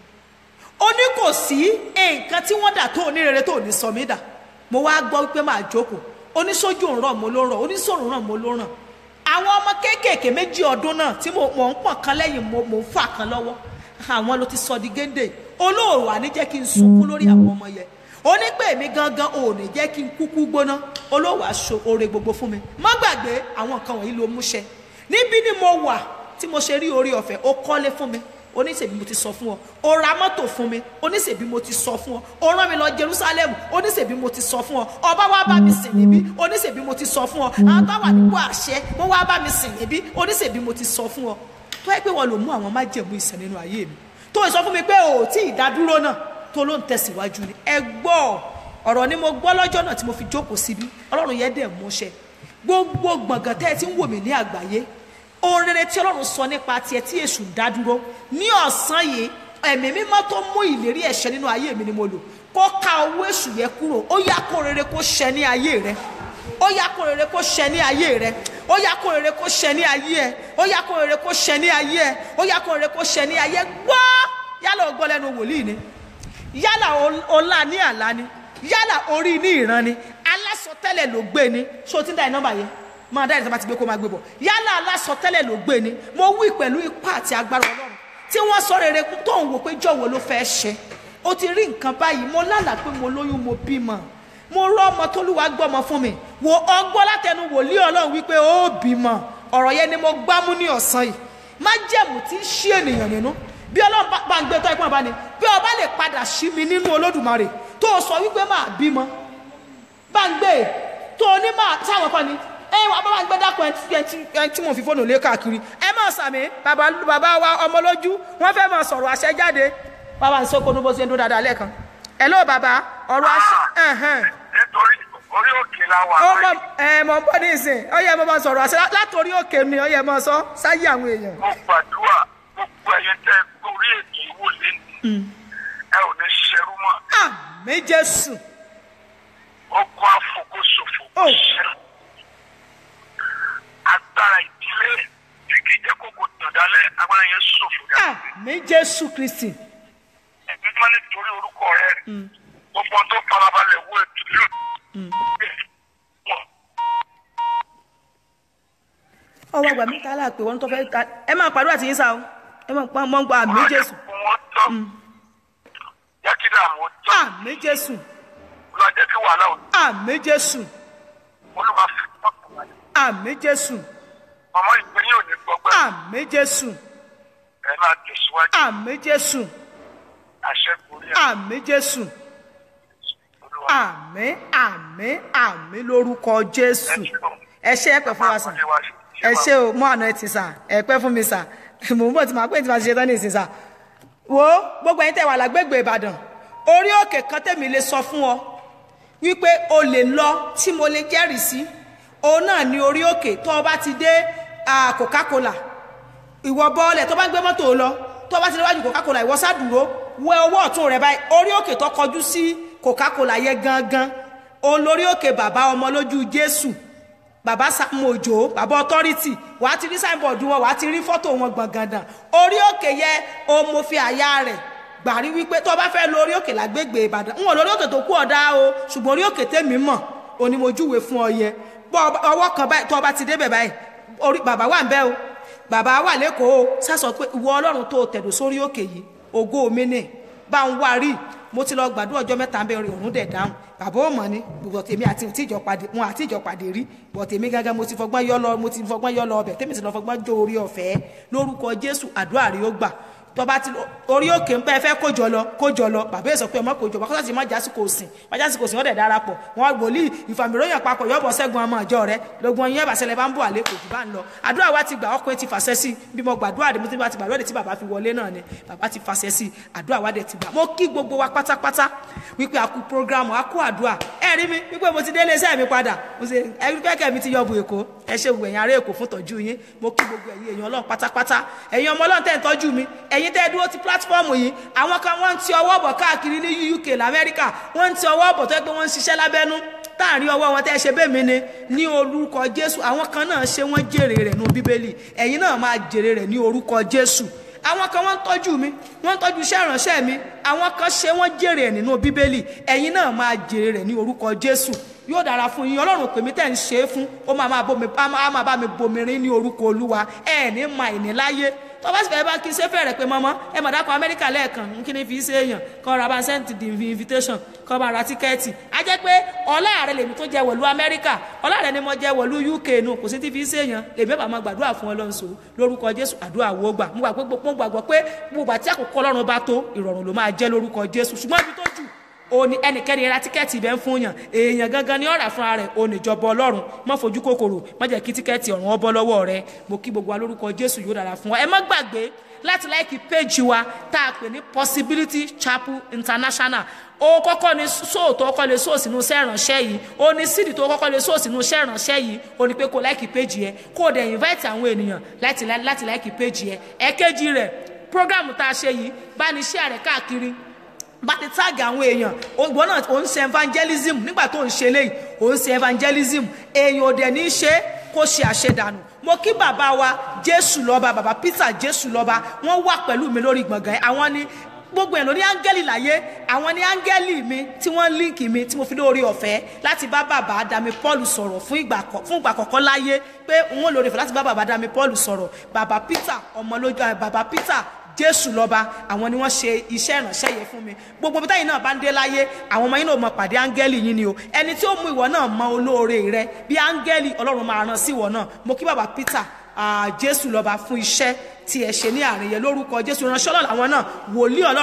ó ní kò sí nǹkan tí wọ́n dà tó ò ní rere tó ò ní sọ mí dà mo wá gbọ́ wípé máa jókòó oníṣojú ń rọ̀ mo ló rọ̀ oníṣòro ràn mo ló ràn àwọn ọmọ kéékèèké méjì ọdún náà tí mo mọ̀ ń pọ̀n kan lẹ́yìn mo mo ń fà kan lọ́wọ́ àwọn ló ti sọ di géńdé olóòrò àní jẹ́ kí n sunkún lórí àwọn ọmọ yẹn ó ní pé èmi gangan ò ní jẹ́ kí n kúkú gbóná olówó aṣọ oore gbogbo fún mi má gbàgbé àwọn nǹkan wọ̀nyí ló múṣẹ níbí ni mo wà tí mo ṣe rí orí ọ̀fẹ́ ó kọ́lé fún mi oníṣèbí mo ti sọ fún ọ ó ra mọ́tò fún mi oníṣèbí mo ti sọ fún ọ ó rán mi lọ Jerusalem oníṣèbí mo ti sọ fún ọ ọba wa bá mi sìn níbí oníṣèbí mo ti sọ fún ọ àwọn tó wà nípò àṣẹ wọn wá bá mi sìn níbí oníṣèbí mo ti sọ fún ọ tó yẹ pé wọn lò mú àwọn májẹ̀mú ìsìn nínú ayé mi tó sọ fún mi pé ò tí ì dádúró náà tó ló ń tẹ̀síwájú ni ẹ gbọ́ ọ̀rọ̀ ni mo gbọ́ lọ́jọ́ náà tí mo fi jókòó síbí ọlọ́run yẹn dẹ̀ múṣẹ gbogbo gbọ̀ngàn tẹ́ ẹ ti ń wò mí ní àgbáyé ohun rere tí ọlọ́run sọ nípa tiẹ̀ tí èṣù ń dá dúró ní ọ̀sán yìí ẹ̀mí mímọ́ tó mú ìlérí ẹ̀ṣẹ̀ nínú ayé mi ni mo lò kó ká owó èṣù yẹn kúrò ó yá kó rere kó ṣẹ ní ayé rẹ ó yá kó rere kó ṣẹ ní ayé rẹ ó yá kó rere kó ṣẹ ní ayé ẹ ó yá kó rere kó ṣẹ ní ayé ẹ ó yá kó rere kó ṣẹ ní ayé gbọ́ yálà ó gbọ́ lẹ́nu wòlíì ni yálà ọlá ní àlá ni yálà orí ní ìran ni alásọtẹ́lẹ̀ ló gbé ni ṣé o ti ń dá ẹ nọ́mbà yẹn máa dá ìjọba ti gbé kó máa gbé bọ̀ yálà alásọtẹ́lẹ̀ ló gbé ni mo wí pẹ̀lú ipá àti agbára ọlọ́run tí wọ́n sọ rere tó ń wò pé jọ̀wọ́ ló fẹ́ ṣe o ti rí nǹkan báyìí mo lálàá pé mo lóyún mo bímọ mo rọ ọmọ tólúwa gbọ́mọ fún mi wo ọgbọ́n látẹnu wòlíì ọlọ́run wípé ó bímọ ọ̀rọ̀ yẹn ni mo gbámú ní ọ̀sán yìí má jẹ̀mú tí ń ṣí ènìyàn nínú bí ọlọ́run bá ń gbé tọ́ ẹ̀pọ́n bá ní bí ọba lè padà sí mi nínú olódùmarè tó o sọ wípé máa bímọ bá ń gbé tó o ní máa sáwọn kan ni ẹ wà bá ń gbé dákun ẹ tí mo fi fóònù lé káàkiri ẹ má sàmì bàbá bàbá wa ọmọ lójú wọn fẹ́ máa sọ̀rọ̀ àṣẹ jáde bàbá ń sóko ní bó ṣe ń dún dáadáa lẹ́ẹ̀kan ẹ ló bàbá ọ̀rọ̀ aṣọ ẹ̀hẹ̀n. nítorí orí òkè la wà ó mọ báyìí ẹ mọ bọ́ ní ìsìn ó yẹ mọ bá sọ̀rọ̀ àṣẹ látòrí òkè mi ó yẹ mọ sọ sáyé àwọn èèyàn. mo gbàdúrà gbogbo ẹ̀yin tẹ́ ẹ gorí ètò ìwò lẹ́nu ẹ ò ní ṣerú mọ́ àmì jésù ogun àfokòsòfò Ó. ṣẹlẹ̀ agbára ìdílé tí kì í jẹ́ kókò tàn dálẹ̀ agbára yẹn ṣòfò dá àmì jésù kristi ẹ̀mí máa nítorí orúkọ rẹ gbogbo ohun tó farabalẹ̀ wo ètò yóò ọwọ́ àgbà mi ta láàpẹ̀ wọn tó fẹ́ ta ẹ máa pàdúrà tí yín sá o ẹ máa pa mọ́ ń gba àmì jésù wọn tán jẹ́ kí dààmú tán àmì jésù lọ jẹ́ kí wàhálà ò àmì jésù olúwa fi pọ́pọ̀ wáyé àmì jésù ọmọ ìpínyìn ò ní gbọgbẹ́ àmì jésù ẹ máa tẹ̀síwájú àmì jésù àṣẹ gorí ẹ̀ àmì jésù olúwa àmì àmì àmì lórúkọ jésù ẹ ṣe ẹ pẹ fún wa sàn ẹ ṣe o mọ àná ẹ ti sà ẹ pẹ fún mi sà mò ń bọ̀ tí màá pè tí màá ṣe tán ní ìsìn sà wo gbogbo ẹ̀yin tẹ́ wà lágbègbè ìbàdàn orí òkè kan tèmi lè sọ fún ọ wípé o lè lọ tí mo lè jẹ́rìí sí òun náà ní orí òkè tó o bá ti dé ah, coca-cola ìwọ bọ́ọ̀lẹ̀ tó bá gbé mọ́tò lọ tó bá ti léwájú coca-cola ìwọ sádùúró wẹ ọwọ́ ọ̀tún rẹ báyìí orí òkè tó kọjú sí coca-cola yẹn gangan òun lórí òkè bàbá ọmọ lójú jésù bàbá samojo bàbá authority wàá ti rí signboard wọn wàá ti rí fọ́tò wọn gbọ̀ngàndàn orí òkè yẹ òun mo fi àyà rẹ̀ gbàrí wípé tó bá fẹ́ lórí òkè lágbègbè ìbàdàn ń wọ̀ lórí òkè tó kú ọ̀dá o ṣùgbọ́n orí òkè tèmi mọ̀ òní mo júwe fún ọ yẹ bọ́ ọwọ́ kan báyìí tó o bá ti débẹ̀ báyìí orí bàbá wà ń bẹ́ o bàbá wà lẹ́kọ̀ọ́ o sásọ pé ìwọ ọlọ́run tó tẹ̀dọ̀ sórí òkè yìí ògo mi nì bá ń wá rí mo ti lọ gbàdúrà ọjọ́ mẹ́ta ń bẹ orin òrùn dẹ̀ dáhùn bàbá ò mọ̀ ni bùbọ̀ tèmi àti tíjọ pàdé wọn àti ìjọ pàdé rí bọ̀ tèmi gángan mo ti fọgbọ́n yọ lọ mo ti fọgbọ́n yọ lọ ọbẹ̀ tèmi ti lọ fọgbọ́n jó orí ọ̀fẹ́ lórúkọ jésù àdúrà rí ó gbà tọba ti orí òkè ń bẹ fẹ́ kójọ lọ kójọ lọ bàbá èso pé ọmọ kójọ bá kọ́sà sí má jásìkò òsìn má jásìkò òsìn wọ́n dẹ̀ darapọ̀ wọn wòlíì ìfàmìlóyìn papọ̀ yọ̀bọ̀ sẹ́gun ọmọ ìjọ rẹ lógun ọyìn ẹ̀bà sẹlẹ̀ bá ń bọ̀ àlẹ́ kò jù bá ń lọ àdúrà wa ti gbà ọkùnrin ti fàṣẹ sí bí mo gbàdúrà dé mo ti bá ti gbàdúrà dé tí bàbá fi wọlé náà ni bàbá ti fàṣẹ sí àdúrà wa dẹ̀ ti gbà mo kí gbogbo wa pátápátá wípé a kú programu a kú àdúrà ẹ rí mi wípé mo ti délé iṣẹ́ mi padà mo ṣe ẹrí kẹ́kẹ́ mi ti yọ bu èkó ẹ ṣe gbogbo ẹ̀yin ará èkó fún tọ́jú yín mo kí gbogbo ẹ̀yin èèyàn ọlọ́run pátápátá ẹ̀yin ọmọ ọlọ́run tẹ̀ ń tọ́jú mi ẹ̀yin tẹ́ ẹ dúró ti pílátífọ́ọ̀mù yìí àwọn kan wọ́n ń ti ọwọ́ bọ̀ káàkiri ní uk lamẹ́ríkà wọ́n ń ti ọwọ́ bọ̀ tó yẹ pé wọ́n ń ṣiṣẹ́ lábẹ́nú táàrin ọwọ́ wọn tẹ́ ṣe bẹ́ẹ̀ mi ni ní orúkọ jésù àwọn kan náà ṣe wọ́n jèrè rẹ̀ nínú bíbélì ẹ̀yin náà máa jèrè rẹ̀ ní orúkọ jésù àwọn kan wọ́n ń tọ́jú mi wọ́n ń tọ́jú iṣẹ́ ìránṣẹ́ mi àwọn kan ṣe wọ́n jèrè ẹ̀ nínú bíbélì ẹ̀yin náà máa jèrè rẹ̀ ní orúkọ jésù yóò dára fún yín ọlọ́run pèmí tẹ̀ ń ṣe é fún ó máa máa bomi á máa bá mi bomirin ní orúkọ olúwa ẹ̀ ní ma ìní láyé tó bá sì fẹ́ bá kí n ṣe fẹ́rẹ̀ pé mọ́mọ́ ẹ mọ̀ dákọ̀ amẹ́ríkà lẹ́ẹ̀kan n kí ni fi ṣe èèyàn kọ́ ra bá ń send the invitation kọ́ bá ra tíkẹ́ẹ̀tì á jẹ́ pé ọlá rẹ lèmi tó jẹ wọ̀lú amẹ́ríkà ọlá rẹ ni mo jẹ wọ̀lú uk nù kò sí ti fi ṣe èèyàn lèmi bá máa gbàdúrà fún ọlọ́nso lórúkọ jésù àdúrà wo gbà mo gbàgbọ́ pé gbogbo àti àkókò ọlọ́run bá tó ìrọ̀rùn ló máa jẹ́ lórúkọ jésù ṣùgbọ́n ibi tó jù òní ẹnikẹ́ni ra tíkẹ́ẹ̀tì ibẹ̀ ń fún yàn èèyàn gangan ni ọ̀rà fúnra rẹ̀ òní ìjọba ọlọ́run má fojú kòkòrò má jẹ́ kí tíkẹ́ẹ̀tì ọ̀run ọbọ̀ lọ́wọ́ rẹ mo kí gbogbo wa lórúkọ jésù yóò dára fún wa ẹ má gbàgbé láti láìkí péjì wa tá a pè ní possibility chapel international ó kọ́kọ́ ní sóò tó kọ́kọ́ lè sóò sínú iṣẹ́ ìránṣẹ́ yìí ó ní sídìí tó kọ́kọ́ lè sóò sínú iṣẹ́ ìránṣẹ́ yìí ó ní pé kó láìkí péjì yẹ kó o dẹ̀ invite àwọn ènìyàn láti láti láìkí péjì yẹ ẹ̀kejì rẹ̀ program tá a ṣe yìí bá ní share rẹ̀ káàkiri bá ti táàgì àwọn èèyàn ògbọ́n náà ò ń ṣe evangelism nígbà tó ń ṣe léyìí ò ń ṣe evangelism èèyàn ò dẹ̀ ní í ṣe kó ṣe àṣedànù mo kí bàbá wa jésù lọ́ba bàbá peter jésù lọ́ba wọ́n wà pẹ̀lú mi lórí gbọ̀ngàn àwọn ni gbogbo ẹ̀ ló ní áńgẹ́lì láyé àwọn ní áńgẹ́lì mi tí wọ́n líǹkì mi tí mo fi lórí ọ̀fẹ́ láti bá bàbá dami paul sọ̀rọ̀ fún ìgbà fún ìgbà kọ̀ọ̀kan láyé pé n ó lórí ọ̀fẹ́ láti bá bàbá dami paul sọ̀rọ̀ bàbá peter ọmọlójú bàbá peter jésù lọ́ba àwọn ni wọ́n ṣe iṣẹ́ ìránṣẹ́ yẹn fún mi gbogbo bítáyìí náà bá ń dé láyé àwọn ọmọ yín náà mọ pàdé áńgẹ́lì yín ni o ẹni tí ó mú ìwọ náà mọ olóore rẹ bí áńgẹ́lì ọlọ́run máa rán sí ìwọ náà mo kí bàbá peter jésù lọ́ba fún iṣẹ́ tí ẹ ṣe ní àárín yẹn lórúkọ jésù ìránṣẹ́ ọlọ́run àwọn náà wòlíì ọlọ́run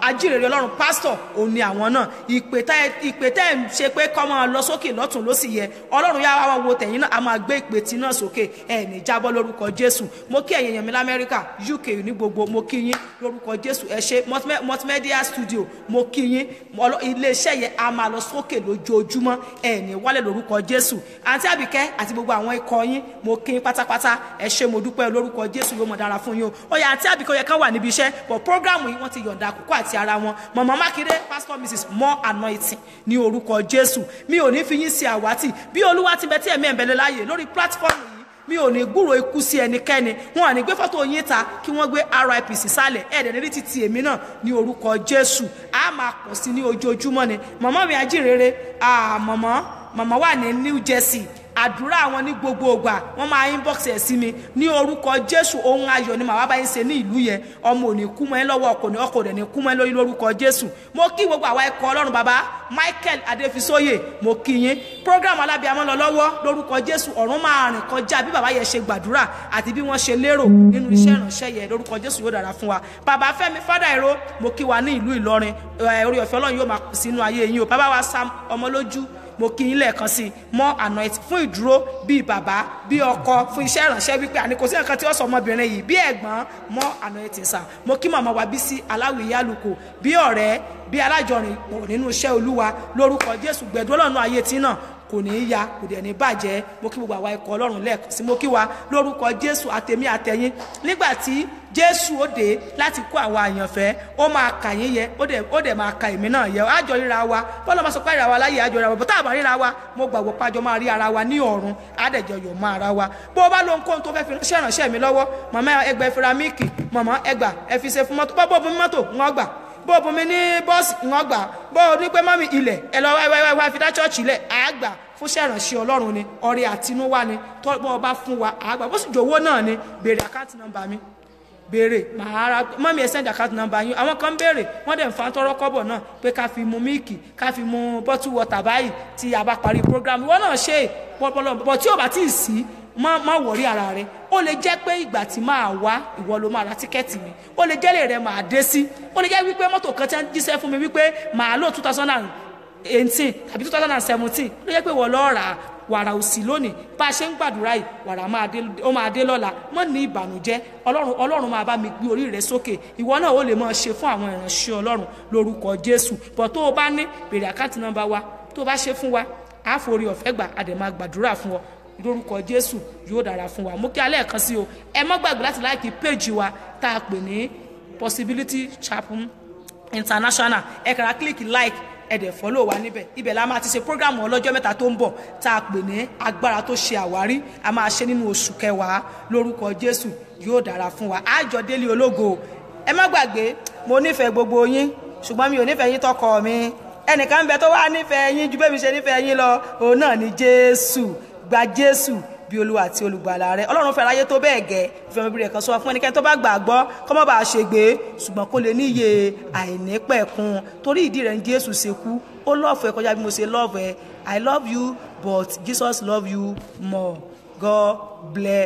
ajírèrè ọlọ́run pásítọ̀ òun ni àwọn náà ìpè tẹ́ ìpè tẹ́ ń ṣe pé kọ́ máa lọ sókè lọ́tún ló sì yẹ ọlọ́run yá wa wo tẹ̀yìn náà a máa gbé ìpè tí náà sókè ẹ̀ ní jábọ́ lórúkọ jésù mo kí ẹ̀yin èèyàn mi lamẹ́ríkà uk ní gbogbo mo kí yín lórúkọ jésù ẹ ṣe Multimedia- multimedia studio mo kí yín Ọlọ́- iléeṣẹ́ yẹn a máa lọ sókè lójoojúmọ́ ẹ̀ ní wálẹ̀ lórúkọ jésù àǹtí àbíkẹ́ àti gbogbo àwọn ikọ̀ yín mo kí yín pátápátá ẹ ṣe mo dúpẹ́ lórúkọ jésù yóò mọ̀ dára fún yín o ó yá àǹtí àbíkẹ́ yẹ kán wà níbi iṣẹ́ bọ̀ prógráàmù yìí wọ́n ti yọ̀ǹda àkókò àti ara wọn mọ̀mọ́ mákindé pastor mrs more anointing ní orúkọ jésù mi ò ní fi yín sí àwátì bí olúwa ti bẹ tí ẹ̀mí ẹ̀bẹ̀lẹ̀ láàyè lórí platform yìí mi ò ní gbúrò ikú sí ẹnikẹ́ni wọn à ní gbé fọ́tò yín ta kí wọ́n gbé rip sísàlẹ̀ ẹ̀ẹ́dẹ̀ nírí títí èmi náà ní orúkọ jésù a máa pọ̀ sí ní ojoojúmọ́ ni mọ̀mọ́ mi ajínrere ah, mọ̀mọ́ mọ̀mọ́ wà ní new jersey àdúrà àwọn ní gbogbo ògbà wọn máa inbox ẹ sí mi ní orúkọ jésù ohun ayọ̀ ni màá bá yín ṣe ní ìlú yẹn ọmọ ò ní kú mọ́ ẹ lọ́wọ́ ọkọ ní ọkọ rẹ̀ ní kú mọ́ ẹ lórí lórúkọ jésù mo kí gbogbo àwa ẹ̀kọ́ ọlọ́run bàbá michael adéfisóyè mo kí yín program alábíàmọ́ lọ lọ́wọ́ lórúkọ jésù ọ̀run máa rìn kọjá bí bàbá yẹn ṣe gbàdúrà àti bí wọ́n ṣe lérò nínú iṣẹ́ ìránṣẹ́ yẹn lórúkọ jésù yóò dára fún wa bàbá fẹ́mi fádà ìró mo kí wa ní ìlú ìlọrin ẹ, orí ọ̀fẹ́ ọlọ́run yóò máa kù sínú ayé yín o bàbá wa sam ọmọlójú mo kí yín lẹ́ẹ̀kan sí i mọ́ anoint fún ìdúró bíi bàbá bíi ọkọ fún iṣẹ́ ìránṣẹ́ wípé àní kò sí nǹkan tí ó sọ ọmọbìnrin yìí bí ẹ̀gbọ́n mọ́ anoint sà mo kí màmá wa bí sí aláwìyé àlùkò bí ọ̀rẹ́ bí alájọrin pọ̀ nínú iṣẹ́ olúwa lórúkọ jésù gbẹ̀dúró lọ́nà ayé tí náà kò ní í ya kò dẹ̀ ní bàjẹ́ mo kí gbogbo àwa ikọ̀ ọlọ́run lẹ́ẹ̀kan sí mo kí wa lórúkọ jésù àtẹ̀mí àtẹ̀yìn nígbà tí jésù ó dé láti kó àwa àyànfẹ́ ó máa kà yín yẹ ó dẹ̀ ó dẹ̀ máa ka èmi náà yẹ àjọ ríra wa bọ́lá máa sọ pé ríra wa láyé àjọ ríra wa bọ́tà àbá ríra wa mo gbàgbọ́ pàjọ máa rí ara wa ní ọ̀run àdẹ̀jọ yọ̀ mọ́ ara wa bó o bá lo nǹkan tó fẹ́ fi ránṣẹ́ ìránṣẹ́ mi lọ́wọ́ màmá ẹgbẹ́ firamíìkì màmá ẹgbà ẹ fi ṣe fún mọ́tò bọ́ bó o bu mọ́tò wọn gbà bó o bu mi ní bọ́ọ̀sì wọn gbà bó o ní pé mọ́mì ilẹ̀ ẹ lọ wá wá wá fi dá ṣọ́ọ̀ṣì lẹ̀ àgbà fún ṣẹ̀ránṣẹ́ ọlọ́run ni ọrẹ àtinúwá ni tọ́ bọ́ ọ bá fún wa àgbà bó sì jòwó náà ni béèrè àkáǹtì nọ́mbà mi béèrè màá ra mọ́mí ẹ̀ send account number yín àwọn kan béèrè wọ́n dẹ̀ ń fa tọrọ kọ́bọ̀ náà pé ká fi mu míìkì ká fi mu bottle water báyìí tí a bá parí program ìwọ náà ṣe pọpọlọ bọ̀ tí ò bá tí ì sí má má wọ̀rí ara rẹ ó lè jẹ́ pé ìgbà tí máa wá ìwọ ló máa ra tíkẹ́ẹ̀tì mi ó lè jẹ́ lè rẹ máa dé sí ó lè jẹ́ wípé mọ́tò kan tí wọ́n jíṣẹ́ fún mi wípé màá lò two thousand and eighteen tàbí two thousand and seventeen ó lè jẹ́ pé wọ́n lọ́ọ́ rà á wàrà òsì lónìí bá a ṣe ń gbàdúrà yìí wàrà máa dé ó máa dé lọ́la mọ́ ní ìbànújẹ́ ọlọ́run ọlọ́run máa bá mi gbé orí rẹ sókè ìwọ náà ó lè máa ṣe fún àwọn ìránṣẹ́ ọlọ́run lórúkọ jésù bọ̀ tó o bá ní bèrè àkáǹtì nọ́mbà wa tó o bá ṣe fún wa á forí ọ̀fẹ́ gbà á dẹ̀ máa gbàdúrà fún ọ lórúkọ jésù yóò dára fún wa mú kí alẹ́ kan sí o ẹ má gbàgbé láti láìkí péjì wa tá a pè ní possibility chapel international ẹ kàrà kílíkì like ẹ̀dẹ̀ fọ́lọ́ wa níbẹ̀ ibẹ̀ la máa ti ṣe prógrámù ọlọ́jọ́ mẹ́ta tó ń bọ̀ tá a pè ní agbára tó ṣe àwárí a máa ṣe nínú oṣù kẹwàá lórúkọ jésù yóò dára fún wa àjọ délé ológo ẹ má gbàgbé mo nífẹ̀ẹ́ gbogbo yín ṣùgbọ́n mi ò nífẹ̀ẹ́ yín tọkọ mi ẹnìkan ń bẹ tó wá nífẹ̀ẹ́ yín ju bẹ́ẹ̀ mi ṣe nífẹ̀ẹ́ yín lọ òun náà ni jésù gba jésù bí olúwa àti olùgbàlà rẹ ọlọ́run fẹ́ ráyé tó bẹ́ẹ̀ gẹ́ ìfẹ́ ọmọbìnrin kan sọ fún ẹnikẹ́ni tó bá gbàgbọ́ kọ́ mọ́ bá a ṣe gbé ṣùgbọ́n kó lè níye àìnípẹ̀kun torí ìdí rẹ̀ ń jésù ṣe kú ó lọ́ọ̀fù ẹ kọjá bí mo ṣe lọ́ọ̀fù ẹ i love you but jesus love you more god bless.